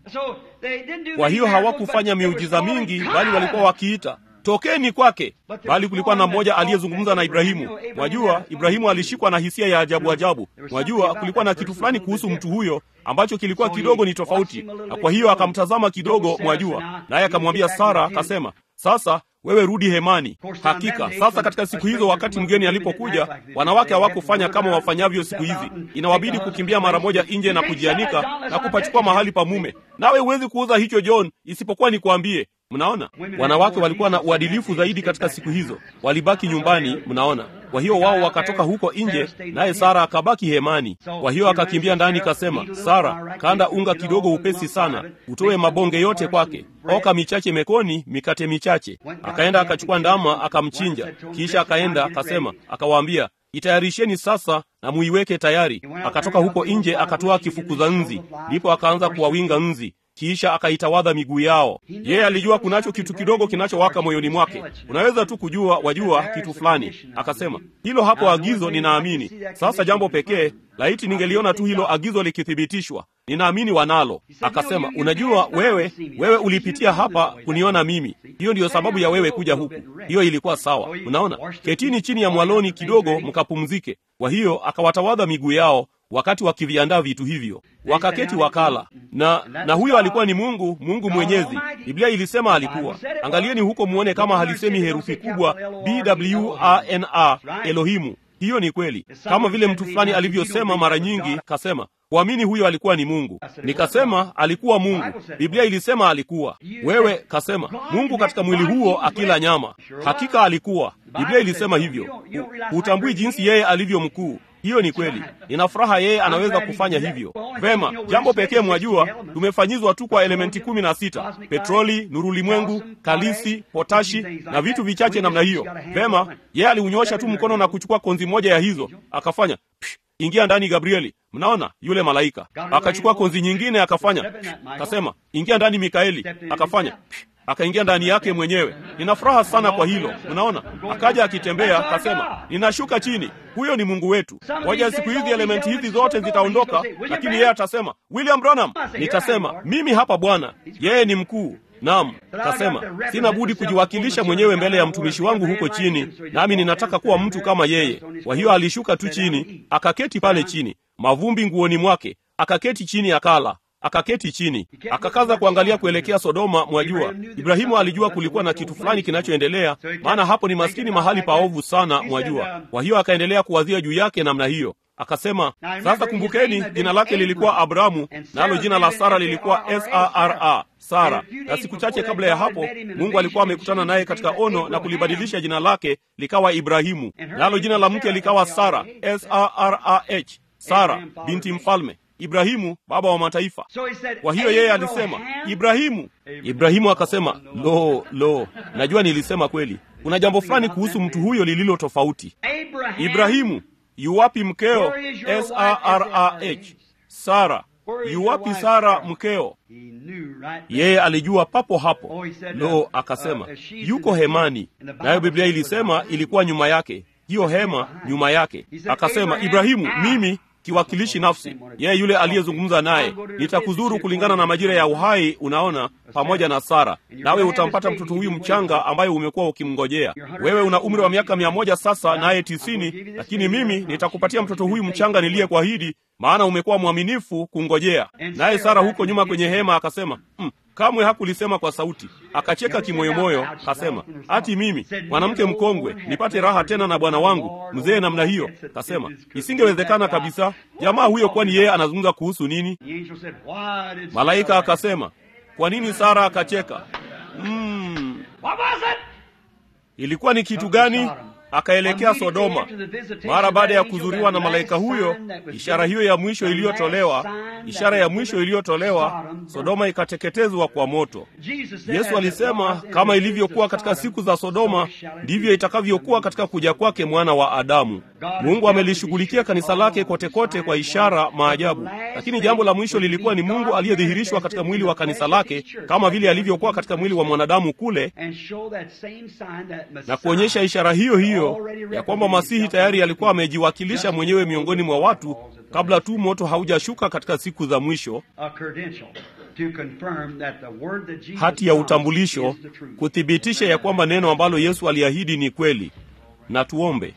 Kwa hiyo hawakufanya miujiza mingi, bali walikuwa wakiita tokeni kwake. Bali kulikuwa na mmoja aliyezungumza na Ibrahimu. Mwajua, Ibrahimu alishikwa na hisia ya ajabu ajabu. Mwajua, kulikuwa na kitu fulani kuhusu mtu huyo ambacho kilikuwa kidogo ni tofauti, na kwa hiyo akamtazama kidogo, mwajua, naye akamwambia Sara, akasema sasa wewe rudi hemani. Hakika sasa, katika siku hizo, wakati mgeni alipokuja, wanawake hawakufanya kama wafanyavyo siku hizi. Inawabidi kukimbia mara moja nje na kujianika na kupachukua mahali pa mume. Nawe huwezi kuuza hicho John, isipokuwa nikwambie. Mnaona, wanawake walikuwa na uadilifu zaidi katika siku hizo, walibaki nyumbani. Mnaona, kwa hiyo wao wakatoka huko nje, naye Sara akabaki hemani. Kwa hiyo akakimbia ndani, kasema, Sara, kanda unga kidogo upesi sana, utoe mabonge yote kwake, oka michache mekoni, mikate michache. Akaenda akachukua ndama akamchinja, kisha akaenda akasema, akawaambia itayarisheni sasa na muiweke tayari. Akatoka huko nje akatoa kifukuza nzi, ndipo akaanza kuwawinga nzi kisha akaitawadha miguu yao. Yeye alijua kunacho kitu kidogo kinachowaka moyoni mwake. Unaweza tu kujua, wajua kitu fulani. Akasema hilo hapo agizo, ninaamini sasa. Jambo pekee, laiti ningeliona tu hilo agizo likithibitishwa. Ninaamini wanalo. Akasema, unajua wewe, wewe ulipitia hapa kuniona mimi, hiyo ndiyo sababu ya wewe kuja huku. Hiyo ilikuwa sawa. Unaona, ketini chini ya mwaloni kidogo mkapumzike. Kwa hiyo akawatawadha miguu yao wakati wakiviandaa vitu hivyo, wakaketi wakala. Na na huyo alikuwa ni Mungu, Mungu Mwenyezi. Biblia ilisema alikuwa. Angalieni huko muone kama halisemi herufi kubwa B W A N A, Elohimu. Hiyo ni kweli, kama vile mtu fulani alivyosema mara nyingi, kasema kuamini huyo alikuwa ni Mungu. Nikasema alikuwa Mungu. Biblia ilisema alikuwa. Wewe kasema Mungu katika mwili huo akila nyama. Hakika alikuwa. Biblia ilisema hivyo. Hutambui jinsi yeye alivyo mkuu. Hiyo ni kweli. Nina furaha yeye anaweza kufanya hivyo vema. Jambo pekee mwajua, tumefanyizwa tu kwa elementi kumi na sita: petroli, nurulimwengu, kalisi, potashi na vitu vichache namna hiyo. Vema, yeye aliunyosha tu mkono na kuchukua konzi moja ya hizo akafanya psh, ingia ndani Gabrieli. Mnaona yule malaika akachukua konzi nyingine akafanya psh, akasema ingia ndani Mikaeli, akafanya psh, akaingia ndani yake mwenyewe. Nina furaha sana kwa hilo. Mnaona, akaja akitembea, akasema ninashuka chini. Huyo ni Mungu wetu. Moja ya siku hizi elementi hizi zote zitaondoka, lakini yeye atasema William Branham. Nitasema mimi hapa Bwana, yeye ni mkuu. Naam, kasema sina budi kujiwakilisha mwenyewe mbele ya mtumishi wangu huko chini, nami ninataka kuwa mtu kama yeye. Kwa hiyo alishuka tu chini, akaketi pale chini, mavumbi nguoni mwake, akaketi chini, akala akaketi chini akakaza kuangalia kuelekea Sodoma. Mwajua, Ibrahimu alijua kulikuwa na kitu fulani kinachoendelea, maana hapo ni maskini, mahali paovu sana, mwajua. Kwa hiyo akaendelea kuwazia juu yake namna hiyo. Akasema, sasa kumbukeni, jina lake lilikuwa Abrahamu, nalo jina la Sara lilikuwa Sara, Sara. Na siku chache kabla ya hapo, Mungu alikuwa amekutana naye katika ono na kulibadilisha jina lake likawa Ibrahimu, nalo jina la mke likawa Sara, Sarah, Sara binti mfalme Ibrahimu baba wa mataifa. Kwa hiyo yeye alisema Ibrahimu. Ibrahimu akasema lo, lo, najua nilisema kweli. Kuna jambo fulani kuhusu mtu huyo lililo tofauti. Ibrahimu, yuwapi mkeo? Sarah, Sara, yuwapi Sara mkeo? Yeye alijua papo hapo. Lo, akasema yuko hemani, nayo Biblia ilisema ilikuwa nyuma yake, hiyo hema nyuma yake. Akasema Ibrahimu, mimi kiwakilishi nafsi, yeye yule aliyezungumza naye, nitakuzuru kulingana na majira ya uhai, unaona, pamoja na Sara, nawe utampata mtoto huyu mchanga ambaye umekuwa ukimngojea. Wewe una umri wa miaka mia moja sasa, naye tisini, lakini mimi nitakupatia mtoto huyu mchanga niliyekuahidi, maana umekuwa mwaminifu kungojea. Naye Sara huko nyuma kwenye hema akasema mm, kamwe hakulisema kwa sauti, akacheka kimoyomoyo, kasema ati mimi mwanamke mkongwe nipate raha tena na bwana wangu mzee namna hiyo? Kasema isingewezekana kabisa. Jamaa huyo, kwani yeye anazungumza kuhusu nini? Malaika akasema, kwa nini Sara akacheka? Mm, ilikuwa ni kitu gani? akaelekea Sodoma. Mara baada ya kuzuriwa na malaika huyo, ishara hiyo ya mwisho iliyotolewa, ishara ya mwisho iliyotolewa, Sodoma ikateketezwa kwa moto. Yesu alisema kama ilivyokuwa katika siku za Sodoma, ndivyo itakavyokuwa katika kuja kwake mwana wa Adamu. Mungu amelishughulikia kanisa lake kote kote kwa ishara, maajabu, lakini jambo la mwisho lilikuwa ni Mungu aliyedhihirishwa katika mwili wa kanisa lake kama vile alivyokuwa katika mwili wa mwanadamu kule, na kuonyesha ishara hiyo hiyo ya kwamba Masihi tayari alikuwa amejiwakilisha mwenyewe miongoni mwa watu kabla tu moto haujashuka katika siku za mwisho, hati ya utambulisho kuthibitisha ya kwamba neno ambalo Yesu aliahidi ni kweli. Na tuombe.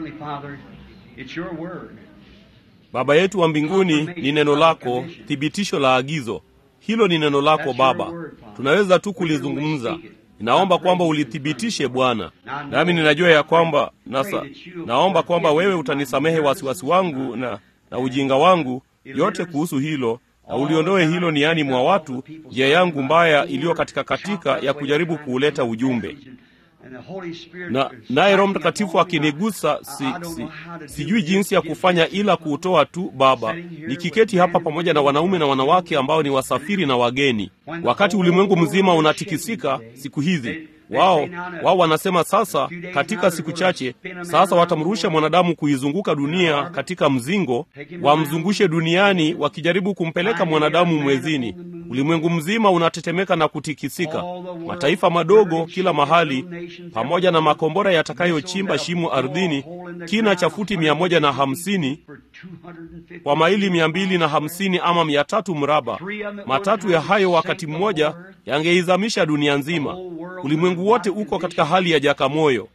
Baba yetu wa mbinguni, ni neno lako, thibitisho la agizo hilo. Ni neno lako Baba, tunaweza tu kulizungumza. Ninaomba kwamba ulithibitishe Bwana, nami ninajua ya kwamba nasa, naomba kwamba wewe utanisamehe wasiwasi wangu na, na ujinga wangu yote kuhusu hilo, na uliondoe hilo niani mwa watu, njia yangu mbaya iliyo katika katika ya kujaribu kuuleta ujumbe na naye Roho Mtakatifu akinigusa, si, si, sijui jinsi ya kufanya ila kuutoa tu. Baba, nikiketi hapa pamoja na wanaume na wanawake ambao ni wasafiri na wageni, wakati ulimwengu mzima unatikisika siku hizi wao wao wanasema sasa, katika siku chache sasa watamrusha mwanadamu kuizunguka dunia katika mzingo, wamzungushe duniani wakijaribu kumpeleka mwanadamu mwezini. Ulimwengu mzima unatetemeka na kutikisika, mataifa madogo kila mahali, pamoja na makombora yatakayochimba shimo ardhini, kina cha futi mia moja na hamsini kwa maili mia mbili na hamsini ama mia tatu mraba. Matatu ya hayo wakati mmoja yangeizamisha dunia nzima. Ulimwengu wote uko katika hali ya jakamoyo.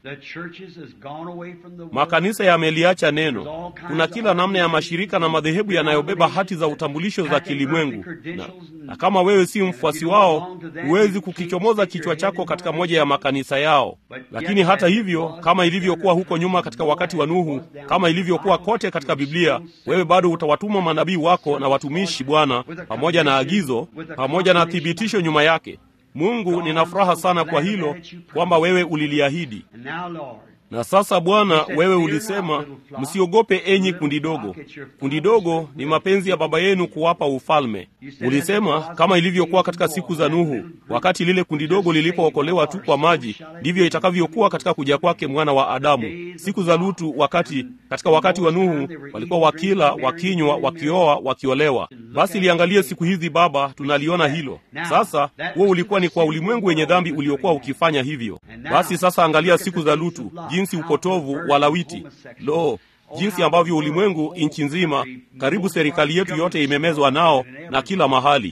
Makanisa yameliacha neno. Kuna kila namna ya mashirika na madhehebu yanayobeba hati za utambulisho za kilimwengu, na, na kama wewe si mfuasi wao, huwezi kukichomoza kichwa chako katika moja ya makanisa yao. Lakini hata hivyo, kama ilivyokuwa huko nyuma katika wakati wa Nuhu, kama ilivyokuwa kote katika Biblia, wewe bado utawatuma manabii wako na watumishi, Bwana, pamoja na agizo, pamoja na thibitisho nyuma yake. Mungu, nina furaha sana kwa hilo kwamba wewe uliliahidi. Na sasa Bwana, wewe ulisema, msiogope enyi kundi dogo. Kundi dogo ni mapenzi ya Baba yenu kuwapa ufalme. Ulisema kama ilivyokuwa katika siku za Nuhu, wakati lile kundi dogo lilipookolewa tu kwa maji, ndivyo itakavyokuwa katika kuja kwake mwana wa Adamu. Siku za Lutu, wakati katika wakati wa Nuhu walikuwa wakila, wakinywa, wakioa, wakiolewa. Basi liangalie siku hizi Baba, tunaliona hilo sasa. Huo ulikuwa ni kwa ulimwengu wenye dhambi uliokuwa ukifanya hivyo. Basi sasa angalia siku za Lutu, jinsi upotovu wa lawiti, lo, jinsi ambavyo ulimwengu, nchi nzima, karibu serikali yetu yote imemezwa nao na kila mahali.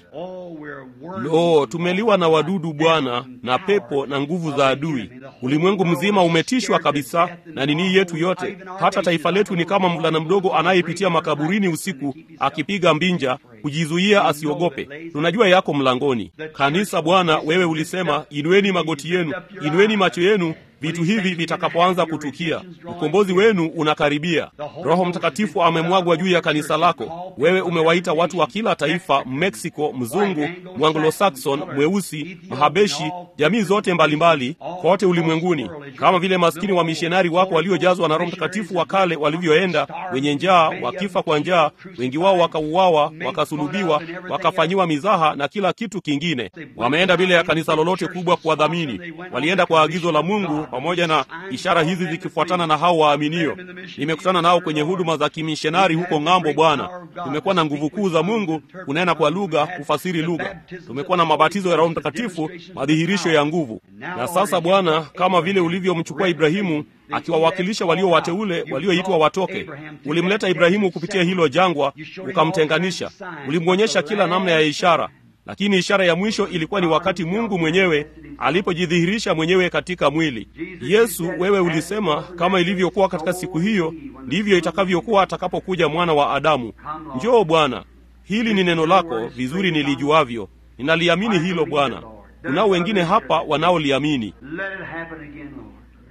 Lo, tumeliwa na wadudu Bwana, na pepo na nguvu za adui. Ulimwengu mzima umetishwa kabisa na nini yetu yote. Hata taifa letu ni kama mvulana mdogo anayepitia makaburini usiku akipiga mbinja kujizuia asiogope. Tunajua yako mlangoni. Kanisa Bwana, wewe ulisema, inueni magoti yenu, inueni macho yenu vitu hivi vitakapoanza kutukia, ukombozi wenu unakaribia. Roho Mtakatifu amemwagwa juu ya kanisa lako. Wewe umewaita watu wa kila taifa, Meksiko, mzungu, Mwanglo-Saxon, mweusi, Mahabeshi, jamii zote mbalimbali kote ulimwenguni, kama vile maskini wa mishonari wako waliojazwa na Roho Mtakatifu wa kale walivyoenda, wenye njaa, wakifa kwa njaa, wengi wao wakauawa, wakasulubiwa, wakafanyiwa mizaha na kila kitu kingine. Wameenda bila ya kanisa lolote kubwa kuwadhamini, walienda kwa agizo la Mungu pamoja na ishara hizi zikifuatana na hao waaminio. Nimekutana nao kwenye huduma za kimishonari huko ng'ambo. Bwana, tumekuwa na nguvu kuu za Mungu, kunena kwa lugha, kufasiri lugha. Tumekuwa na mabatizo ya Roho Mtakatifu, madhihirisho ya nguvu. Na sasa Bwana, kama vile ulivyomchukua Ibrahimu akiwawakilisha walio wateule walioitwa watoke, ulimleta Ibrahimu kupitia hilo jangwa, ukamtenganisha, ulimwonyesha kila namna ya ishara lakini ishara ya mwisho ilikuwa ni wakati Mungu mwenyewe alipojidhihirisha mwenyewe katika mwili. Yesu, wewe ulisema kama ilivyokuwa katika siku hiyo, ndivyo itakavyokuwa atakapokuja mwana wa Adamu. Njoo Bwana, hili ni neno lako vizuri nilijuavyo, ninaliamini hilo Bwana. Kunao wengine hapa wanaoliamini.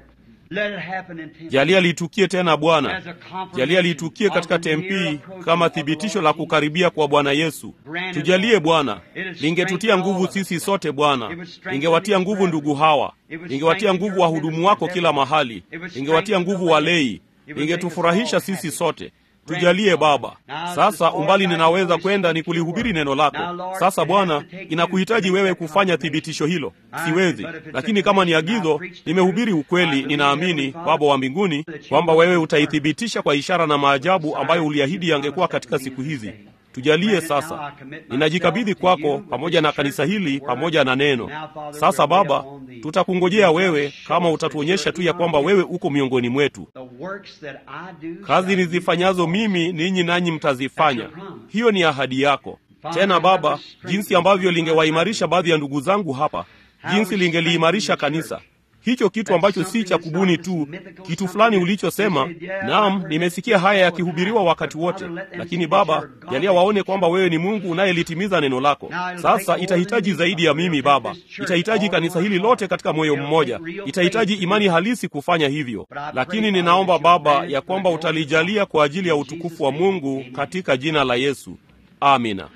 jalia litukie tena Bwana, jalia litukie katika Tempi kama thibitisho la kukaribia kwa Bwana Yesu. Tujalie Bwana, lingetutia nguvu sisi sote Bwana, lingewatia nguvu ndugu hawa, lingewatia nguvu wahudumu wako kila mahali, lingewatia nguvu walei, lingetufurahisha sisi sote. Tujalie Baba. Sasa umbali ninaweza kwenda ni kulihubiri neno lako. Sasa Bwana, inakuhitaji wewe kufanya thibitisho hilo. Siwezi, lakini kama ni agizo, nimehubiri ukweli. Ninaamini Baba wa mbinguni kwamba wewe utaithibitisha kwa ishara na maajabu ambayo uliahidi yangekuwa katika siku hizi. Tujalie sasa, ninajikabidhi kwako pamoja na kanisa hili pamoja na neno. Sasa Baba, tutakungojea wewe, kama utatuonyesha tu ya kwamba wewe uko miongoni mwetu. Kazi nizifanyazo mimi, ninyi nanyi mtazifanya. Hiyo ni ahadi yako. Tena Baba, jinsi ambavyo lingewaimarisha baadhi ya ndugu zangu hapa, jinsi lingeliimarisha kanisa hicho kitu ambacho si cha kubuni tu, kitu fulani ulichosema. Naam, nimesikia haya yakihubiriwa wakati wote, lakini Baba, jalia waone kwamba wewe ni Mungu unayelitimiza neno lako. Sasa itahitaji zaidi ya mimi Baba, itahitaji kanisa hili lote katika moyo mmoja, itahitaji imani halisi kufanya hivyo. Lakini ninaomba Baba ya kwamba utalijalia kwa ajili ya utukufu wa Mungu katika jina la Yesu, amina.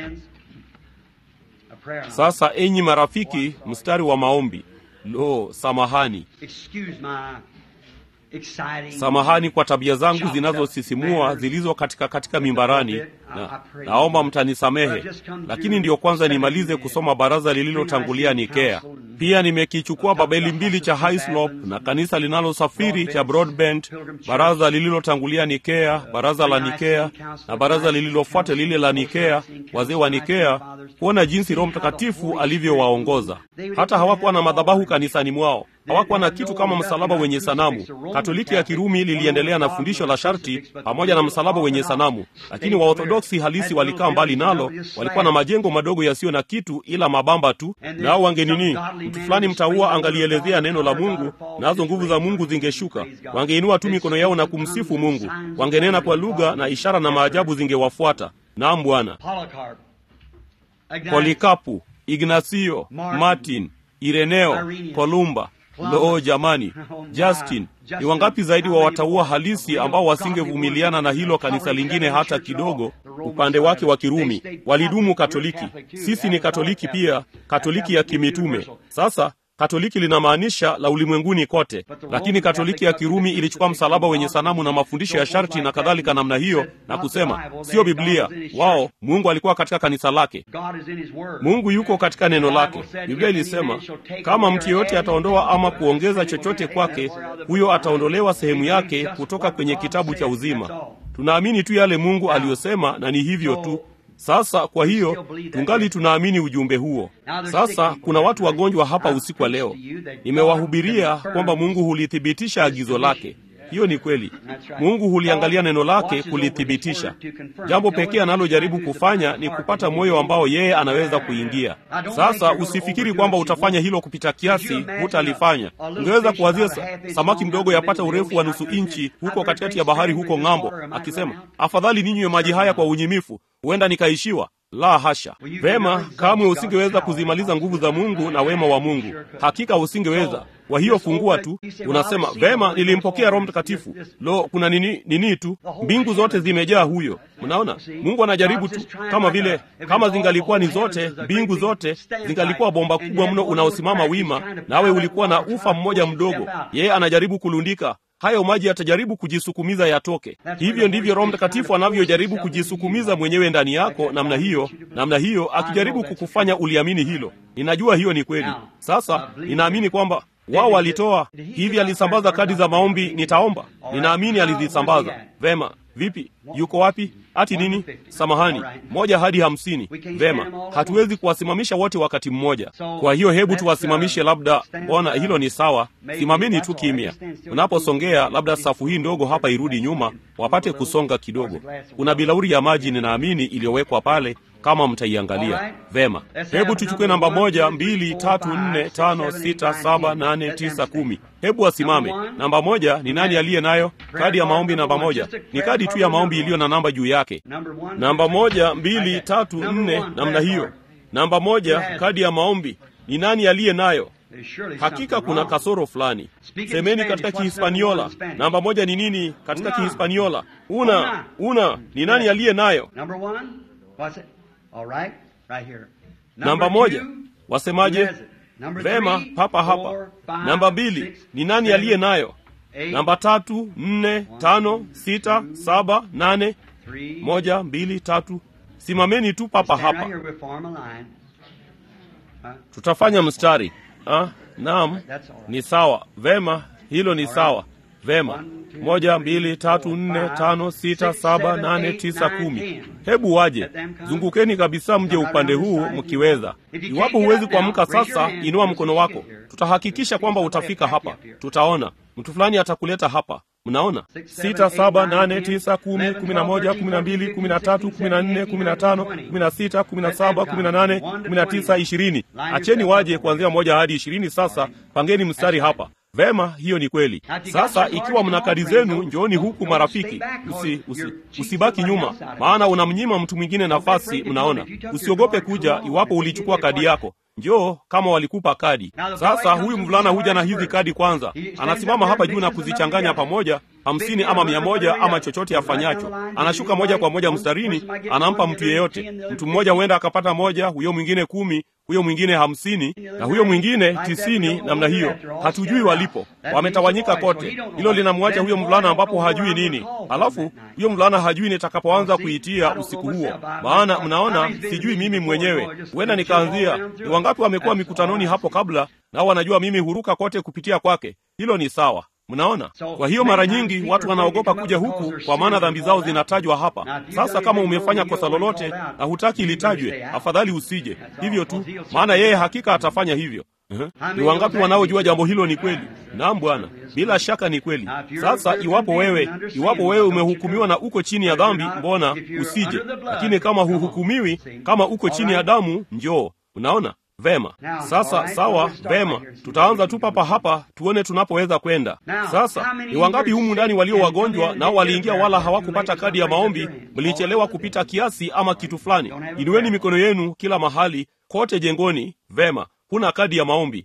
Sasa enyi marafiki, mstari wa maombi. Lo, samahani, samahani kwa tabia zangu zinazosisimua zilizo katika katika mimbarani, na naomba mtanisamehe, lakini ndiyo kwanza nimalize kusoma baraza lililotangulia Nikea. Pia nimekichukua Babeli mbili cha Hislop na kanisa linalosafiri cha Broadbent, baraza lililotangulia Nikea, baraza la Nikea na baraza lililofuata lile la Nikea, wazee wa Nikea, kuona jinsi Roho Mtakatifu alivyowaongoza. Hata hawakuwa na madhabahu kanisani mwao, hawakuwa na kitu kama msalaba wenye sanamu. Katoliki ya Kirumi liliendelea na fundisho la sharti pamoja na msalaba wenye sanamu, lakini Waorthodoksi halisi walikaa mbali nalo. Walikuwa na majengo madogo yasiyo na kitu ila mabamba tu, nao wangenini mtu fulani mtaua angalielezea neno la Mungu, nazo nguvu za Mungu zingeshuka. Wangeinua tu mikono yao na kumsifu Mungu, wangenena kwa lugha na ishara na maajabu zingewafuata. Naam Bwana. Polikapu, Ignasio, Martin, Ireneo, Kolumba. Loo jamani, Justin, ni wangapi zaidi wa wataua halisi ambao wasingevumiliana na hilo kanisa lingine hata kidogo, upande wake wa Kirumi. Walidumu Katoliki. Sisi ni Katoliki pia, Katoliki ya kimitume. Sasa Katoliki linamaanisha la ulimwenguni kote, lakini Katoliki ya Kirumi ilichukua msalaba wenye sanamu na mafundisho ya sharti na kadhalika namna hiyo, na kusema sio Biblia. Wao Mungu alikuwa katika kanisa lake, Mungu yuko katika neno lake. Biblia ilisema kama mtu yeyote ataondoa ama kuongeza chochote kwake, huyo ataondolewa sehemu yake kutoka kwenye kitabu cha uzima. Tunaamini tu yale Mungu aliyosema, na ni hivyo tu. Sasa kwa hiyo tungali tunaamini ujumbe huo. Sasa kuna watu wagonjwa hapa usiku wa leo, nimewahubiria kwamba Mungu hulithibitisha agizo lake. Hiyo ni kweli. Mungu huliangalia neno lake kulithibitisha. Jambo pekee analojaribu kufanya ni kupata moyo ambao yeye anaweza kuingia. Sasa usifikiri kwamba utafanya hilo kupita kiasi, hutalifanya. Ungeweza kuwazia samaki mdogo yapata urefu wa nusu inchi huko katikati ya bahari huko ng'ambo, akisema afadhali ninywe maji haya kwa unyimifu, huenda nikaishiwa. La hasha! Vema, kamwe usingeweza kuzimaliza nguvu za Mungu na wema wa Mungu. Hakika usingeweza. Kwa hiyo fungua tu, unasema vema, nilimpokea Roho Mtakatifu. Lo, kuna nini nini tu, mbingu zote zimejaa huyo. Mnaona, Mungu anajaribu tu, kama vile kama zingalikuwa ni zote mbingu zote zingalikuwa bomba kubwa mno unaosimama wima, nawe ulikuwa na ufa mmoja mdogo. Yeye anajaribu kulundika hayo maji yatajaribu kujisukumiza yatoke. Hivyo ndivyo Roho Mtakatifu anavyojaribu kujisukumiza mwenyewe ndani yako, namna hiyo, namna hiyo, akijaribu kukufanya uliamini hilo. Ninajua hiyo ni kweli. Sasa ninaamini kwamba wao walitoa hivi, alisambaza kadi za maombi, nitaomba. Ninaamini alizisambaza vema. Vipi, yuko wapi? Ati nini? Samahani, moja hadi hamsini. Vema, hatuwezi kuwasimamisha wote wakati mmoja. Kwa hiyo hebu tuwasimamishe, labda. Mbona hilo ni sawa. Simameni tu kimya. Unaposongea, labda safu hii ndogo hapa irudi nyuma, wapate kusonga kidogo. Kuna bilauri ya maji, ninaamini iliyowekwa pale kama mtaiangalia vema. Hebu tuchukue namba moja, mbili, tatu, nne, tano, sita, saba, nane, tisa, kumi. Hebu wasimame. Namba moja ni nani aliye nayo? Kadi ya maombi namba moja ni kadi tu ya maombi iliyo na namba juu yake. Namba moja, mbili, tatu, nne, namna hiyo. Namba moja, kadi ya maombi ni nani aliye nayo? hakika kuna kasoro fulani. Semeni katika Kihispaniola. Namba moja ni nini katika Kihispaniola? Una, una ni nani aliye nayo? Namba moja wasemaje? Vema, papa hapa. Namba mbili ni nani aliye nayo? Namba tatu, nne, tano, sita, saba, nane, moja, mbili, tatu. Simameni tu papa hapa, tutafanya mstari. Ah, naam, ni sawa. Vema, hilo ni sawa. Vema, moja, mbili, tatu, nne, tano, sita, saba, nane, tisa, kumi. Hebu waje, zungukeni kabisa, mje upande huu mkiweza. Iwapo huwezi kuamka sasa, inua mkono wako, tutahakikisha kwamba utafika hapa. Tutaona mtu fulani atakuleta hapa. Mnaona, sita, saba, nane, tisa, kumi, kumi na moja, kumi na mbili, kumi na tatu, kumi na nne, kumi na tano, kumi na sita, kumi na saba, kumi na nane, kumi na tisa, ishirini. Acheni waje kuanzia moja hadi ishirini. Sasa pangeni mstari hapa. Vema, hiyo ni kweli. Sasa ikiwa mna kadi zenu, njooni huku marafiki, usi, usi, usibaki nyuma, maana unamnyima mtu mwingine nafasi. Mnaona, usiogope kuja iwapo ulichukua kadi yako. Njoo kama walikupa kadi. Sasa huyu mvulana huja na hizi kadi kwanza, anasimama hapa juu na kuzichanganya pamoja, hamsini ama mia moja ama chochote afanyacho. Anashuka moja kwa moja mstarini, anampa mtu yeyote. Mtu mmoja huenda akapata moja, huyo mwingine kumi, huyo mwingine hamsini na huyo mwingine tisini. Namna hiyo, hatujui walipo, wametawanyika kote. Hilo linamwacha huyo mvulana ambapo hajui nini. Alafu huyo mvulana hajui nitakapoanza kuitia usiku huo, maana mnaona, sijui mimi mwenyewe. Huenda nikaanzia ni wangapi wamekuwa mikutanoni hapo kabla, nao wanajua mimi huruka kote kupitia kwake. Hilo ni sawa. Mnaona? Kwa hiyo mara nyingi watu wanaogopa kuja huku, kwa maana dhambi zao zinatajwa hapa. Sasa kama umefanya kosa lolote na hutaki litajwe, afadhali usije. Hivyo tu, maana yeye hakika atafanya hivyo. Uh-huh. Ni wangapi wanaojua jambo hilo ni kweli? Naam Bwana, bila shaka ni kweli. Sasa iwapo wewe iwapo wewe umehukumiwa na uko chini ya dhambi, mbona usije? Lakini kama huhukumiwi, kama uko chini ya damu, njoo. Unaona? Vema. Sasa sawa, vema, tutaanza tu papa hapa tuone tunapoweza kwenda. Sasa ni wangapi humu ndani walio wagonjwa nao waliingia wala hawakupata kadi ya maombi? Mlichelewa kupita kiasi ama kitu fulani? Inueni mikono yenu kila mahali kote jengoni. Vema, huna kadi ya maombi.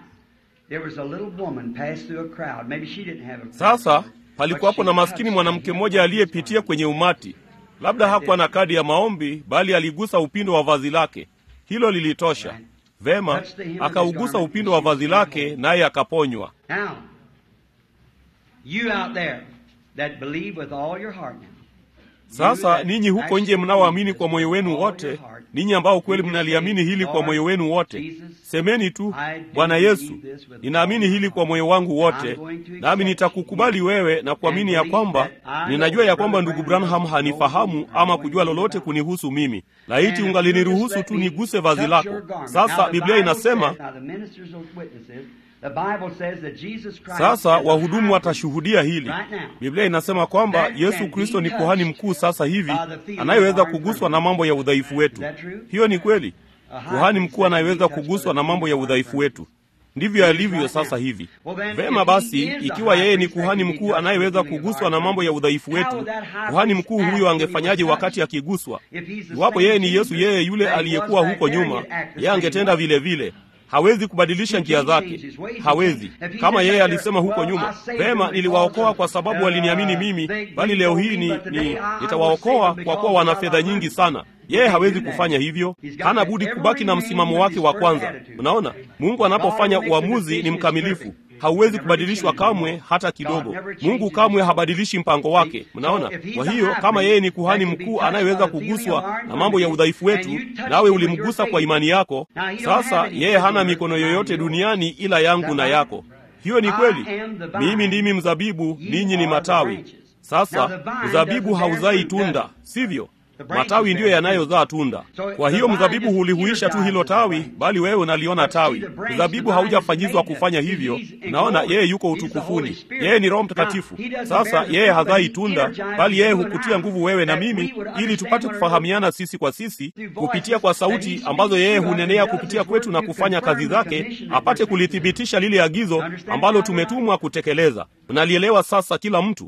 Sasa palikuwapo na maskini mwanamke mmoja aliyepitia kwenye umati, labda hakuwa na kadi ya maombi, bali aligusa upindo wa vazi lake. Hilo lilitosha. Vema, akaugusa upindo wa vazi lake, naye akaponywa. Sasa ninyi huko nje mnaoamini kwa moyo wenu wote, ninyi ambao kweli mnaliamini hili kwa moyo wenu wote, semeni tu, Bwana Yesu, ninaamini hili kwa moyo wangu wote, nami nitakukubali wewe na kuamini ya kwamba ninajua ya kwamba ndugu Branham hanifahamu ama kujua lolote kunihusu mimi. Laiti ungaliniruhusu tu niguse vazi lako. Sasa Biblia inasema sasa wahudumu watashuhudia hili. Biblia inasema kwamba Yesu Kristo ni kuhani mkuu sasa hivi anayeweza kuguswa na mambo ya udhaifu wetu. Hiyo ni kweli, kuhani mkuu anayeweza kuguswa na mambo ya udhaifu wetu. Ndivyo alivyo sasa hivi. Vema basi, ikiwa yeye ni kuhani mkuu anayeweza kuguswa na mambo ya udhaifu wetu, kuhani mkuu huyo angefanyaje wakati akiguswa? Iwapo yeye ni Yesu, yeye yule aliyekuwa huko nyuma, yeye angetenda vile vile hawezi kubadilisha njia zake, hawezi. Kama yeye alisema huko nyuma, vema, niliwaokoa kwa sababu waliniamini mimi, bali leo hii ni, ni nitawaokoa kwa kuwa wana fedha nyingi sana. Yeye hawezi kufanya hivyo, hana budi kubaki na msimamo wake wa kwanza. Unaona, Mungu anapofanya uamuzi ni mkamilifu, hauwezi kubadilishwa kamwe hata kidogo. Mungu kamwe habadilishi mpango wake. Mnaona? Kwa hiyo kama yeye ni kuhani mkuu anayeweza kuguswa na mambo ya udhaifu wetu, nawe ulimgusa kwa imani yako, sasa yeye hana mikono yoyote duniani ila yangu na yako. Hiyo ni kweli. Mimi ndimi mzabibu, ninyi ni matawi. Sasa mzabibu hauzai tunda, sivyo? Matawi ndiyo yanayozaa tunda. Kwa hiyo mzabibu hulihuisha tu hilo tawi, bali wewe unaliona tawi. Mzabibu haujafanyizwa kufanya hivyo. Naona yeye yuko utukufuni, yeye ni Roho Mtakatifu. Sasa yeye hazai tunda, bali yeye hukutia nguvu wewe na mimi, ili tupate kufahamiana sisi kwa sisi kupitia kwa sauti ambazo yeye hunenea kupitia kwetu na kufanya kazi zake, apate kulithibitisha lile agizo ambalo tumetumwa kutekeleza. Mnalielewa sasa, kila mtu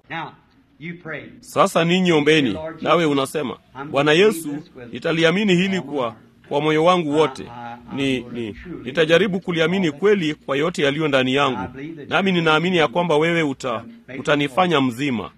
sasa ninyi ombeni, nawe unasema Bwana Yesu, nitaliamini hili kwa kwa moyo wangu wote. Ni, ni nitajaribu kuliamini kweli kwa yote yaliyo ndani yangu, nami ninaamini ya kwamba wewe uta, utanifanya mzima,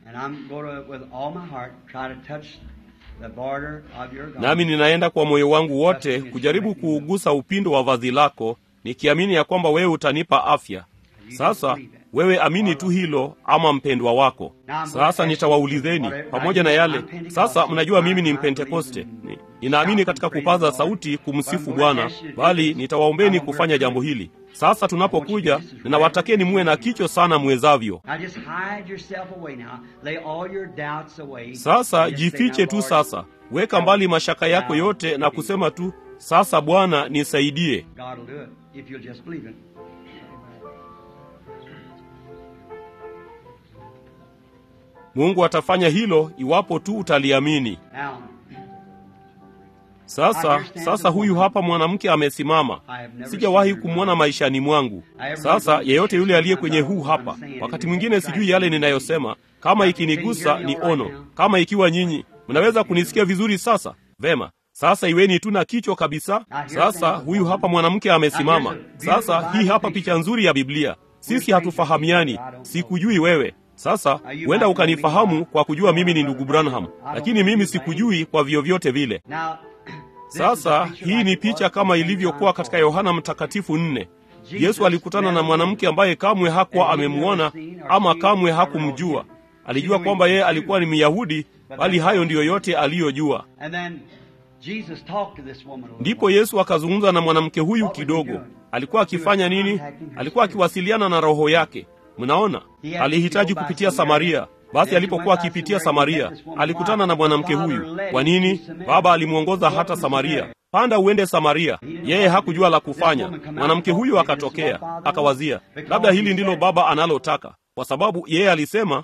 nami ninaenda kwa moyo wangu wote kujaribu kuugusa upindo wa vazi lako, nikiamini ya kwamba wewe utanipa afya. Sasa wewe amini tu hilo, ama mpendwa wako. Sasa nitawaulizeni pamoja na yale. Sasa mnajua mimi ni Mpentekoste, ninaamini katika kupaza sauti kumsifu Bwana, bali nitawaombeni kufanya jambo hili. Sasa tunapokuja, ninawatakieni muwe na kicho sana mwezavyo. Sasa jifiche tu, sasa weka mbali mashaka yako yote na kusema tu, sasa Bwana nisaidie. Mungu atafanya hilo iwapo tu utaliamini. Sasa sasa, huyu hapa mwanamke amesimama, sijawahi kumwona maishani mwangu. Sasa yeyote yule aliye kwenye huu hapa, wakati mwingine sijui yale ninayosema, kama ikinigusa ni ono, kama ikiwa nyinyi mnaweza kunisikia vizuri. Sasa vema, sasa iweni tu na kichwa kabisa. Sasa huyu hapa mwanamke amesimama. Sasa hii hapa picha nzuri ya Biblia. Sisi hatufahamiani, sikujui wewe sasa huenda ukanifahamu kwa kujua mimi ni ndugu Branham, lakini mimi sikujui kwa vyovyote vile. Sasa hii ni picha kama ilivyokuwa katika Yohana Mtakatifu nne. Yesu alikutana na mwanamke ambaye kamwe hakuwa amemwona ama kamwe hakumjua. Alijua kwamba yeye alikuwa ni Myahudi, bali hayo ndiyo yote aliyojua. Ndipo Yesu akazungumza na mwanamke huyu kidogo. Alikuwa akifanya nini? Alikuwa akiwasiliana na roho yake. Mnaona, alihitaji kupitia Samaria. Basi alipokuwa akipitia Samaria, alikutana na mwanamke huyu. Kwa nini? Baba alimwongoza hata Samaria, panda uende Samaria. Yeye hakujua la kufanya. Mwanamke huyu akatokea, akawazia, labda hili ndilo baba analotaka, kwa sababu yeye alisema,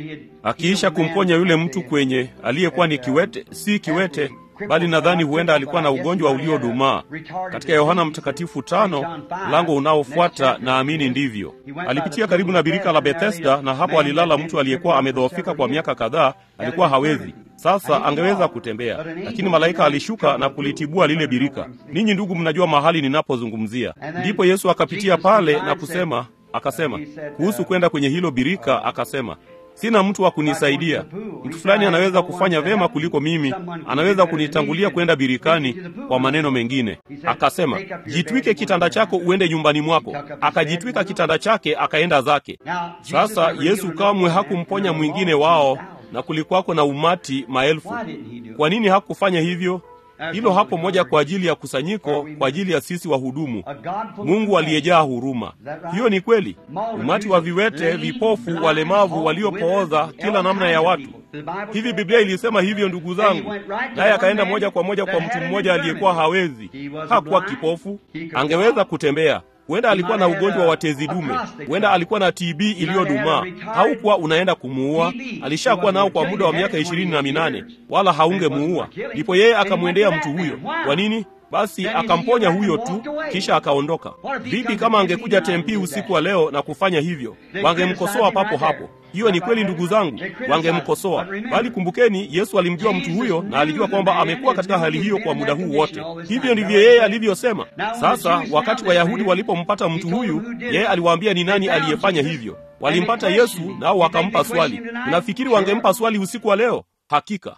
akiisha kumponya yule mtu kwenye aliyekuwa ni kiwete, si kiwete bali nadhani huenda alikuwa na ugonjwa uliodumaa. Katika Yohana Mtakatifu tano mlango unaofuata, naamini ndivyo, alipitia karibu na birika la Bethesda, na hapo alilala mtu aliyekuwa amedhoofika kwa miaka kadhaa, alikuwa hawezi sasa angeweza kutembea, lakini malaika alishuka na kulitibua lile birika. Ninyi ndugu, mnajua mahali ninapozungumzia. Ndipo Yesu akapitia pale na kusema, akasema kuhusu kwenda kwenye hilo birika, akasema sina mtu wa kunisaidia. Mtu fulani anaweza kufanya vema kuliko mimi, anaweza kunitangulia kwenda birikani. Kwa maneno mengine, akasema jitwike kitanda chako uende nyumbani mwako. Akajitwika kitanda chake akaenda zake. Sasa Yesu kamwe hakumponya mwingine wao, na kulikuwako na umati maelfu. Kwa nini hakufanya hivyo? Hilo hapo moja kwa ajili ya kusanyiko, kwa ajili ya sisi wahudumu. Mungu aliyejaa huruma. Hiyo ni kweli. Umati wa viwete, vipofu, walemavu, waliopooza, kila namna ya watu. Hivi Biblia ilisema hivyo, ndugu zangu. Naye akaenda moja kwa moja kwa mtu mmoja aliyekuwa hawezi, hakuwa kipofu, angeweza kutembea huenda alikuwa na ugonjwa wa tezi dume, huenda alikuwa na TB iliyodumaa. Haukuwa unaenda kumuua, alishakuwa nao kwa muda wa miaka ishirini na minane, wala haungemuua. Ndipo yeye akamwendea mtu huyo. Kwa nini? Basi akamponya huyo tu, kisha akaondoka. Vipi kama angekuja Tempi usiku wa leo na kufanya hivyo? Wangemkosoa papo hapo. Hiyo ni kweli, ndugu zangu, wangemkosoa. Bali kumbukeni, Yesu alimjua mtu huyo na alijua kwamba amekuwa katika hali hiyo kwa muda huu wote. Hivyo ndivyo yeye alivyosema. Sasa wakati Wayahudi walipompata mtu huyu, yeye aliwaambia ni nani aliyefanya hivyo. Walimpata Yesu nao wakampa swali. Unafikiri wangempa swali usiku wa leo? Hakika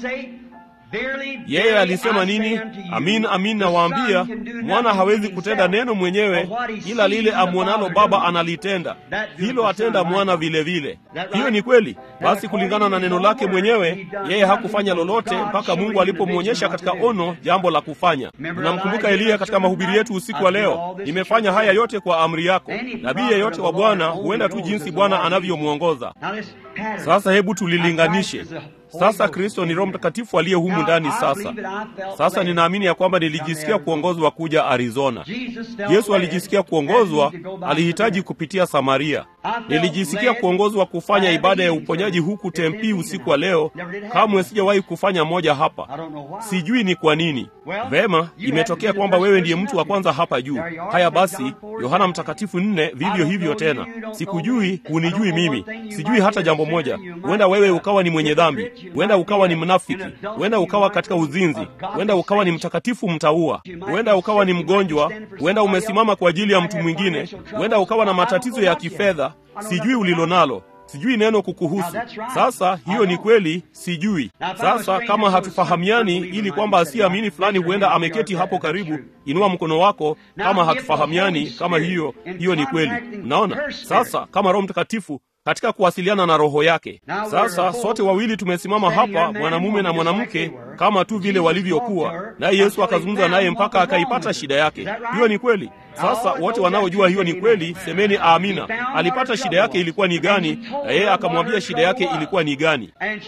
yeye alisema nini? Amin, amin nawaambia, mwana hawezi kutenda neno mwenyewe, ila lile amwonalo Baba analitenda, hilo atenda mwana vile vile. Hiyo ni kweli. Basi kulingana na neno lake mwenyewe, yeye hakufanya lolote mpaka Mungu alipomwonyesha katika ono jambo la kufanya. Tunamkumbuka Eliya katika mahubiri yetu usiku wa leo, nimefanya haya yote kwa amri yako. Nabii yeyote wa Bwana huenda tu jinsi Bwana anavyomwongoza. Sasa hebu tulilinganishe. Sasa Kristo ni Roho Mtakatifu aliye humu ndani. Sasa sasa ninaamini ya kwamba nilijisikia kuongozwa kuja Arizona. Yesu alijisikia kuongozwa, alihitaji kupitia Samaria. Nilijisikia kuongozwa kufanya ibada ya uponyaji huku Tempi usiku wa leo. Kamwe sijawahi kufanya moja hapa, sijui ni kwa nini. Vema, imetokea kwamba wewe ndiye mtu wa kwanza hapa juu. Haya basi, Yohana Mtakatifu nne, vivyo hivyo tena. Sikujui, hunijui mimi, sijui hata jambo moja. Huenda wewe ukawa ni mwenye dhambi, huenda ukawa ni mnafiki, huenda ukawa katika uzinzi, huenda ukawa ni mtakatifu mtaua, huenda ukawa ni mgonjwa, huenda umesimama kwa ajili ya mtu mwingine, huenda ukawa na matatizo ya kifedha. Sijui ulilo nalo, sijui neno kukuhusu. Sasa hiyo ni kweli, sijui. Sasa kama hatufahamiani, ili kwamba asiyeamini fulani huenda ameketi hapo karibu, inua mkono wako kama hatufahamiani. Kama hiyo hiyo ni kweli, mnaona. Sasa kama Roho Mtakatifu katika kuwasiliana na roho yake. Sasa sote wawili tumesimama hapa, mwanamume na mwanamke, kama tu vile walivyokuwa, naye Yesu akazungumza naye mpaka akaipata shida yake. Hiyo ni kweli. Sasa wote wanaojua hiyo ni kweli, semeni amina. Alipata shida yake ilikuwa ni gani, na yeye akamwambia shida yake ilikuwa ni gani,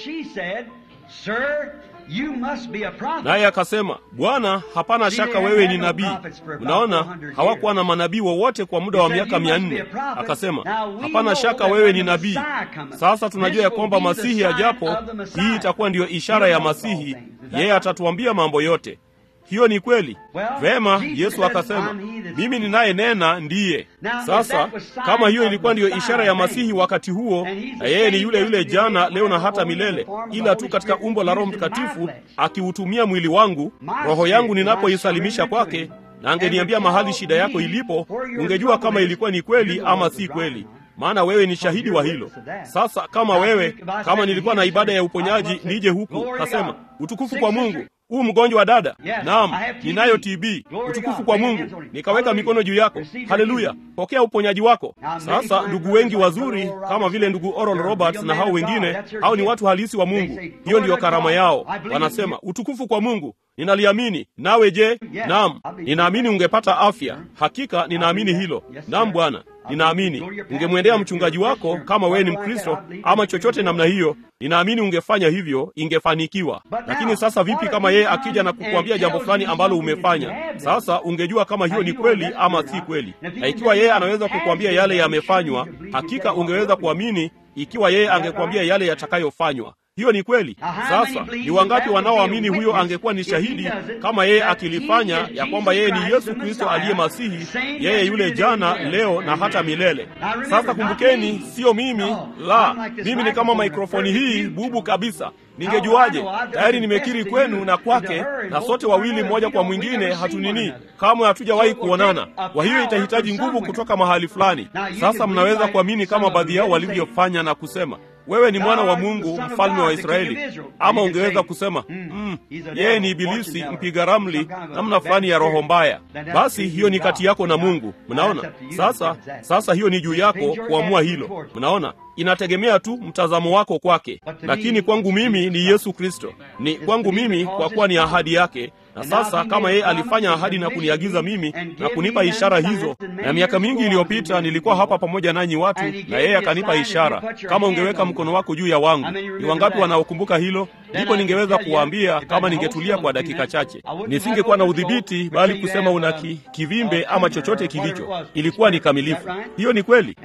naye akasema, Bwana, hapana shaka wewe ni nabii. Mnaona, hawakuwa na manabii wowote kwa muda wa miaka mia nne. Akasema, hapana shaka wewe ni nabii. Sasa tunajua ya kwamba Masihi ajapo, hii itakuwa ndiyo ishara ya Masihi, yeye atatuambia mambo yote. Hiyo ni kweli. Vema, Yesu akasema, mimi ninayenena ndiye. Sasa kama hiyo ilikuwa ndiyo ishara ya Masihi wakati huo, na yeye ni yule yule jana, leo na hata milele, ila tu katika umbo la Roho Mtakatifu akiutumia mwili wangu, roho yangu ninapoisalimisha kwake, na angeniambia mahali shida yako ilipo, ungejua kama ilikuwa ni kweli ama si kweli maana wewe ni shahidi wa hilo. Sasa kama wewe, kama nilikuwa na ibada ya uponyaji nije huku, kasema utukufu kwa Mungu, huu mgonjwa wa dada, naam, ninayo TB, utukufu kwa Mungu, nikaweka mikono juu yako, haleluya, pokea uponyaji wako. Sasa ndugu wengi wazuri kama vile ndugu Oral Roberts na hao wengine, hao ni watu halisi wa Mungu, hiyo ndiyo karama yao. Wanasema utukufu kwa Mungu, ninaliamini. Nawe je? Naam, ninaamini ungepata afya. Hakika ninaamini hilo. Naam Bwana, ninaamini ungemwendea mchungaji wako kama wewe ni Mkristo ama chochote namna hiyo, ninaamini ungefanya hivyo, ingefanikiwa. Lakini sasa vipi kama yeye akija na kukuambia jambo fulani ambalo umefanya? Sasa ungejua kama hiyo ni kweli ama si kweli, na ikiwa yeye anaweza kukuambia yale yamefanywa, hakika ungeweza kuamini ikiwa yeye angekuambia yale yatakayofanywa. Hiyo ni kweli. Sasa ni wangapi wanaoamini huyo angekuwa ni shahidi kama yeye akilifanya, ya kwamba yeye ni Yesu Kristo aliye Masihi, yeye yule jana, leo na hata milele. Sasa kumbukeni, siyo mimi, la, mimi ni kama mikrofoni hii bubu kabisa. Ningejuaje? Tayari nimekiri kwenu na kwake, na sote wawili mmoja kwa mwingine hatunini, kamwe hatujawahi kuonana. Kwa hiyo itahitaji nguvu kutoka mahali fulani. Sasa mnaweza kuamini kama baadhi yao walivyofanya na kusema wewe ni mwana wa Mungu, mfalme wa Israeli. Ama ungeweza kusema mm, yeye ni Ibilisi mpiga ramli, namna fulani ya roho mbaya. Basi hiyo ni kati yako na Mungu. Mnaona sasa? Sasa hiyo ni juu yako kuamua hilo. Mnaona, inategemea tu mtazamo wako kwake, lakini kwangu mimi ni Yesu Kristo, ni kwangu mimi, kwa kuwa ni ahadi yake na sasa kama yeye alifanya ahadi na kuniagiza mimi na kunipa ishara hizo, na miaka mingi iliyopita nilikuwa hapa pamoja nanyi watu, na yeye akanipa ishara, kama ungeweka mkono wako juu ya wangu. Ni wangapi wanaokumbuka hilo? Ndipo ningeweza kuwaambia kama ningetulia kwa dakika chache, nisingekuwa na udhibiti, bali kusema una ki, kivimbe ama chochote kilicho, ilikuwa ni kamilifu. Hiyo ni kweli,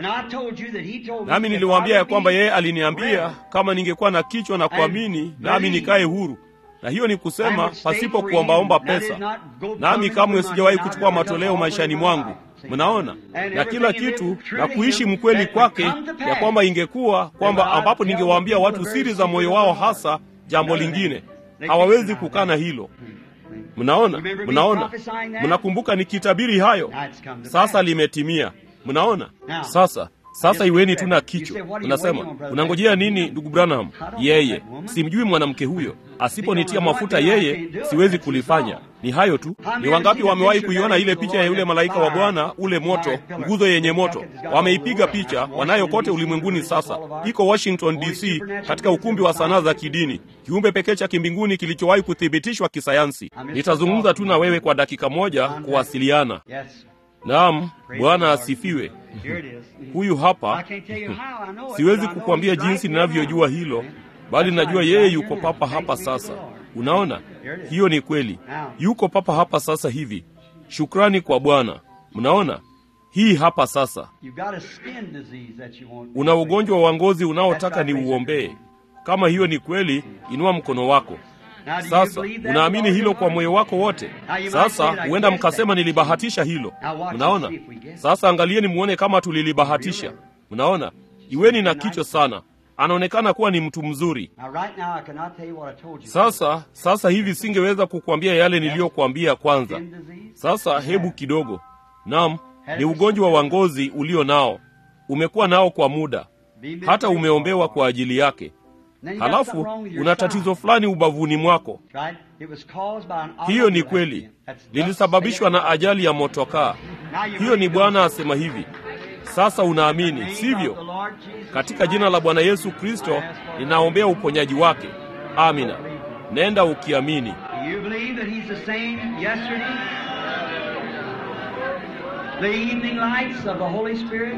nami niliwaambia ya kwamba yeye aliniambia kama ningekuwa na kichwa na kuamini, nami nikae huru na hiyo ni kusema pasipo kuombaomba pesa. Nami kamwe sijawahi kuchukua matoleo maishani mwangu, mnaona, na kila kitu na kuishi mkweli kwake, ya kwamba ingekuwa kwamba ambapo ningewaambia watu siri za moyo wao, hasa jambo lingine, hawawezi kukana hilo. Mnaona, mnaona, mnakumbuka nikitabiri hayo, sasa limetimia. Mnaona sasa sasa iweni tu na kichwa. Unasema unangojea nini, ndugu Branham? Yeye simjui mwanamke huyo, asiponitia mafuta yeye siwezi kulifanya. Ni hayo tu. Ni wangapi wamewahi kuiona ile picha ya yule malaika wa Bwana, ule moto, nguzo yenye moto? Wameipiga picha, wanayo kote ulimwenguni. Sasa iko Washington DC, katika ukumbi wa sanaa za kidini, kiumbe pekee cha kimbinguni kilichowahi kuthibitishwa kisayansi. Nitazungumza tu na wewe kwa dakika moja kuwasiliana. Naam, Bwana asifiwe. Huyu hapa. Siwezi kukwambia jinsi ninavyojua hilo, bali najua yeye yuko papa hapa sasa. Unaona, hiyo ni kweli, yuko papa hapa sasa hivi. Shukrani kwa Bwana. Mnaona, hii hapa sasa You've got a skin disease that you want. una ugonjwa wa ngozi unaotaka ni uombee kama hiyo ni kweli inua mkono wako Now, do you sasa believe that unaamini with all hilo your kwa heart? moyo wako wote sasa huenda mkasema nilibahatisha hilo mnaona sasa angalieni muone kama tulilibahatisha mnaona iweni na kichwa sana anaonekana kuwa ni mtu mzuri Now, right now, I cannot tell you what I told you. sasa sasa hivi singeweza kukuambia yale niliyokuambia kwanza Skin disease. sasa hebu kidogo nam ni ugonjwa wa ngozi ulio nao umekuwa nao kwa muda Been hata prayed umeombewa for. kwa ajili yake Then you got halafu something wrong with your una side. tatizo fulani ubavuni mwako Right? It was caused by an hiyo ni automobile kweli accident. That's thus lilisababishwa na saith ajali ya motokaa Now you hiyo believe ni those bwana things. asema hivi sasa unaamini Name of the sivyo Lord Jesus katika jina la bwana yesu kristo ninaombea uponyaji wake amina nenda ukiamini Do you believe that He's the same yesterday? The evening lights of the Holy Spirit?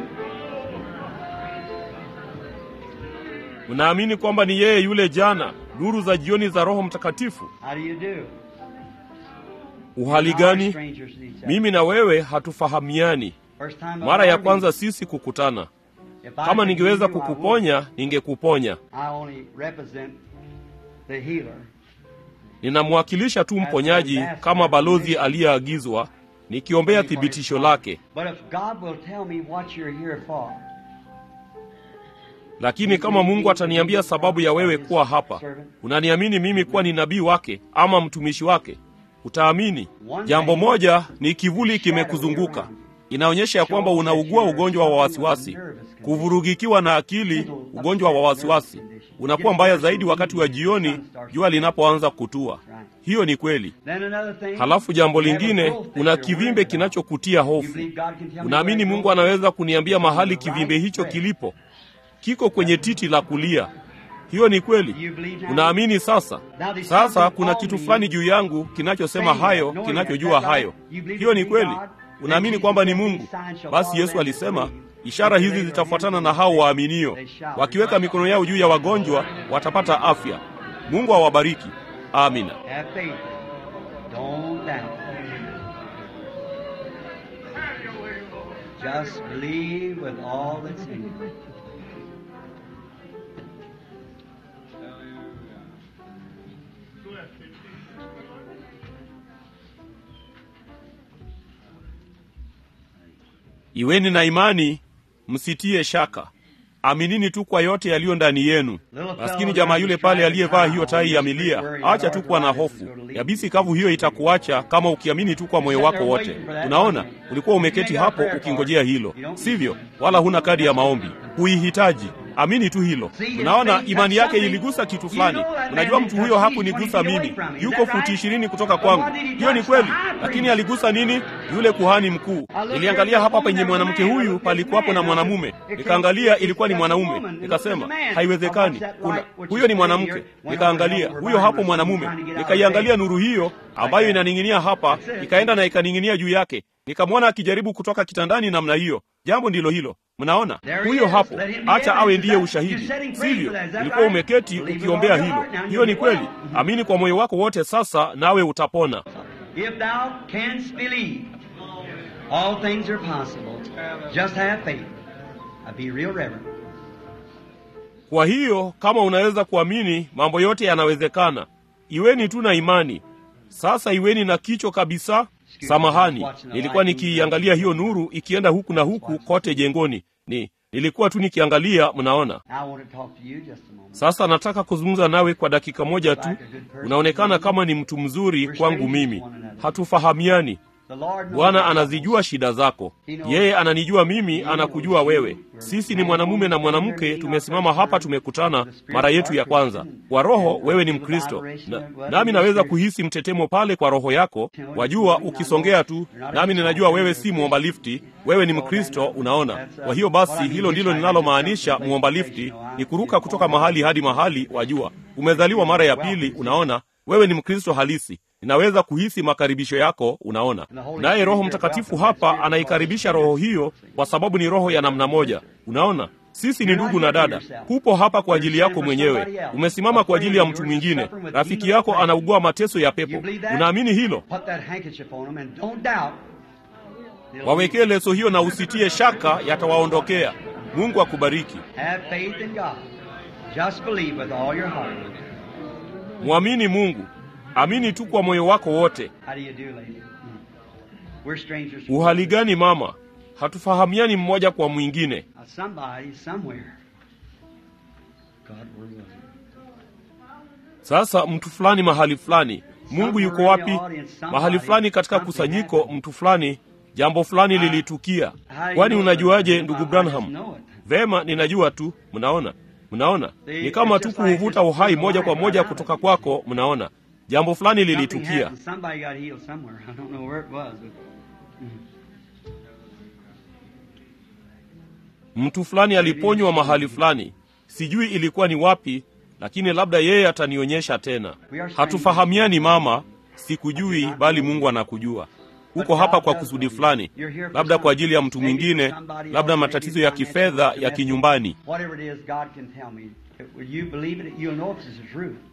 unaamini kwamba ni yeye yule jana nuru za jioni za roho mtakatifu How do you do? uhali Our gani strangers to each other. mimi na wewe hatufahamiani First time I've mara ya ever kwanza been- sisi kukutana If I kama could ningeweza heal you, I would. kukuponya ningekuponya I only represent the healer. ninamwakilisha tu mponyaji kama balozi aliyeagizwa nikiombea thibitisho lake But if God will tell me what you're here for, lakini kama mungu ataniambia sababu ya wewe kuwa hapa unaniamini mimi kuwa ni nabii wake ama mtumishi wake utaamini jambo moja ni kivuli kimekuzunguka inaonyesha ya kwamba unaugua ugonjwa wa wasiwasi kuvurugikiwa na akili ugonjwa wa wasiwasi unakuwa mbaya zaidi wakati wa jioni jua linapoanza kutua hiyo ni kweli then another thing. halafu jambo you have a lingine growth that una you're kivimbe worried about. kinachokutia You hofu believe God can tell me unaamini where it mungu goes? anaweza kuniambia mahali kivimbe hicho kilipo kiko kwenye titi la kulia hiyo ni kweli unaamini sasa sasa kuna kitu fulani juu yangu kinachosema hayo kinachojua hayo hiyo ni kweli unaamini kwamba ni mungu basi yesu alisema ishara hizi zitafuatana na hao waaminio wakiweka mikono yao juu ya wagonjwa watapata afya mungu awabariki amina Have faith. Don't doubt. Just believe with all that's in you. iweni na imani msitie shaka aminini tu kwa yote yaliyo ndani yenu maskini jamaa yule pale aliyevaa hiyo tai ya milia acha tu kuwa na hofu yabisi kavu hiyo itakuacha kama ukiamini tu kwa moyo wako wote unaona ulikuwa umeketi hapo ukingojea hilo sivyo wala huna kadi ya maombi huihitaji amini tu hilo unaona imani yake iligusa kitu fulani unajua mtu huyo hakunigusa mimi yuko futi ishirini kutoka kwangu hiyo ni kweli lakini aligusa nini yule kuhani mkuu niliangalia hapa penye mwanamke huyu palikuwapo na mwanamume nikaangalia ilikuwa ni mwanaume nikasema haiwezekani kuna huyo ni mwanamke nikaangalia huyo hapo mwanamume nikaiangalia nuru hiyo ambayo inaning'inia hapa ikaenda na ikaning'inia juu yake nikamwona akijaribu kutoka kitandani namna hiyo jambo ndilo hilo mnaona huyo hapo acha awe ndiye ushahidi sivyo ulikuwa umeketi ukiombea hilo hiyo ni kweli amini kwa moyo wako wote sasa nawe utapona If thou canst believe, all things are possible. Just have faith. I'll be real reverent. kwa hiyo kama unaweza kuamini mambo yote yanawezekana iweni tu na imani sasa iweni na kicho kabisa samahani nilikuwa nikiiangalia hiyo nuru ikienda huku na huku kote jengoni ni nilikuwa tu nikiangalia mnaona Now I want to talk to you just a moment. sasa nataka kuzungumza nawe kwa dakika moja tu unaonekana kama ni mtu mzuri kwangu mimi hatufahamiani The Lord knows bwana your anazijua shida zako yeye ananijua mimi anakujua wewe sisi ni mwanamume na mwanamke tumesimama hapa tumekutana mara yetu ya kwanza kwa roho wewe ni mkristo na, nami naweza kuhisi mtetemo pale kwa roho yako wajua ukisongea tu nami ninajua wewe si mwomba lifti wewe ni mkristo unaona kwa hiyo basi hilo ndilo linalomaanisha mwomba lifti ni kuruka kutoka mahali hadi mahali wajua umezaliwa mara ya pili unaona wewe ni mkristo halisi ninaweza kuhisi makaribisho yako unaona naye roho mtakatifu hapa anaikaribisha roho hiyo kwa sababu ni roho ya namna moja unaona sisi ni ndugu na dada hupo hapa kwa ajili yako mwenyewe umesimama kwa ajili ya mtu mwingine rafiki yako anaugua mateso ya pepo unaamini hilo Put that handkerchief on him and don't doubt. Wawekee leso hiyo na usitie shaka, yatawaondokea. Mungu akubariki. Have faith in God. Just believe with all your heart. Mwamini Mungu, amini tu kwa moyo wako wote. How do you do, lady? Hmm. We're strangers. Uhali gani mama? Hatufahamiani mmoja kwa mwingine. Uh, Somebody, somewhere. God, where was it? Sasa mtu fulani mahali fulani, Mungu yuko wapi? Mahali fulani katika kusanyiko, mtu fulani, jambo fulani lilitukia. Kwani unajuaje, ndugu Branham? Vema, ninajua tu. Mnaona, mnaona, ni kama tu kuuvuta uhai moja kwa moja kutoka kwako. Mnaona, jambo fulani Something lilitukia. happened. Somebody got healed somewhere. I don't know where it was. But Mtu fulani aliponywa mahali fulani, sijui ilikuwa ni wapi, lakini labda yeye atanionyesha tena. Hatufahamiani mama, sikujui, bali Mungu anakujua. Uko hapa kwa kusudi fulani, labda kwa ajili ya mtu mwingine, labda matatizo ya kifedha ya kinyumbani. Whatever it is, God can tell me. Will you believe it? You'll know if it's the truth.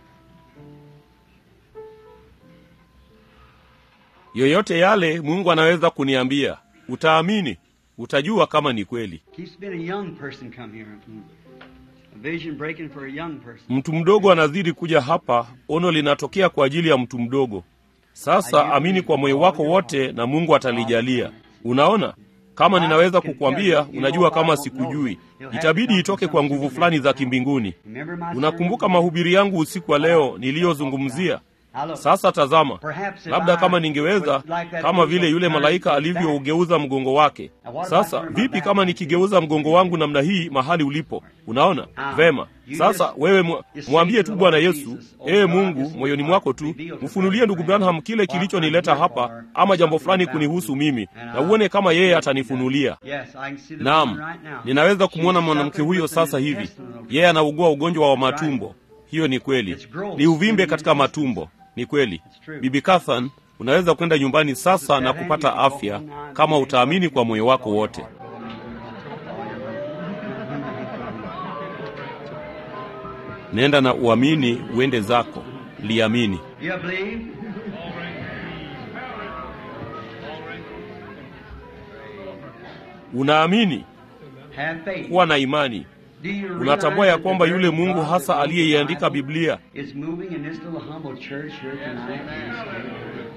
Yoyote yale Mungu anaweza kuniambia, utaamini, utajua kama ni kweli. Keeps been a young person come here. Hmm. A vision breaking for a young person. Mtu mdogo anazidi kuja hapa, ono linatokea kwa ajili ya mtu mdogo. Sasa amini kwa moyo wako wote, na Mungu atalijalia. Unaona, kama ninaweza kukwambia, unajua, kama sikujui, itabidi itoke kwa nguvu fulani za kimbinguni. Remember my Unakumbuka sermon? mahubiri yangu usiku wa leo niliyozungumzia? Now look, Sasa tazama, perhaps if labda I kama ningeweza, would like that kama vile yule turn malaika his back. alivyougeuza mgongo wake. Sasa vipi kama nikigeuza mgongo wangu namna hii mahali ulipo? Unaona vema. Sasa wewe mwa- mwambie tu Bwana Yesu, ee Mungu, moyoni mwako tu mfunulie ndugu Branham kile kilichonileta hapa, ama jambo fulani kunihusu mimi, na uone kama yeye atanifunulia. Yes, I can see the Naam, woman right now. ninaweza kumwona She's mwanamke suffering huyo with sasa an hivi. intestinal- Yeye anaugua ugonjwa wa matumbo. Hiyo ni kweli, ni uvimbe katika matumbo. Ni kweli. Bibi Cathan, unaweza kwenda nyumbani sasa na kupata afya kama utaamini kwa moyo wako wote. Nenda na uamini, uende zako, liamini. Do you believe? Unaamini, Have faith. kuwa na imani. Do you Unatambua realize ya that kwamba the yule very Mungu God hasa that wrote the aliyeiandika Bible Biblia is moving in this little humble church here tonight. in this day.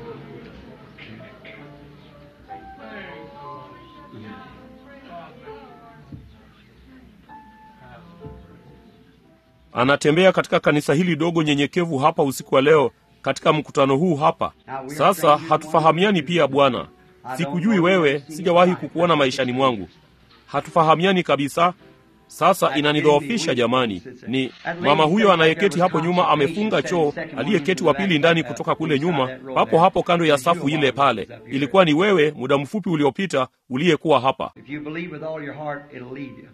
anatembea katika kanisa hili dogo nyenyekevu hapa usiku wa leo katika mkutano huu hapa sasa hatufahamiani pia bwana sikujui wewe sijawahi kukuona maishani mwangu hatufahamiani kabisa sasa inanidhoofisha jamani ni mama huyo anayeketi hapo nyuma amefunga choo aliyeketi wa pili ndani kutoka kule nyuma papo hapo kando ya safu ile pale ilikuwa ni wewe muda mfupi uliopita uliyekuwa hapa If you believe with all your heart, it'll lead you.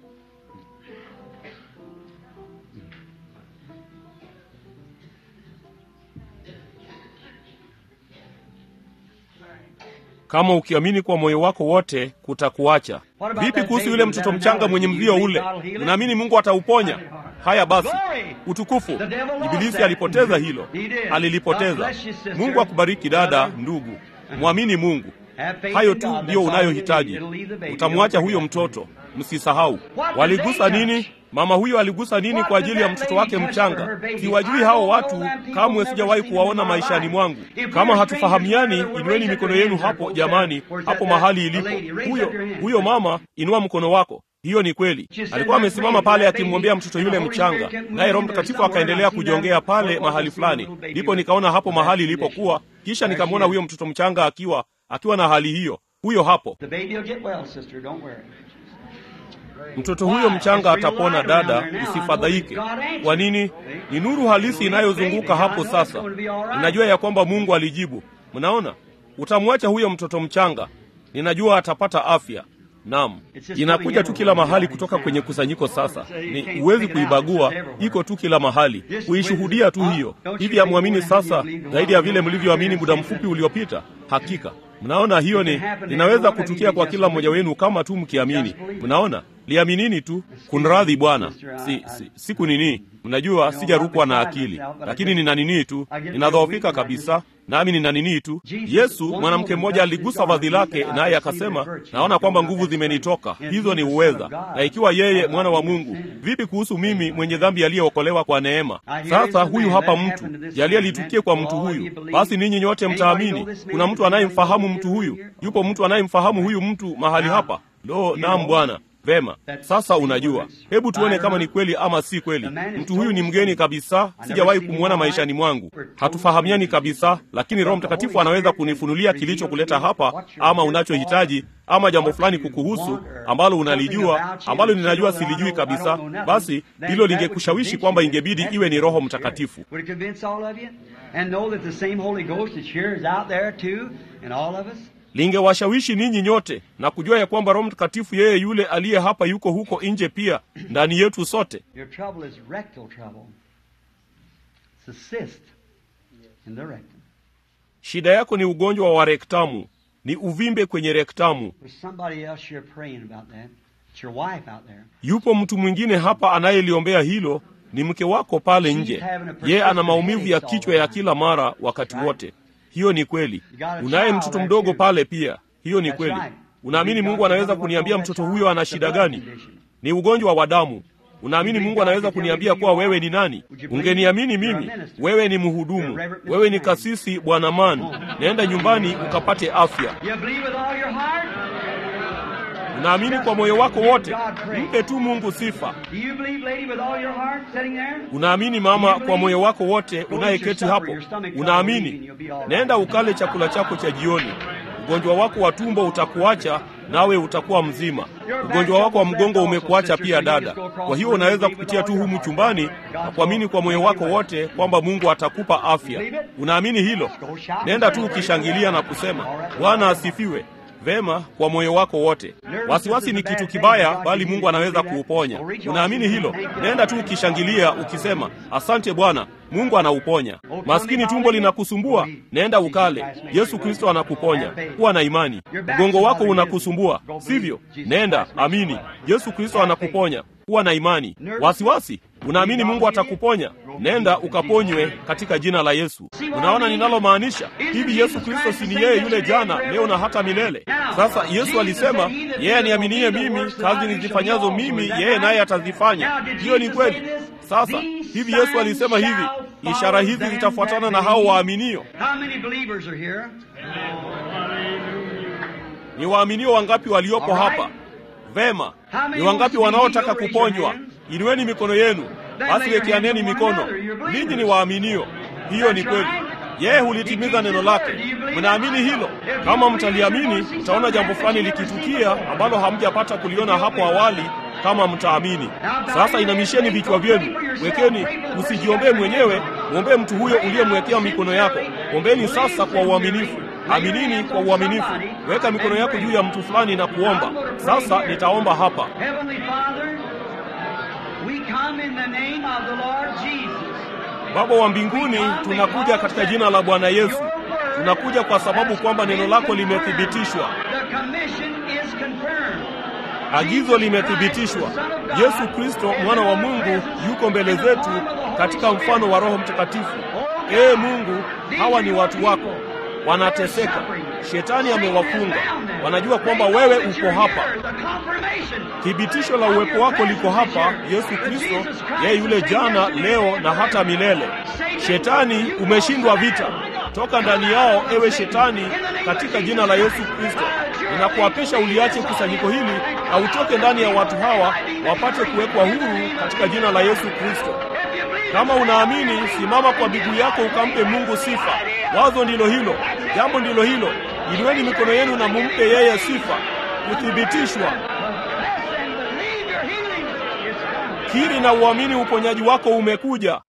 kama ukiamini kwa moyo wako wote kutakuacha vipi kuhusu yule mtoto mchanga mwenye mzio ule unaamini mungu atauponya haya basi utukufu ibilisi alipoteza hilo alilipoteza mungu akubariki dada ndugu mwamini mungu hayo tu ndiyo unayohitaji utamwacha huyo mtoto msisahau waligusa nini mama huyo aligusa nini kwa ajili ya mtoto wake mchanga siwajui hao watu kamwe sijawahi kuwaona maishani mwangu kama hatufahamiani inueni mikono yenu hapo jamani hapo mahali ilipo huyo huyo mama inua mkono wako hiyo ni kweli alikuwa amesimama pale akimwombea mtoto yule mchanga naye roho mtakatifu akaendelea kujongea pale mahali fulani ndipo nikaona hapo mahali ilipokuwa kisha nikamwona huyo mtoto mchanga akiwa akiwa na hali hiyo huyo hapo The baby will get well, sister. Don't worry. mtoto huyo mchanga atapona dada usifadhaike kwa nini ni nuru halisi inayozunguka hapo sasa ninajua ya kwamba mungu alijibu mnaona utamwacha huyo mtoto mchanga ninajua atapata afya naam inakuja tu kila mahali kutoka kwenye kusanyiko sasa ni huwezi kuibagua iko tu kila mahali kuishuhudia tu hiyo hivi amwamini sasa zaidi ya vile mlivyoamini muda mfupi uliopita hakika mnaona hiyo ni inaweza kutukia kwa kila mmoja wenu kama tu mkiamini mnaona liaminini tu. Kunradhi Bwana, si, si, siku nini, mnajua sijarukwa na akili, lakini nina nini tu, ninadhoofika kabisa nami nina nini tu. Yesu, mwanamke mmoja aligusa vazi lake, naye akasema, naona kwamba nguvu zimenitoka, hizo ni uweza. Na ikiwa yeye mwana wa Mungu, vipi kuhusu mimi mwenye dhambi aliyeokolewa kwa neema? Sasa huyu hapa mtu, jalia litukie kwa mtu huyu. Basi ninyi nyote mtaamini. Kuna mtu anayemfahamu mtu huyu? Yupo mtu anayemfahamu huyu mtu mahali hapa? Lo, naam Bwana. Vema, sasa unajua, hebu tuone kama ni kweli ama si kweli. Mtu huyu ni mgeni kabisa, sijawahi kumwona maishani mwangu, hatufahamiani kabisa, lakini Roho Mtakatifu anaweza kunifunulia kilichokuleta hapa, ama unachohitaji, ama jambo fulani kukuhusu ambalo unalijua, ambalo ninajua silijui kabisa. Basi hilo lingekushawishi kwamba ingebidi iwe ni Roho Mtakatifu. lingewashawishi ninyi nyote na kujua ya kwamba Roho Mtakatifu yeye yule aliye hapa yuko huko nje pia ndani yetu sote. Your trouble is rectal trouble. It's a cyst in the rectum. Shida yako ni ugonjwa wa rektamu, ni uvimbe kwenye rektamu. There's somebody else you're praying about that. It's your wife out there. Yupo mtu mwingine hapa anayeliombea hilo, ni mke wako pale nje. Yeye ana maumivu ya kichwa ya kila mara wakati wote. Hiyo ni kweli. Unaye mtoto mdogo pale pia. Hiyo ni kweli. Unaamini Mungu anaweza kuniambia mtoto huyo ana shida gani? Ni ugonjwa wa damu. Unaamini Mungu anaweza kuniambia kuwa wewe ni nani? Ungeniamini mimi. Wewe ni mhudumu, wewe ni kasisi, bwana man. Nenda nyumbani ukapate afya. You believe with all your heart? Unaamini kwa moyo wako wote, mpe tu Mungu sifa. Do you believe, lady, with all your heart sitting there? Unaamini mama, kwa moyo wako wote unayeketi hapo, unaamini? Nenda ukale chakula chako cha jioni. Ugonjwa wako wa tumbo utakuacha, nawe utakuwa mzima. Ugonjwa wako wa mgongo umekuacha pia, dada. Kwa hiyo unaweza kupitia tu humu chumbani na kuamini kwa moyo wako wote kwamba Mungu atakupa afya. Unaamini hilo? Nenda tu ukishangilia na kusema Bwana asifiwe. Vema, kwa moyo wako wote. Wasiwasi ni kitu kibaya, bali Mungu anaweza kuuponya. Unaamini hilo? Nenda tu ukishangilia ukisema, asante Bwana, Mungu anauponya. Maskini tumbo linakusumbua, nenda ukale. Yesu Kristo anakuponya. Kuwa na imani. Mgongo wako unakusumbua, sivyo? Nenda, amini. Yesu Kristo anakuponya. Kuwa na imani. Wasiwasi, unaamini Mungu atakuponya? Nenda ukaponywe katika jina la Yesu. Unaona ninalomaanisha? Hivi Yesu Kristo si ni yeye yule jana, leo na hata milele? Sasa Yesu alisema, yeye aniaminie mimi, kazi nizifanyazo mimi, yeye naye atazifanya. Hiyo ni kweli. Sasa hivi Yesu alisema hivi, ishara hizi zitafuatana na hao waaminio. How many believers are here? Ni waaminio wangapi waliopo hapa? Vema, ni wangapi wanaotaka kuponywa? Inueni mikono yenu. Basi wekeaneni mikono. Ninyi ni waaminio. Hiyo ni kweli. Yeye hulitimiza neno lake. Mnaamini hilo? Kama mtaliamini, mtaona jambo fulani likitukia ambalo hamjapata kuliona hapo awali kama mtaamini. Sasa inamisheni vichwa vyenu, wekeni. Usijiombee mwenyewe, mwombee mtu huyo uliyemwekea mikono yako. Ombeni sasa kwa uaminifu. Aminini kwa uaminifu. Weka mikono yako juu ya mtu fulani na kuomba. Sasa nitaomba hapa. Heavenly Father, we come in the name of the Lord Jesus. Baba wa mbinguni, tunakuja katika jina la Bwana Yesu. Tunakuja kwa sababu kwamba neno lako limethibitishwa, The commission is confirmed. agizo limethibitishwa. Yesu Kristo mwana wa Mungu yuko mbele zetu katika mfano wa Roho Mtakatifu. Ee Mungu, hawa ni watu wako, wanateseka, shetani amewafunga. Wanajua kwamba wewe uko hapa. The confirmation. Thibitisho la uwepo wako liko hapa, Yesu Kristo, yeye yule jana, leo na hata milele. Shetani, umeshindwa vita. Toka ndani yao, ewe shetani, katika jina la Yesu Kristo. Ninakuapisha uliache kusanyiko hili na utoke ndani ya watu hawa, wapate kuwekwa huru katika jina la Yesu Kristo. Kama unaamini, simama kwa miguu yako ukampe Mungu sifa. Wazo ndilo hilo, jambo ndilo hilo. Inueni mikono yenu na mumpe yeye sifa. Kuthibitishwa, And believe your healing is come. kiri na uamini, uponyaji wako umekuja.